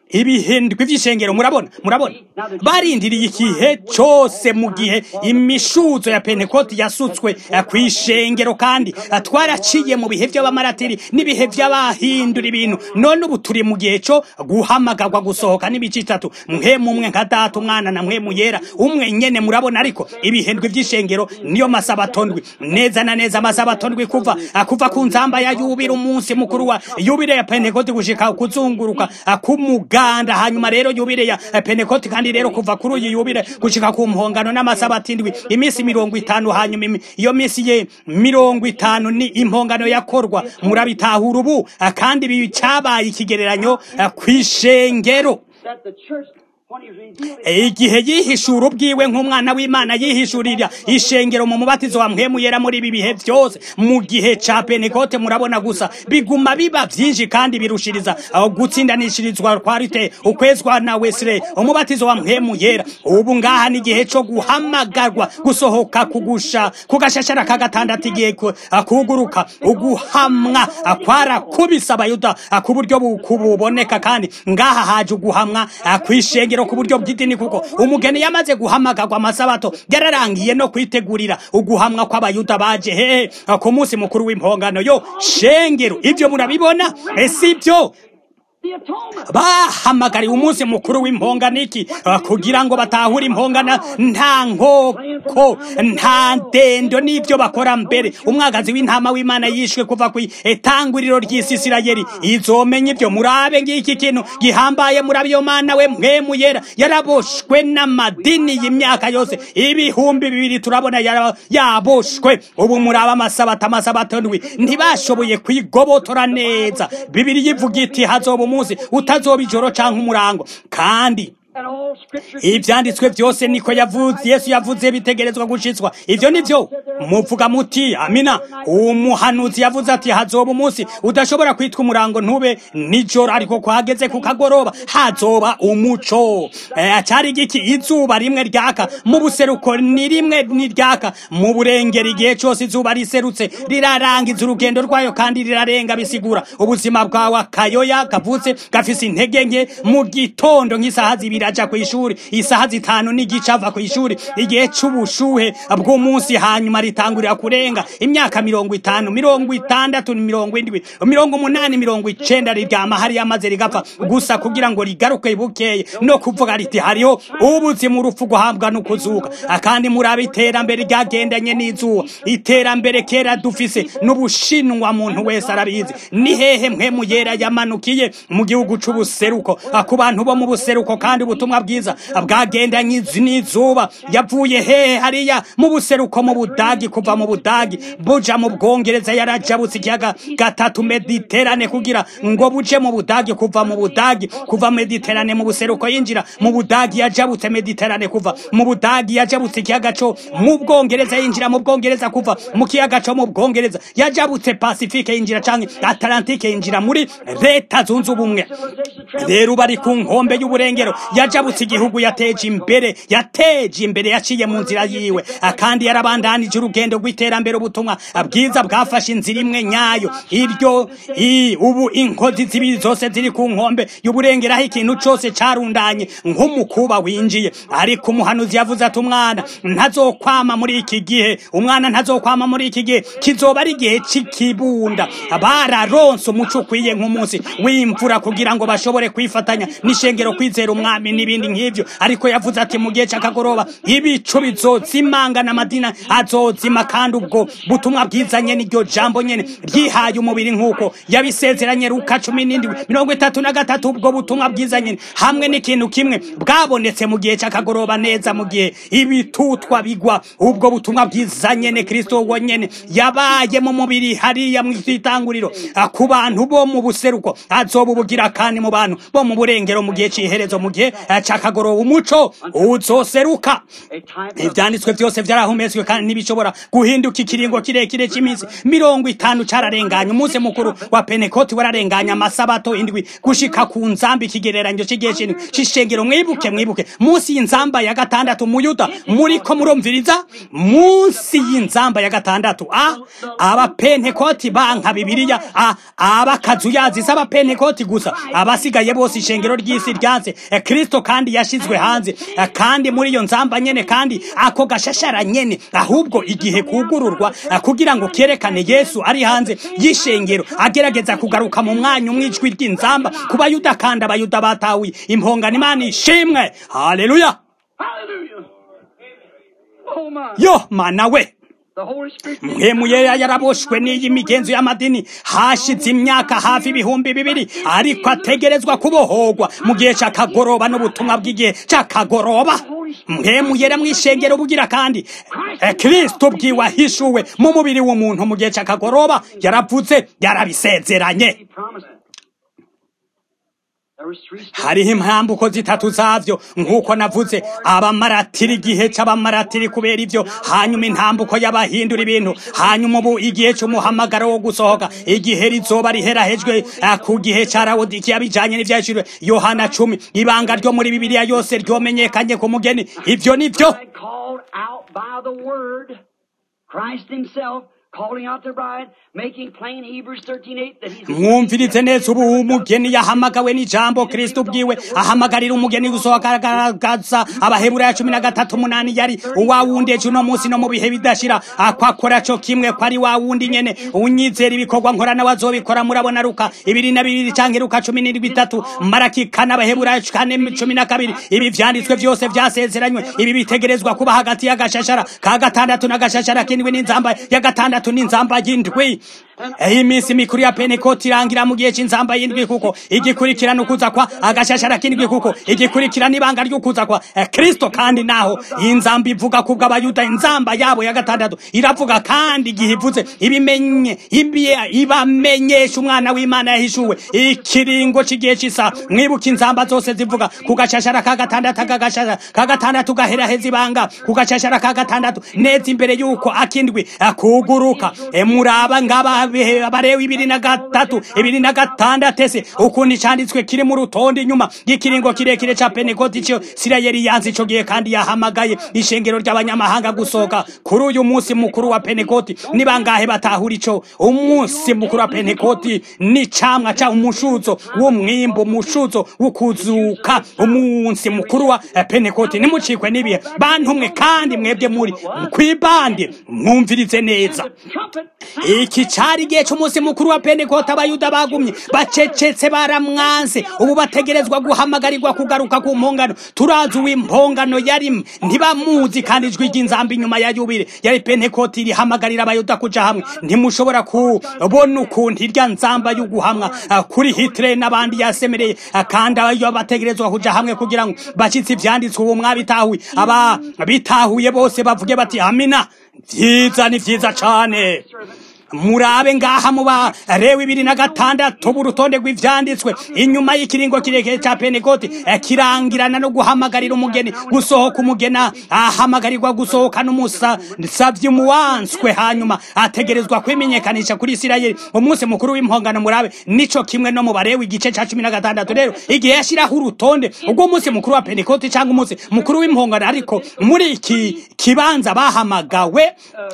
ibihindwi vy'ishengero murabona murabona barindiriye igihe cose mu gihe imishuzo ya pentekoti yasutswe eh, kw'ishengero kandi eh, twaraciye mu bihe vy'abamaratiri n'ibihe vy'abahindura ibintu none ubu turi mu gihe co guhamagarwa gusohoka n'ibice itatu mpemu umwe nka data umwana na mpemu yera umwe nyene murabona ariko ibihindwi vy'ishengero niyo masabatondwi neza na neza amasabatondwi kuva ah, kuva ku nzamba ya yubira umunsi mukuru wa yubire ya pentekoti gushika kuzunguruka ah, k'umuganda hanyuma rero yubire ya eh, pentekoti kandi rero kuva kuri uyu yubire gushika ku mpongano n'amasabati indwi iminsi mirongo itanu hanyuma imi- iyo minsi ye mirongo itanu ni impongano yakorwa murabitahura ubu ah, kandi ibi cabaye ikigereranyo ah, kw'ishengero That the church, when he revealed it, igihe yihishura ubwiwe nk'umwana w'imana yihishurira ishengero mu mubatizo wa mpwemu yera muri ibi bihe byose mu gihe ca pentekote murabona gusa biguma biba vyinshi kandi birushiriza aho gutsindanishirizwa kwa rite ukwezwa na wesire umubatizo wa mpwemu yera ubu ngaha ni igihe co guhamagarwa gusohoka kugusha kugashashara ka gatandatu igihe ku- kuguruka uguhamwa kwarakubise abayuda ku buryo bu- buboneka kandi ngaha haje uguhamwa kw'ishengero ku buryo bw'idini kuko umugeni yamaze guhamagarwa amasabato yararangiye no kwitegurira uguhamwa kw'abayuda baje hehe ku munsi mukuru w'impongano yo shengero ibyo murabibona ese ibyo the atonement. bahamagariwe umunsi mukuru w'impongano iki Ah, kugira ngo batahure impongana nta nkoko nta ndendo n'ibyo bakora mbere umwagazi w'intama w'imana yishwe kuva ku etanguriro ry'isi isirayeli izomenya ibyo murabe ngiki kintu gihambaye murabe iyo mana we mwemu yera yaraboshwe n'amadini y'imyaka yose ibihumbi bibiri turabona yara- yaboshwe ubu muraba amasabata amasabato ndwi ntibashoboye kwigobotora neza bibiri yivuga iti hazoba umunsi utazoba ijoro canke umurango kandi And all scripture ivyanditswe vyose niko yavuze yesu yavuze bitegerezwa gushitswa ivyo nivyo muvuga muti amina umuhanuzi yavuze ati hazoba umunsi udashobora kwitwa umurango ntube nijoro ariko kwageze ku kagoroba hazoba umuco Eh, cari giki izuba rimwe ryaka mu buseruko ni rimwe ni ryaka mu burengero igihe cose izuba riserutse rirarangiza urugendo rwayo kandi rirarenga bisigura ubuzima bwawe akayoya kavutse gafise intege nke mu gitondo nk'isaha zibiri aja kw'ishuri isaha zitanu n'igice ava kw'ishuri igihe c'ubushuhe bw'umunsi hanyuma ritangurira kurenga imyaka mirongo itanu mirongo itandatu mirongo indwi mirongo umunani mirongo icenda riryama hariya maze rigapfa gusa kugira ngo rigaruke bukeye no kuvuga riti hariho ubuzima urupfu guhabwa no kuzuka kandi murabe iterambere ryagendanye n'izuba iterambere kera dufise n'ubushinwa muntu wese arabizi ni hehe mpemu yera yamanukiye mu gihugu c'ubuseruko ku bantu bo mu buseruko kandi ubutumwa bwiza bwagendanye izi- n'izuba yavuye hehe hariya mu buseruko mu budagi kuva mu budagi buja mu bwongereza yarajabutse ikiyaga gatatu mediterane kugira ngo buje mu budagi kuva mu budagi kuva mediterane mu buseruko yinjira mu budagi yajabutse mediterane kuva mu budagi yajabutse ikiyaga co mu bwongereza yinjira mu bwongereza kuva mu kiyaga co mu bwongereza yajabutse pasifike yinjira canke atlantike yinjira muri leta zunze ubumwe rero bari ku nkombe y'uburengero yajabutse igihugu yateje imbere yateje imbere yaciye mu nzira yiwe Ah, kandi yarabandanije urugendo rw'iterambere ubutumwa ah, bwiza bwafashe inzira imwe nyayo iryo i ubu inkozi zibiri zose ziri ku nkombe y'uburengero aho ikintu cose carundanye nk'umukuba winjiye ariko umuhanuzi yavuze ati umwana ntazokwama muri iki gihe umwana ntazokwama muri iki gihe kizoba ari igihe c'ikibunda bararonse umuco ukwiye nk'umunsi w'imvura kugira ngo bashobore kwifatanya n'ishengero kwizera umwami n'ibindi nk'ivyo ariko yavuze ati mu gihe c'akagoroba ibicu bizozimangana amadina azozima kandi ubwo butumwa bwiza nyene iryo jambo nyene ryihaye umubiri nk'uko yabisezeranye luka cumi n'indwi mirongo itatu na gatatu ubwo butumwa bwiza nyene hamwe n'ikintu kimwe bwabonetse mu gihe c'akagoroba neza mu gihe ibitutwa bigwa ubwo butumwa bwiza nyene kristo wo nyene yabaye mu mubiri hariya mu itanguriro ku bantu bo mu buseruko azoba ubugira kandi mu bantu bo mu burengero mu gihe c'iherezo mu gihe eh, c'akagoroba umuco uzoseruka A type of ivyanditswe vyose vyarahumetswe kandi ntibishobora guhinduka ikiringo kirekire c'iminsi mirongo itanu cararenganye umunsi mukuru wa pentekoti wararenganye amasabato indwi gushika ku nzamba ikigereranyo c'igihe c'indwi c'ishengero mwibuke mwibuke munsi y'inzamba ya gatandatu muyuda muriko murumviriza munsi y'inzamba ya gatandatu a abapentekoti banka bibiliya a abakazuyazi s'abapentekoti gusa abasigaye bose ishengero ry'isi ryanze Eh, kristo kandi yashizwe hanze Eh, kandi muri iyo nzamba nyene kandi ako gashashara nyene ahubwo igihe kugururwa eh, kugira ngo kerekane yesu ari hanze y'ishengero agerageza kugaruka mu mwanya umwijwi ry'inzamba ku bayuda kandi abayuda batahuye impongano imana ishimwe haleluya Hallelujah. Oh my. yo mana we The Holy Spirit. mpemu yera yaraboshwe n'iyi migenzo y'amadini hashize imyaka hafi ibihumbi bibiri ariko ategerezwa kubohorwa mu gihe c'akagoroba n'ubutumwa bw'igihe c'akagoroba mpemu yera mw'ishengero bugira kandi eh, kristo bwiwe ahishuwe mu mubiri w'umuntu mu gihe c'akagoroba yaravuze yarabisezeranye He promised it. There was three steps. hariho impambuko zitatu zavyo nk'uko navuze abamaratiri igihe c'abamaratiri kubera ivyo hanyuma intambuko y'abahindura ibintu hanyuma ubu igihe c'umuhamagaro wo gusohoka igihe rizoba riherahejwe eh, ku gihe ca rawodikiya bijanye n'ivyashijwe yohana cumi ibanga ryo muri bibiliya yose ryomenyekanye ku mugeni ivyo nivyo bride called out by the word, Christ himself calling out the bride, making plain Hebrews 13:8 that he's mwumvirize neza ubu umugeni yahamagawe n'ijambo kristo ubwiwe ahamagarira umugeni gusohoka agaragaza abaheburayo cumi na gatatu umunani yari uwa wundi ejo uno munsi no mu bihe bidashira akwakora co kimwe ko ari wa wundi nyene unyizera ibikorwa nkora nawe azobikora murabona ruka ibiri na bibiri canke ruka cumi n'indwi itatu maraki kane abaheburayo kane cumi na kabiri ibi vyanditswe vyose vyasezeranywe ibi bitegerezwa kuba hagati y'agashashara ka gatandatu n'agashashara k'indwi n'inzamba ya gatandatu n'inzamba y'indwi iyi minsi mikuru ya pentekoti irangira mu gihe c'inzamba y'indwi kuko igikurikirana ukuza kwa agashashara k'indwi kuko igikurikirana ibanga ry'ukuza kwa eh, kristo kandi naho inzamba ivuga kubwo abayuda inzamba yabo ya gatandatu iravuga kandi igihe ivuze ibimenye ibiye- ibamenyesha umwana w'imana yahishuwe ikiringo c'igihe c'isa mwibuka inzamba zose zivuga ku gashashara ka gatandatu aka gashashara ka gatandatu gaheraheza ibanga ku gashashara ka gatandatu neza imbere y'uko akindwi akuguruka E, muraba ngaba bihe- abarewi ibiri na gatatu ibiri na gatandatu ese ukuntu icanditswe kiri mu rutonde inyuma y'ikiringo kirekire ca pentekoti ico sirayeli yanze ico gihe kandi yahamagaye ishengero ry'abanyamahanga gusohoka kuri uyu munsi mukuru wa pentekoti ni bangahe batahura ico umunsi mukuru wa pentekoti ni camwa ca umushuzo w'umwimbu umushuzo w'ukuzuka umunsi mukuru wa eh, pentekoti nimucikwe n'ibihe bantumwe kandi mwebwe muri kwibande mwumvirize neza trumpet. iki cari igihe c'umunsi mukuru wa pentekoti abayuda bagumye bacecetse baramwanse ubu bategerezwa guhamagarirwa kugaruka ku mpongano turazi uw'impongano yari ntibamuzi kandi ijwi ry'inzamba inyuma ya yubire yari pentekoti rihamagarira abayuda kuja hamwe ntimushobora kubona ukuntu irya nzamba y'uguhamwa ah, kuri hitler n'abandi yasemereye ah, kandi abayo bategerezwa kuja hamwe kugira ngo bashitse ivyanditswe ubu mwabitahuye aba bitahuye bose bavuge bati amina vyiza ni vyiza cane murabe ngaha muba rewe ibiri na gatandatu urutonde rw'ivyanditswe inyuma y'ikiringo kirekire ca pentekoti eh, kirangirana no guhamagarira umugeni gusohoka umugena ahamagarirwa gusohoka n'umusavyi muwanswe hanyuma ategerezwa kwimenyekanisha kuri isirayeli umunsi mukuru w'impongano murabe nico kimwe no mu barewe igice ca cumi na gatandatu rero igihe yashiraho urutonde ubwo munsi mukuru wa pentekoti canke umunsi mukuru w'impongano ariko muri iki kibanza bahamagawe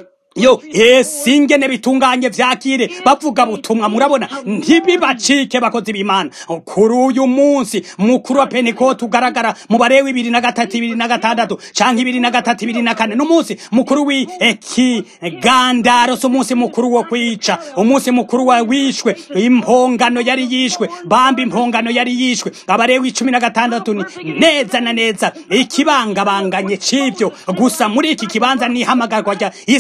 yo esi ingene bitunganye vyakire bavuga butumwa murabona ntibibacike bakozi b'imana kuri uyu munsi mukuru wa pentekote ugaragara mu barewe ibiri na gatatu ibiri na gatandatu canke ibiri na gatatu ibiri na kane n'umunsi mukuru w'ikigandaro si umunsi mukuru wo kwica umunsi mukuru wa wishwe impongano yari yishwe bamba impongano yari yishwe abarewe icumi na gatandatu ni neza na neza ikibangabanganye c'ivyo gusa muri iki kibanza n'ihamagarwa rya isirayeli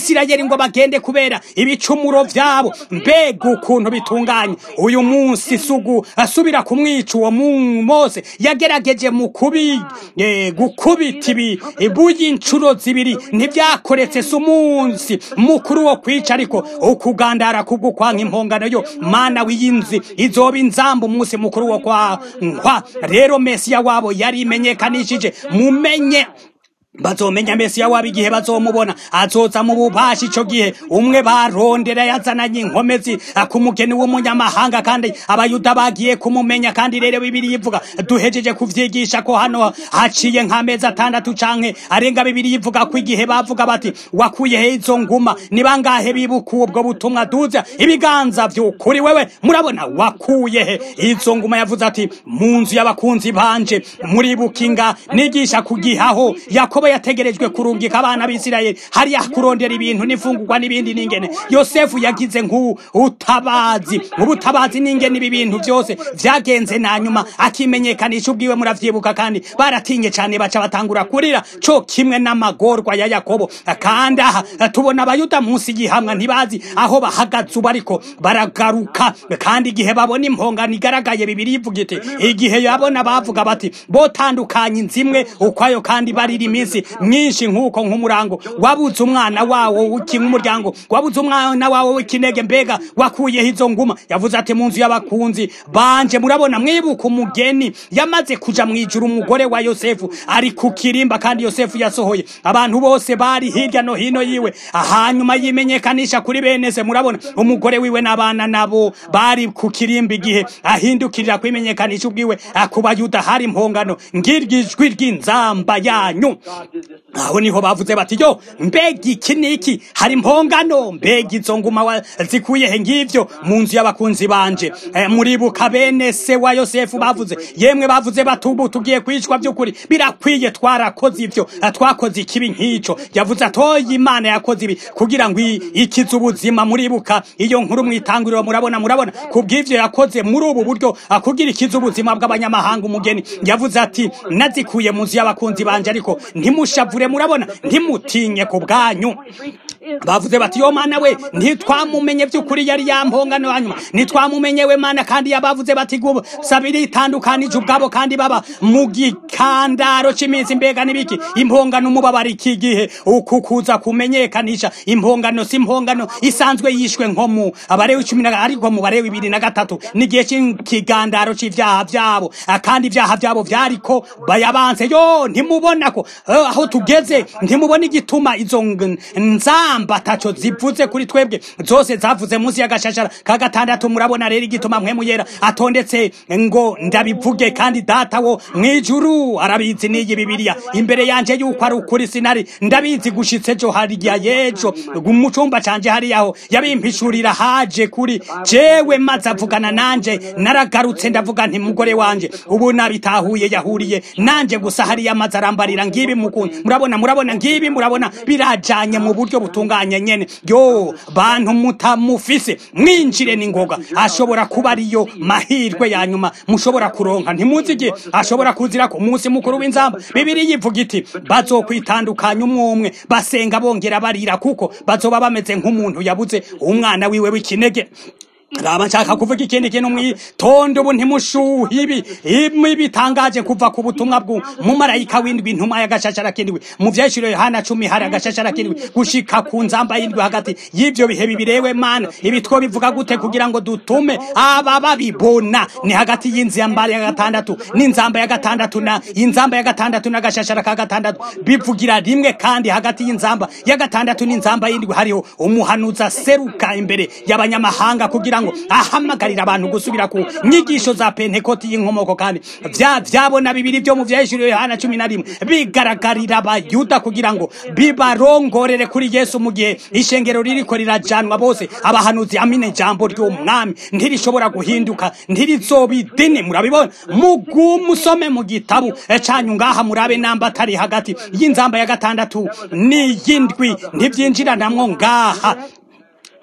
ngo bagende kubera ibicumuro vyabo mbega ukuntu bitunganye uyu munsi sugu asubira kumwica uwo mu- mose yagerageje mu kubi eh, gukubita ibi ibuye inshuro zibiri ntibyakoretse si umunsi mukuru wo kwica ariko ukugandara kubwo kwanka impongano yo mana w'iyinzi izoba inzamba umunsi mukuru wo kwankwa rero mesiya wabo yari imenyekanishije mumenye bazomenya mesiya wabo igihe bazomubona azoza mu bubashi ico gihe umwe barondera yazananye inkomezi ku mugeni w'umunyamahanga kandi abayuda bagiye kumumenya kandi rero bibiri ivuga duhejeje kuvyigisha ko hano haciye nk'amezi atandatu canke arenga bibiri ivuga ko igihe bavuga bati wakuye he izo nguma ni bangahe bibuka ubwo butumwa duza ibiganza vy'ukuri wewe murabona wakuye he izo nguma yavuze ati mu nzu y'abakunzi banje muribukinga nigisha kugihaho yakobo yategerejwe kurungika abana b'isirayeli hariya kurondera ibintu n'imfungurwa n'ibindi n'ingene yosefu yagize nk'ubutabazi ubutabazi n'ingene ibi bintu byose vyagenze na nyuma akimenyekanisha ubwiwe muravyibuka kandi baratinye cane baca batangura kurira co kimwe n'amagorwa ya yakobo kandi aha tubona abayuda munsi y'ihamwa ntibazi aho bahagaze ubu ariko baragaruka kandi igihe babona impongano igaragaye bibiri ivuga iti igihe yabona bavuga bati botandukanye inzimwe ukwayo kandi barira iminsi myinshi nk'uko nk'umurango wabuze umwana wawo w'iki nk'umuryango wabuze umwana wawo w'ikinege mbega wakuyeho izo nguma yavuze ati mu nzu y'abakunzi banje murabona mwibuka umugeni yamaze kuja mu ijuru umugore wa yosefu ari ku kirimba kandi yosefu yasohoye abantu bose bari hirya no hino yiwe hanyuma yimenyekanisha kuri bene se murabona umugore wiwe n'abana nabo bari ku kirimba igihe ahindukirira kwimenyekanisha ubwiwe ku bayuda hari impongano ngiryo ijwi ry'inzamba yanyu aho niho bavuze bati yo mbega iki niki hari impongano mbega izo nguma wa- zikuye he ngivyo mu nzu y'abakunzi banje Eh, muribuka bene se wa yosefu bavuze yemwe bavuze batubu tugiye kwicwa by'ukuri birakwiye twarakoze ivyo eh, twakoze ikibi nk'ico yavuze atoye imana yakoze ibi kugira ngo i- ikize ubuzima muribuka iyo nkuru mwitanguriro murabona murabona kubw'ivyo yakoze muri ubu buryo ah, kugira ikize ubuzima bw'abanyamahanga umugeni yavuze ati nazikuye mu nzu y'abakunzi banje ariko ntimushavure murabona ntimutinye ku bwanyu bavuze bati yo mana we ntitwamumenye by'ukuri yari yampongano hanyuma ntitwamumenye we mana kandi yabavuze bati gubu sabiri itandukanije ubwabo kandi baba mu gikandaro c'iminsi mbega n'ibiki impongano umubabara iki gihe uku kuza kumenyekanisha impongano si impongano isanzwe yishwe nko mu abarewe cumi na ariko mu barewe ibiri na gatatu n'igihe c'ikigandaro c'ivyaha vyabo Ah, kandi ivyaha vyabo vyariko bayabanze yo ntimubona ko eh, aho tugeze ntimubona igituma izo ng- nzamba taco zivuze kuri twebwe zose zavuze munsi y'agashashara ka gatandatu murabona rero igituma mpwemu yera atondetse ngo ndabivuge kandi data wo mwijuru arabizi n'iyi bibiliya imbere yanje yuko ari ukuri sinari ndabizi gushitse ejo hariya yejo mu cumba canje hariyaho yabimpishurira haje kuri jewe maze avugana nanje naragarutse ndavuga nti mugore wanje ubu nabitahuye yahuriye nanje gusa hariya maze arambarira ngibi mukunda murabona murabona ngibi murabona birajanye mu buryo butunganye nyene yo bantu mutamufise mwinjire n'ingoga ashobora kuba ariyo mahirwe ya nyuma mushobora kuronka ntimuzi igihe ashobora kuzira ku munsi mukuru w'inzamba bibiri yivuga iti bazokwitandukanya umwe umwe basenga bongera barira kuko bazoba bameze nk'umuntu yabuze umwana wiwe w'ikinege raba nshaka kuvuga ikindi kintu mwitonde ubu ntimushuhe ibi ibi bitangaje kuva ku butumwa bwu mumarayika w'indwi intumwa y'agashashara k'indwi mu vyeshuro yohana cumi hari agashashara k'indwi gushika ku nzamba y'indwi hagati y'ivyo bihe bibirewe mana ibi two bivuga gute kugira ngo dutume aba babibona ni hagati y'inzamba ya gatandatu n'inzamba ya gatandatu na inzamba ya gatandatu n'agashashara ka gatandatu bivugira rimwe kandi hagati y'inzamba ya gatandatu n'inzamba y'indwi hariho umuhanuzi aseruka imbere y'abanyamahanga kugira ngo ahamagarira abantu gusubira ku nyigisho za pentekoti y'inkomoko kandi vya vyabona bibiri vyo mu vyahishuriwe yohana cumi na rimwe bigaragarira abayuda kugira ngo bibarongorere kuri yesu mu gihe ishengero ririko rirajanwa bose abahanuzi amine ijambo ry'umwami ntirishobora guhinduka ntirizobidini murabibona mugumusome mu gitabu eh, canyu ngaha murabe namba atari hagati y'inzamba ya gatandatu n'iyindwi ntivyinjiranamwo ngaha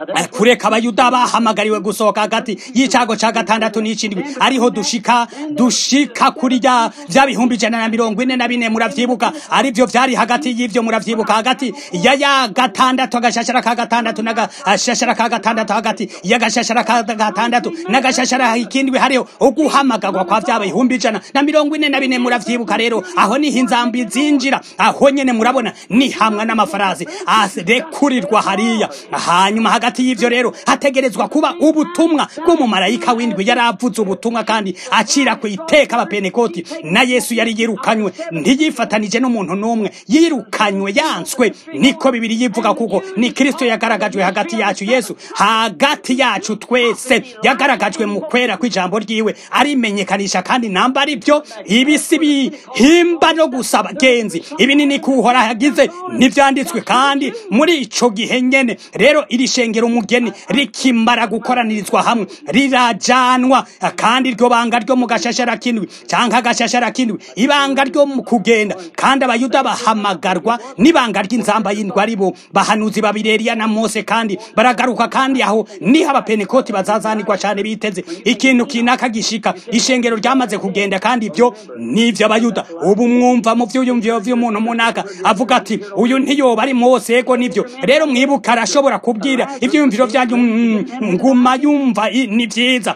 Eh, kureka abayuda bahamagariwe gusohoka hagati y'icago ca gatandatu n'icindwi ariho dushika dushika kuri rya vya bihumbi ijana na mirongo ine na bine muravyibuka arivyo vyari hagati y'ivyo muravyibuka hagati ya ya gatandatu agashashara ka gatandatu n'agashashara ka gatandatu hagati y'agashashara ka gatandatu n'agashashara ikindwi hariho uguhamagarwa kwa vya bihumbi ijana na mirongo ine na bine muravyibuka rero aho niho inzambi zinjira aho nyene murabona ni hamwe n'amafarasi arekurirwa hariya hanyuma hagati y'ivyo rero hategerezwa kuba ubutumwa bw'umumarayika w'indwi yari avuze ubutumwa kandi acira ku iteka abapenekoti na yesu yari yirukanywe ntiyifatanije n'umuntu n'umwe yirukanywe yanswe niko bibiri yivuga kuko ni kristo yagaragajwe hagati yacu yesu hagati yacu twese yagaragajwe mu kwera kw'ijambo ryiwe arimenyekanisha kandi namba ari byo ibisi bihimba no gusaba genzi ibi ni nikuhora hagize ntivyanditswe kandi muri ico gihe nyene rero iri shengero umugeni rikimara gukoranirizwa hamwe rirajanwa kandi iryo banga ryo mu gashashara kindwi canke agashashara kindwi ibanga ryo mu kugenda kandi abayuda bahamagarwa n'ibanga ry'inzamba y'indwi ari bo bahanuzi babiri Eliya na Mose kandi baragaruka kandi aho niho abapenekoti bazazanirwa cane biteze ikintu kinaka gishika ishengero ryamaze kugenda kandi ibyo nivyo abayuda ubu mwumva mu vyuyumviro vy'umuntu munaka avuga ati uyu ntiyoba ari Mose ego nivyo rero mwibuka arashobora kubwira ivyiyumviro vyanyu mm, nguma yumva i- ni vyiza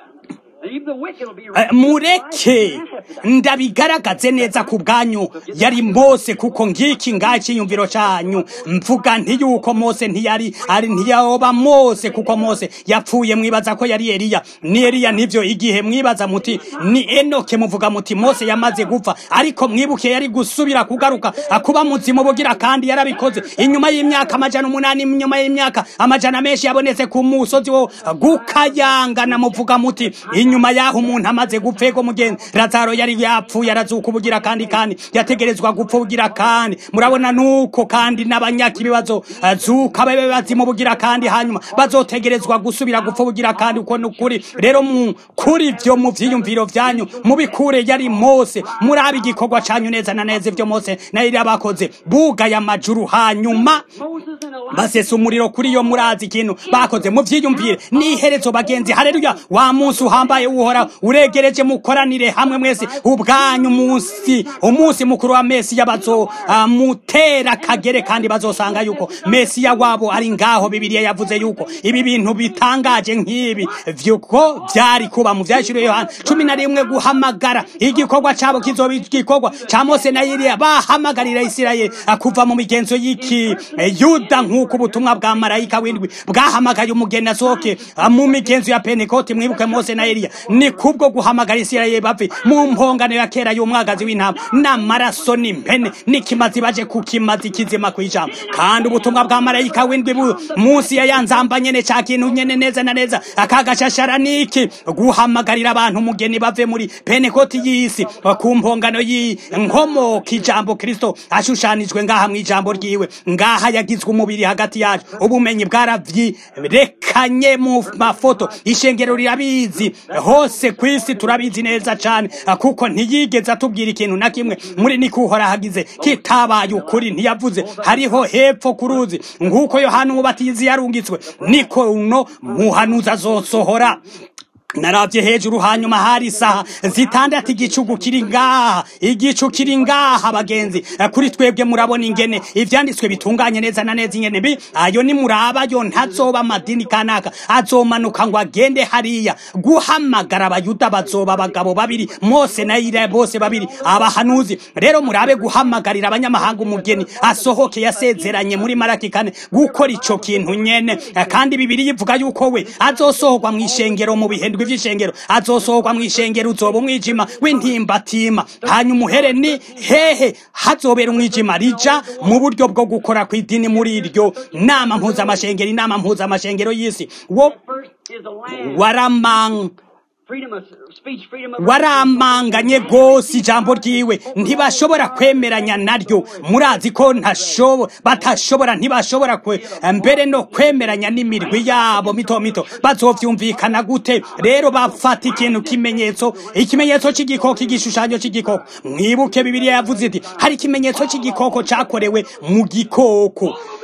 Even the wicked will be Eh, mureke ndabigaragaze neza ku bwanyu yari mose kuko ngiki ngaho icyiyumviro cyanyu mvuga nti yuko mose ntiyari ari ntiyaoba mose kuko mose yapfuye mwibaza ko yari eliya ni eliya nivyo igihe mwibaza muti ni enoke muvuga muti mose yamaze gupfa ariko mwibuke yari gusubira kugaruka akuba muzima bugira kandi yarabikoze inyuma y'imyaka amajana umunani inyuma y'imyaka amajana menshi yabonetse ku musozi wo gukayangana muvuga muti inyuma yaho umuntu amaze gupfa ego mugenzi lazaro yari yapfuye arazuka ubugira kandi kandi yategerezwa gupfa ubugira kandi murabona nuko kandi n'abanyaka ibibazo azuka babe bazimu bugira kandi hanyuma bazotegerezwa gusubira gupfa ubugira kandi uko nukuri rero mu kuri vyo mu vyiyumviro vyanyu mubikure yari mose murabe igikorwa canyu neza na neza ivyo mose na Eliya bakoze bugaye amajuru hanyuma Moses and Elijah. basesa umuriro kuri yo murazi ikintu bakoze muvyiyumvire n'iherezo bagenzi haleluya wa munsi uhambaye uhora uregereje mukoranire hamwe mwese ubwanyu munsi umunsi mukuru wa mesiya bazo ah, mutera kagere kandi bazosanga yuko mesiya wabo ari ngaho bibiliya yavuze yuko ibi bintu bitangaje nk'ibi vyuko vyari kuba mu vyashiro yohana cumi na rimwe guhamagara igikorwa cabo kizoba igikorwa ca mose na eliya bahamagarira isirayeli ah, kuva mu migenzo y'iki eh, yuda nk'uko ubutumwa bwa marayika w'indwi bwahamagaye umugeni asohoke ah, mu migenzo ya pentekoti mwibuke mose na eliya ni kubwo guhamagara isirayeli bave mu mpongano ya kera y'umwagazi w'intama n'amaraso n'impene n'ikimazi baje ku kimazi kizima kw'ijambo kandi ubutumwa bwa marayika w'indwi bu munsi ya ya nzamba nyene ca kintu nyene neza na neza akagashashara niki guhamagarira abantu umugeni bave muri pentekoti y'isi ku mpongano y'inkomoka ijambo kristo ashushanijwe ngaha mw'ijambo ryiwe ngaha yagizwe umubiri hagati yacu ubumenyi bwaravyirekanye mu mafoto ishengero rirabizi hose kw'isi turabizi neza cane kuko ntiyigeze atubwira ikintu na kimwe muri nikuhora hagize kitabaye ukuri ntiyavuze hariho hepfo ku ruzi nk'uko yohana umubatizi yarungitswe niko uno muhanuzi azosohora naravye hejuru hanyuma hari isaha zitandatu igicugu kiri ngaha igicu kiri ngaha bagenzi Eh, kuri twebwe murabona ingene ivyanditswe bitunganye neza na neza ingene bi ayo ni muraba yo ntazoba amadini kanaka azomanuka ngo agende hariya guhamagara abayuda bazoba abagabo babiri mose na ira bose babiri abahanuzi rero murabe guhamagarira abanyamahanga umugeni asohoke yasezeranye muri maraki kane gukora ico kintu nyene Eh, kandi bibiri yivuga yuko we azosohorwa mw'ishengero mu bihendwe vy'ishengero azosohorwa mw'ishengero uzoba umwijima w'intimbatima hanyuma uhere ni hehe hazobera umwijima rija mu buryo bwo gukora kw'idini muri iryo nama mpuzamashengero inama mpuzamashengero y'isi wo First is the land. waramang Freedom of speech, freedom of waramanganye gose ijambo ryiwe ntibashobora kwemeranya naryo murazi ko ntashobo batashobora ntibashobora kwe mbere no kwemeranya n'imirwi yabo mito mito bazovyumvikana gute rero bafata ikintu kimenyetso ikimenyetso c'igikoko igishushanyo c'igikoko mwibuke bibiliya yavuze iti hari ikimenyetso c'igikoko cakorewe mu gikoko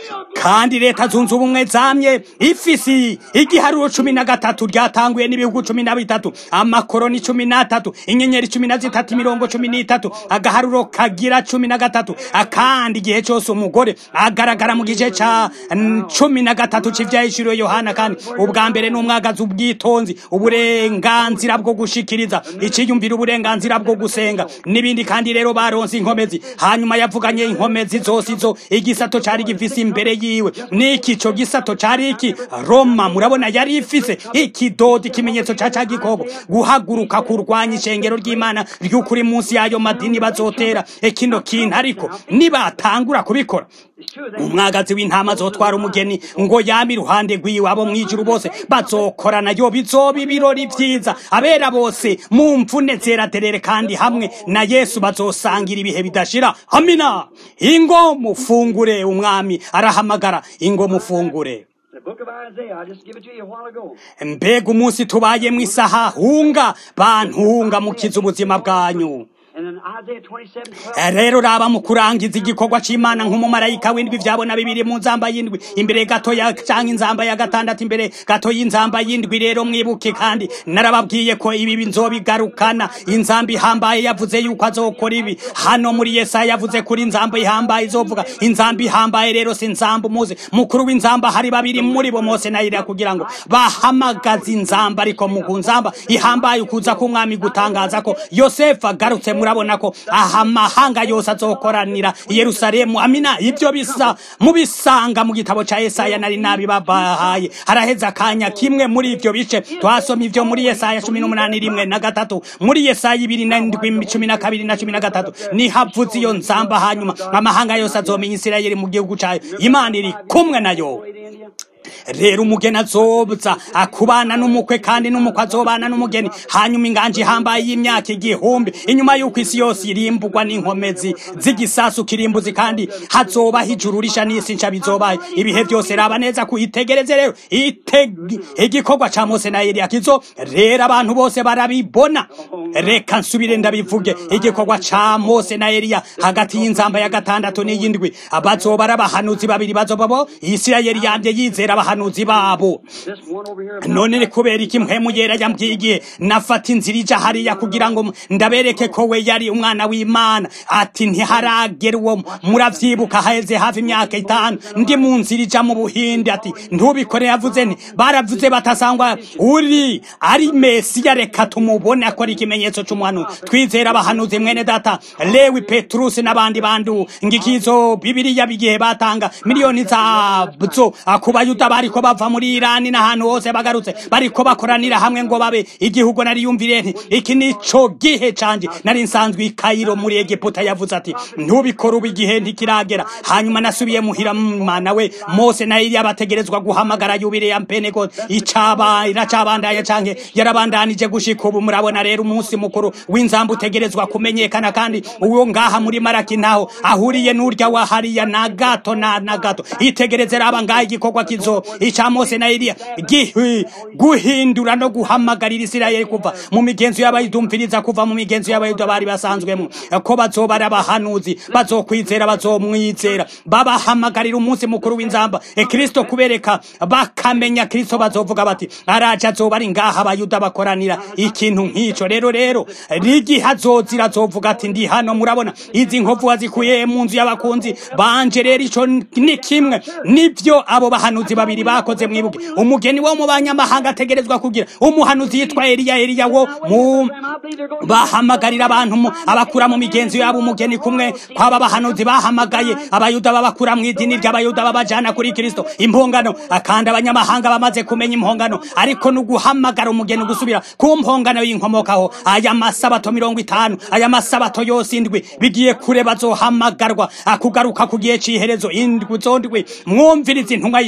kandi leta zunze ubumwe zamye ifisi igiharuro cumi na gatatu ryatanguye n'ibihugu cumi na bitatu amakoroni cumi n'atatu inyenyeri cumi na zitatu imirongo cumi n'itatu agaharuro kagira cumi na gatatu akandi igihe cyose umugore agaragara mu gice ca mm, cumi na gatatu c'ivyahishuriwe yohana kandi ubwa mbere n'umwagazi ubwitonzi uburenganzira bwo gushikiriza iciyumvira uburenganzira bwo gusenga n'ibindi kandi rero baronse inkomezi hanyuma yavuganye inkomezi zose izo igisato cari gifise imbere yiwe n'iki co gisato cari iki roma murabona yari ifise ikidodo ikimenyetso ca ca gikoko guhaguruka kurwanya ishengero ry'imana ry'ukuri munsi y'ayo madini bazotera kino kintu ariko nibatangura kubikora umwagazi w'intama azotwara umugeni ngo yame iruhande rwiwe abo mwijuru bose bazokorana yo bizoba ibirori vyiza abera bose mu mvune zeraderere kandi hamwe na yesu bazosangira ibihe bidashira amina ingo mufungure umwami arahamagara ingo mufungure The book of Isaiah, I just give it to you a while ago. mbega umunsi tubayemwo isaha hunga bantunga mukiza ubuzima bwanyu And in Isaiah 27, 12, rero raba mu kurangiza igikorwa c'imana nk'umumarayika w'indwi vyabona bibiri mu nzamba y'indwi imbere gato ya canke inzamba ya gatandatu imbere gato y'inzamba y'indwi rero mwibuke kandi narababwiye ko ibi nzobigarukana inzamba ihambaye yavuze yuko azokora ibi hano muri yesaya yavuze kuri inzamba ihambaye izovuga inzamba ihambaye rero si inzamba umuzi mukuru w'inzamba hari babiri muri bo mose na Eliya kugira ngo bahamagaze inzamba ariko mu nzamba ihambaye ukuza k'umwami gutangaza ko yosefu agarutse murabona ko aha amahanga yose azokoranira i yerusalemu amina ibyo bisa mubisanga mu gitabo ca yesaya nari nabi babahaye haraheze akanya kimwe muri ivyo bice twasoma ivyo muri yesaya cumi n'umunani rimwe na gatatu muri yesaya ibiri na ndwi cumi na kabiri na cumi na gatatu nihavuze iyo nzamba hanyuma amahanga yose azomenya isirayeli mu gihugu cayo imana iri kumwe nayo way to India. rero umugeni azoza akubana n'umukwe kandi n'umukwe azobana n'umugeni hanyuma inganje ihambaye y'imyaka igihumbi inyuma y'uko isi yose irimbugwa n'inkomezi z'igisasu kirimbuzi kandi hazobaho ijuru risha n'isi nsha bizobaye ibihe byose raba neza kuhitegereze rero iteg- igikorwa ca mose na eliya kizo rero abantu bose barabibona reka nsubire ndabivuge igikorwa ca mose na eliya hagati y'inzamba ya gatandatu n'iyindwi bazoba ari abahanuzi babiri bazoba bo isirayeli yambye yizera abahanuzi babo This one over here. none ni kubera iki mpwemu yera yambwiye nafata inzira ija hariya kugira ngo ndabereke ko we yari umwana w'imana ati ntiharagera uwo muravyibuka haheze hafi imyaka itanu ndi mu nzira ija mu buhindi ati ntubikore yavuze nti baravuze batasangwa uri ari mesiya reka tumubone akora ikimenyetso c'umuhanu twizera abahanuzi mwene data lewi petrusi n'abandi bandu ngikizo bibiriya bigihe batanga miliyoni zazo ku bayuda bariko bava muri irani n'ahantu hose bagarutse bariko bakoranira hamwe ngo babe igihugu nari yumvire nti iki nico gihe canje nari nsanzwe i kayiro muri egiputa yavuze ati ntubikore ubu igihe ntikiragera hanyuma nasubiye muhira mana we mose na eliya bategerezwa guhamagara yubire ya mpeneko icaba iracabandanya canke yarabandanije gushika ubu murabona rero umunsi mukuru w'inzamba utegerezwa kumenyekana kandi uwo ngaha muri maraki naho ahuriye n'urya wa hariya na gato na na gato itegereze raba ngaha igikorwa kizo ica mose na eliya gihi guhindura no guhamagarira isirayeli kuva mu migenzo y'abayidumviriza kuva mu migenzo y'abayuda bari basanzwemo ko bazoba ari abahanuzi bazokwizera bazomwizera babahamagarira umunsi mukuru w'inzamba e kristo kubereka bakamenya kristo bazovuga bati araje azoba ari ngaha abayuda bakoranira ikintu nk'ico rero rero rigihe azozira azovuga ati ndi hano murabona izi nkovu wazikuye mu nzu y'abakunzi banje rero ico ni kimwe nivyo abo bahanuzi babiri bakoze mwibuke umugeni wo mu banyamahanga ategerezwa kugira umuhanuzi yitwa eliya eliya wo mu bahamagarira abantu mu- abakura mu migenzo yabo umugeni kumwe kwaba bahanuzi bahamagaye abayuda babakura mu idini ry'abayuda babajana kuri kristo impongano akandi abanyamahanga bamaze kumenya impongano ariko no guhamagara umugeni gusubira ku mpongano y'inkomokaho aya masabato mirongo itanu aya masabato yose indwi bigiye kure bazohamagarwa akugaruka ku gihe c'iherezo indwi zondwi mwumviriza intumwa y'ishengero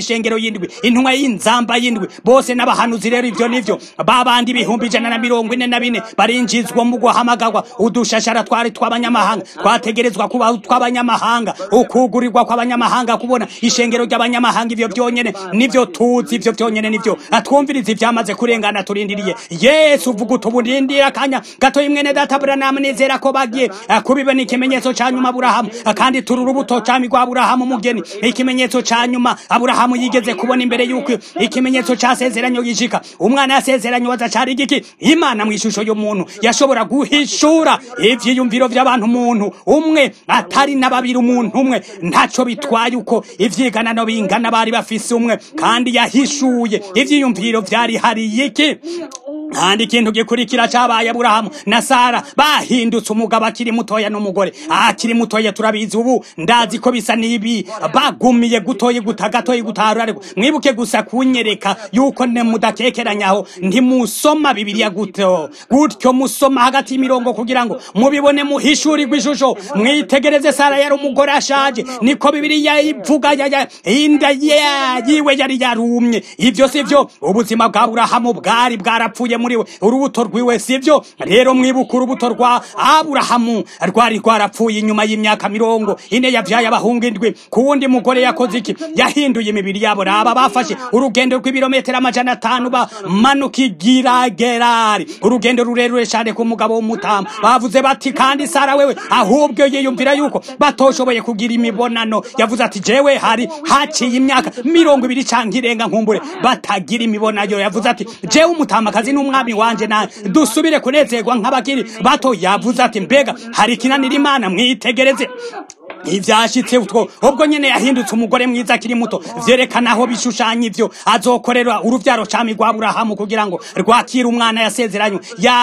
y'indwi intumwa y'inzamba y'indwi bose n'abahanuzi rero ivyo nivyo babandi ibihumbi ijana na mirongo ine na bine barinjizwa mu guhamagarwa udushashara twari tw'abanyamahanga twategerezwa kuba tw'abanyamahanga ukugurirwa kw'abanyamahanga kubona ishengero ry'abanyamahanga ivyo vyonyene nivyo tuzi ivyo vyonyene nivyo atwumviriza ivyamaze kurengana turindiriye yesu uvuga utubundindira akanya gato imwene data buranamu nizera ko bagiye eh, kubibona ikimenyetso ca nyuma aburahamu Eh, kandi turi urubuto cami rwa aburahamu umugeni ikimenyetso ca nyuma aburahamu yigeze kubona imbere yuko ikimenyetso casezeranyo gishika umwana yasezeranyo waza cari igiki imana mu ishusho y'umuntu yashobora guhishura ivyiyumviro vy'abantu umuntu umwe atari na babiri umuntu umwe ntaco bitwaye uko ivyiganano bingana bari bafise umwe kandi yahishuye ivyiyumviro vyari hariye iki kandi ikintu gikurikira cabaye aburahamu na sara bahindutse umugabo akiri mutoya n'umugore akiri mutoya turabizi ubu ndazi ko bisa n'ibi bagumiye gutoye guta gatoye gutarura ariko mwibuke gusa kunyereka yuko ne mudakekeranyaho ntimusoma bibiliya gutyo gutyo musoma hagati y'imirongo kugira ngo mubibone muhishurirwe ishusho mwitegereze sara yari umugore ashaje niko bibiliya ivuga ya- ya- inda ya- yiwe yari yarumye ivyo sivyo ubuzima bwa aburahamu bwari bwarapfuye muri we urubuto rwiwe sivyo rero mwibuka urubuto rwa aburahamu rwari rwarapfuye inyuma y'imyaka mirongo ine yavyaye abahungu indwi ku wundi mugore yakoze iki yahinduye imibiri yabo raba bafashe urugendo rw'ibirometero amajana atanu bamanuka igiragerari urugendo rurerure cane ku mugabo w'umutama bavuze bati kandi sara wewe ahubwo yiyumvira yuko batoshoboye kugira imibonano yavuze ati jewe hari haciye imyaka mirongo ibiri canke irenga nkumbure batagira imibonano yavuze ati jewe umutamakazi n'umwami wanje nawe dusubire kunezerwa nk'abakiri bato yavuze ati mbega hari ikinanira imana mwitegereze ivyashitse utwo ubwo nyene yahindutse umugore mwiza akiri muto vyerekana aho bishushanya ivyo azokorera uruvyaro cami rwa aburahamu kugira ngo rwakire umwana yasezeranywe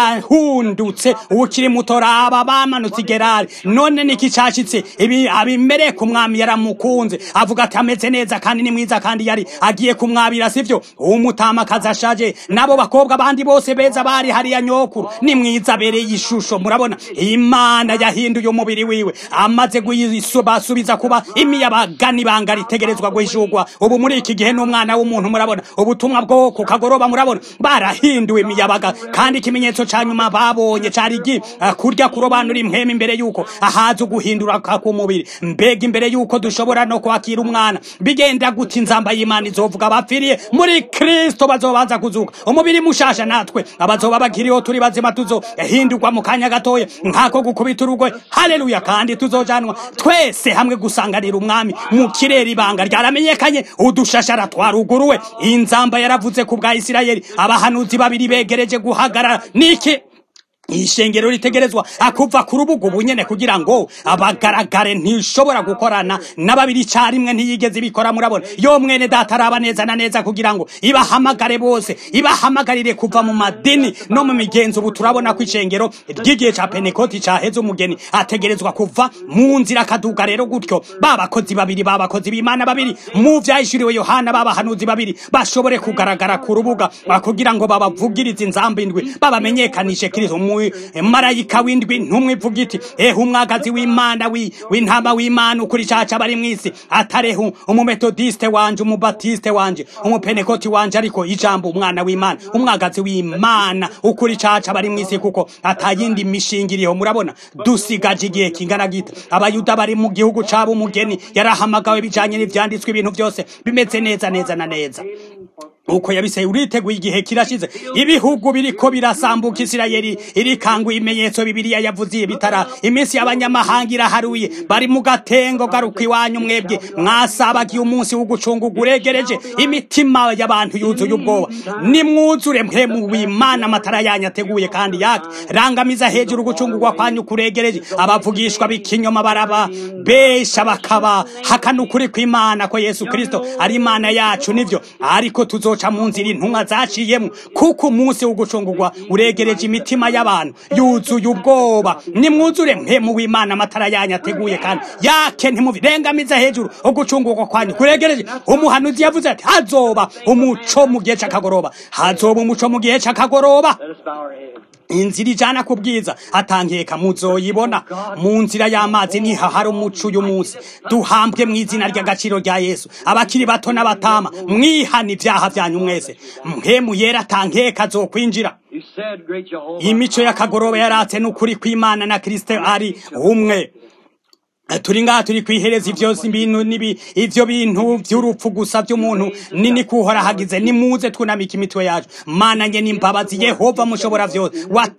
yahundutse ukiri muto raba bamanutse igerari none niki cashitse ibi abimereka umwami yaramukunze avuga ati ameze neza kandi ni mwiza kandi yari agiye kumwabira sivyo umutamakazi ashaje nabo bakobwa bandi bose beza bari hariya nyokuru ni mwiza abereye ishusho murabona imana yahinduye umubiri wiwe amaze basubiza kuba imiyabaga n'ibanga ritegerezwa guhishurwa ubu muri iki gihe n'umwana w'umuntu murabona ubutumwa bwo ku kagoroba murabona barahinduwe imiyabaga kandi ikimenyetso ca nyuma babonye cari gi eh, kurya kurobanura impwemu imbere yuko ahaza uguhindura k'umubiri mbega imbere yuko dushobora no kwakira umwana bigenda guta inzamba y'imana izovuga bapfiriye muri kristo bazobanza kuzuka umubiri mushasha natwe abazoba bakiriho turi bazima tuzohindurwa mu kanya gatoya nk'ako gukubita urugwe haleluya kandi tuzojanwa twese hamwe gusanganira umwami mu kirere ibanga ryaramenyekanye udushashara twaruguruwe inzamba yaravuze ku bwa isirayeli abahanuzi babiri begereje guhagarara niki ishengero ritegerezwa akuva ku rubuga ubunyene kugira ngo abagaragare ntishobora gukorana n'ababiri icarimwe ntiyigeze ibikora murabona yo mwene data araba neza na neza kugira ngo ibahamagare bose ibahamagarire kuva mu madini no mu migenzo ubu turabona ko ishengero ry'igihe ca penekoti caheze umugeni ategerezwa kuva mu nzira akaduga rero gutyo babakozi babiri babakozi b'imana babiri mu vyahishuriwe yohana babahanuzi babiri bashobore kugaragara ku rubuga kugira ngo babavugirize inzamba indwi babamenyekanishe kristo mu marayika w'indwi ntumwe ivuga iti ehe umwagazi w'imana wi- w'intama w'imana ukuri caca bari mw'isi atareho umumetodiste wanje umubatiste wanje umupenekoti wanje ariko ijambo umwana w'imana umwagazi w'imana ukuri caca bari mw'isi kuko atayindi mishinga iriho murabona dusigaje igihe kingana gita abayuda bari mu gihugu cabo umugeni yarahamagawe bijanye n'ivyanditswe ibintu byose bimeze neza neza na neza uko yabiseye uriteguye igihe kirashize ibihugu biriko birasambuka isirayeli irikanguye ibimenyetso bibiliya yavuze bitara iminsi y'abanyamahanga iraharuye bari mu gatengo garuka iwanyu mwebwe mwasabagiye umunsi w'ugucunguga uregereje imitima y'abantu yuzuye ubwoba nimwuzure mwe mu wimana amatara yanyu ateguye kandi yake rangamiza hejuru gucungurwa kwanyu kuregereje abavugishwa b'ikinyoma baraba besha bakaba hakana ukuri kw'imana ko yesu kristo ari imana yacu nivyo ariko tuzo bazoca mu nzira intumwa zaciyemo kuko umunsi wo gucungurwa uregereje imitima y'abantu yuzuye ubwoba nimwuzure mpemu w'imana amatara yanyu ateguye kandi yake ntimubirengamize hejuru ugucungurwa kwanyu kuregereje umuhanuzi yavuze ati hazoba umuco mu gihe c'akagoroba hazoba umuco mu gihe c'akagoroba Let us bow our heads. inzira ijana ku bwiza atankeka muzoyibona mu nzira y'amazi niho hari umuco uyu munsi duhambwe mu izina ry'agaciro rya yesu abakiri bato n'abatama mwihana ibyaha byanyu mwese mpemu yera atankeka azokwinjira You said, Great Jehovah. imico y'akagoroba yaratse n'ukuri kw'imana na kristo ari umwe turi ngaha turi kwihereza ivyo bintu nibi ivyo bintu vy'urupfu gusa vy'umuntu nini kuhora hagize nimuze twunamika imitwe yacu mana nge n'imbabazi yehova mushobora vyose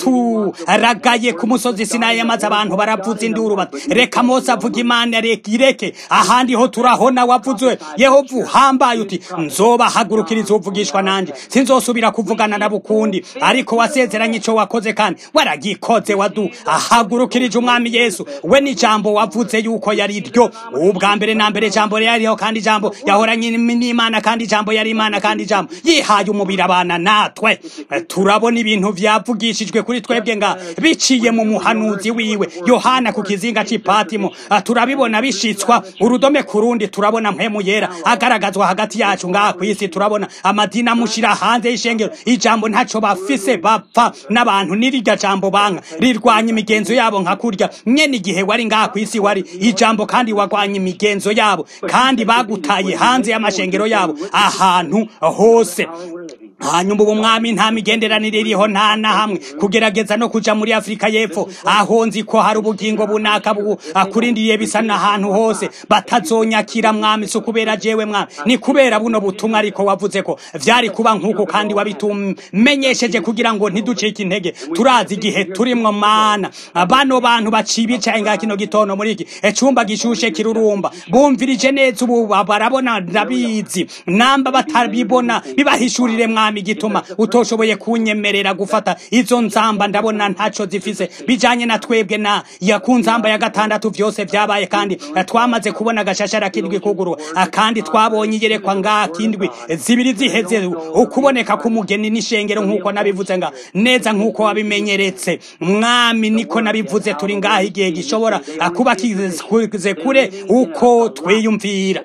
waturagaye ku musozi sinayi yamaze abantu baravuza induru bati reka mose avuga imana reka ireke ahandi ho turahona wavuzwe yehova uhambaye uti nzobahagurukiriza uvugishwa nanje sinzosubira kuvugana nabo ukundi ariko wasezeranye ico wakoze kandi waragikoze wadu ahagurukirije umwami yesu we n'ijambo wavuze yuko yari ryo ubwa mbere na mbere ijambo yariho kandi ijambo yahoranye n'imana kandi ijambo yari imana kandi ijambo yihaye umubiri abana natwe turabona ibintu vyavugishijwe kuri twebwe nga biciye mu muhanuzi wiwe yohana ku kizinga c'ipatimo turabibona bishitswa urudome ku rundi turabona mpemu yera agaragazwa hagati yacu ngaha kw'isi turabona amadini amushira hanze y'ishengero ijambo ntaco bafise bapfa n'abantu n'irya jambo banka rirwanya imigenzo yabo nka kurya nyene igihe wari ngaha kw'isi wari ijambo kandi wagwanya imigenzo yabo kandi bagutaye hanze y'amashengero yabo ahantu hose hanyuma ubu mwami nta migenderanire iriho nta na hamwe kugerageza no kuja muri afurika y'epfo aho nzi ko hari ubugingo bunaka bu akurindiriye bisa n'ahantu hose batazonyakira mwami si ukubera jewe mwami ni kubera buno butumwa ariko wavuze ko vyari kuba nk'uko kandi wabitumenyesheje kugira ngo ntiducike intege turazi igihe turimwo mana bano bantu baciye bicaye ngaha kino gitondo muri iki icumba gishushe kirurumba bumvirije neza ubu barabona ndabizi namba batabibona bibahishurire mwami gituma utoshoboye kunyemerera gufata izo nzamba ndabona ntaco zifise bijanye na twebwe na ya ku nzamba ya gatandatu vyose vyabaye kandi twamaze kubona agashashara kindwi kugurwa kandi twabonye iyerekwa ngaha kindwi zibiri ziheze ukuboneka k'umugeni n'ishengero nk'uko nabivuze nga neza nk'uko wabimenyeretse mwami niko nabivuze turi ngaha igihe gishobora kuba kize kure uko twiyumvira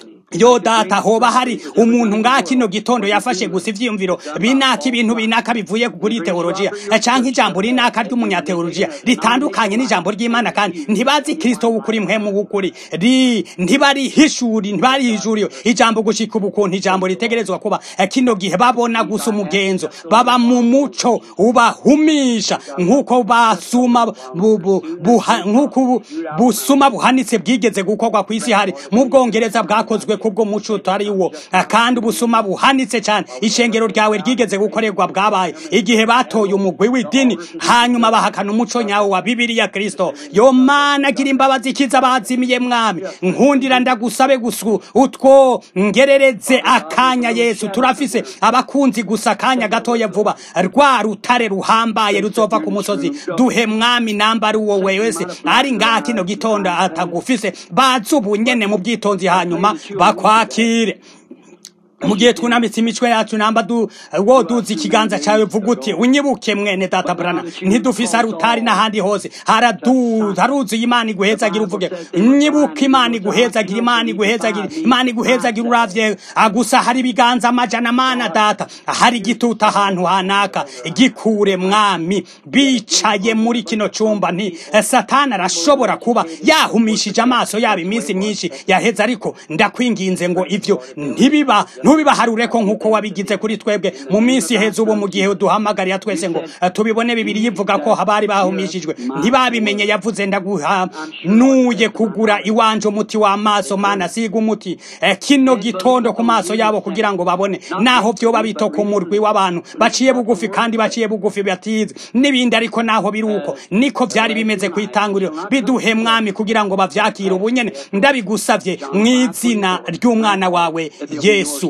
yo data hoba hari umuntu ngaha kino gitondo yafashe gusa ivyiyumviro binaka ibintu binaka bivuye kuri teologiya canke ijambo rinaka ry'umunyateologiya ritandukanye n'ijambo ry'imana kandi ntibazi kristo w'ukuri mpemu w'ukuri ri ntibarihishuri ntibarihishuriwe ijambo gushika ubu kuntu ijambo ritegerezwa kuba kino gihe babona gusa umugenzo baba mu muco ubahumisha nk'uko basuma nk'uko busuma buhanitse bwigeze gukorwa ku isi hari mu bwongereza bwakozwe kubwo muco utari wo kandi ubusuma buhanitse cyane ishengero ryawe ryigeze gukorerwa bwabaye igihe batoye umugwi w'idini hanyuma bahakana umuco nyawo wa bibiliya kristo yo mana agira imbabazi ikiza bazimiye mwami nkundira ndagusabe gusu utwo ngerereze akanya yesu turafise abakunzi gusa akanya gatoya vuba rwa rutare ruhambaye ruzova ku musozi duhe mwami namba ari uwo wese ari ngaha kino gitondo atagufise bazi ubunyene mu bwitonzi hanyuma bakwakire mu gihe twunamitse imitwe yacu namba du wo duzi ikiganza cyawe vuga uti unyibuke mwene data brana ntidufise arutari n'ahandi hose haradu haruzuye imana iguhezagira uvuge nyibuke imana iguhezagira imana iguhezagira imana iguhezagira uravye gusa hari ibiganza amajana mana data hari igituta ahantu hanaka gikure mwami bicaye muri kino cumba nti satani arashobora kuba yahumishije amaso yabo iminsi myinshi yaheze ariko ndakwinginze ngo ivyo ntibiba ntubibaharure ko nk'uko wabigize kuri twebwe mu minsi iheze ubu mu gihe duhamagariye twese ngo tubibone bibiri yivuga ko abari bahumishijwe ntibabimenye yavuze ndaguhanuye kugura iwanje umuti w'amaso mana siga umuti kino gitondo ku maso yabo kugira ngo babone naho vyoba bito ku murwi w'abantu baciye bugufi kandi baciye bugufi batize n'ibindi ariko naho biri uko niko vyari bimeze ku itanguriro biduhe mwami kugira ngo bavyakire ubunyene ndabigusavye mu izina ry'umwana wawe yesu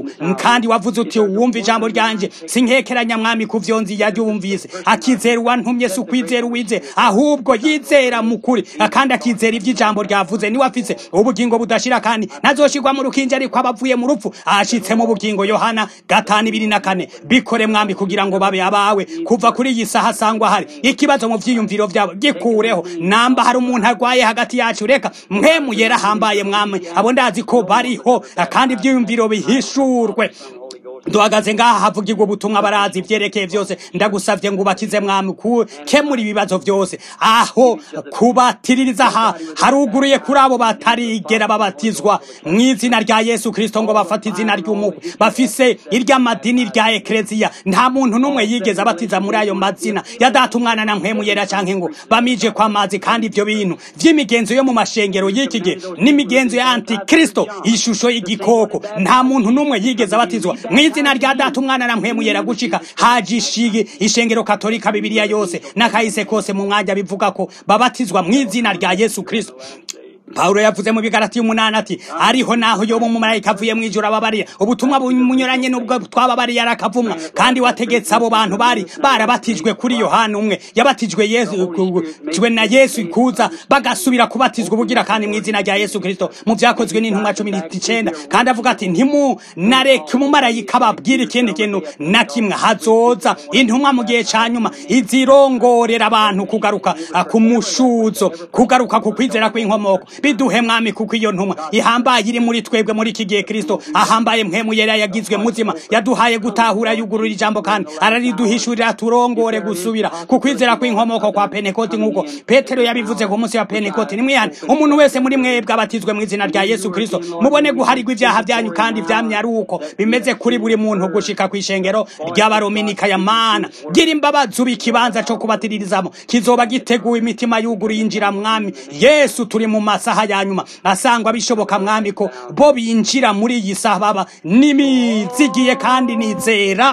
kandi wavuze uti wumva ijambo ryanje sinkekeranya mwami ku vyo nzi yaryumvise akizera uwantumye si ukwizera uwize ahubwo yizera mu kuri kandi akizera ivy'ijambo ryavuze niwe afise ubugingo budashira kandi nazoshirwa mu rukinja ariko abavuye mu rupfu ashitse mu bugingo yohana gatanu ibiri na kane bikore mwami kugira ngo babe abawe kuva kuri iyi saha sangwa hari ikibazo mu vyiyumviro vyabo gikureho namba hari umuntu arwaye hagati yacu reka mpemu yera hambaye mwami abo ndazi ko bariho kandi ivyiyumviro bihishurwe duhagaze ngaha havugirwa ubutumwa barazi ivyerekeye vyose ndagusavye ngo ubakize mwami kukemura ibibazo vyose aho kubatiririza ha haruguruye kuri abo batarigera babatizwa mu izina rya yesu kristo ngo bafate izina ry'umukwe bafise iry'amadini rya ekleziya nta muntu n'umwe yigeze abatiza muri ayo mazina ya data umwana na mpwemu yera canke ngo bamije kwa mazi kandi ivyo bintu vy'imigenzo yo mu mashengero y'iki gihe n'imigenzo ya antikristo ishusho y'igikoko nta muntu n'umwe yigeze abatizwa mu izina rya data umwana na mpwemu yera gushika hajishige ishengero katolika bibiliya yose n'akahise kose mu mwanya bivuga ko babatizwa mu izina rya yesu kristo Paulo yavuze mu bigarati umunani ati ariho naho yoba umumarayika avuye mu ijuru ababarira ubutumwa bunyuranye n'ubwo twababariye arakavumwa kandi wategetse abo bantu bari barabatijwe kuri yohana umwe yabatijwe yesu jwe na yesu kuza bagasubira kubatizwa ubugira kandi mu izina rya yesu kristo mu vyakozwe n'intumwa cumi n'icenda kandi avuga ati ntimunareke umumarayika ababwira ikindi kintu na kimwe hazoza intumwa mu gihe ca nyuma izirongorera abantu kugaruka ku mushuzo kugaruka ku kwizera kw'inkomoko biduhe mwami kuko iyo ntumwa ihambaye iri muri twebwe muri iki gihe kristo ahambaye mpemu yera yagizwe muzima yaduhaye gutahura yugurura ijambo kandi arariduhishurira turongore gusubira ku kwizera kw'inkomoko kwa penekoti nk'uko petero yabivuze ku munsi wa penekoti nimwihane umuntu wese muri mwebwe abatizwe mu izina rya yesu kristo mubone guharirwa ibyaha byanyu kandi vyamye ari uko bimeze kuri buri muntu gushika kw'ishengero ry'abarominika ya mana gira imbabazi uba ikibanza co kubatiririzamo kizoba giteguwe imitima yuguruye injira mwami yesu turi mu masaha ya nyuma asangwa bishoboka mwami ko bo binjira muri iyi saha baba nimizigiye kandi nizera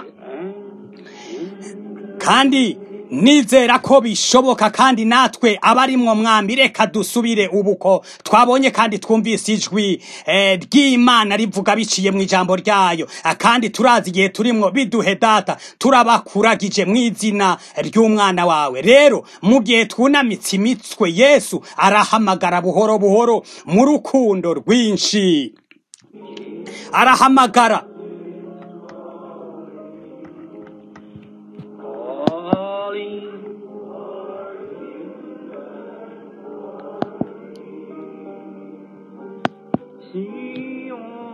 kandi nizera ko bishoboka kandi natwe abarimwo mwami reka dusubire ubuko twabonye kandi twumvise ijwi eh, ry'imana rivuga biciye mu ijambo ryayo kandi turazi igihe turimwo biduhe data turabakuragije mu izina ry'umwana wawe rero mu gihe twunamitse imitwe yesu arahamagara buhoro buhoro mu rukundo rwinshi arahamagara Sion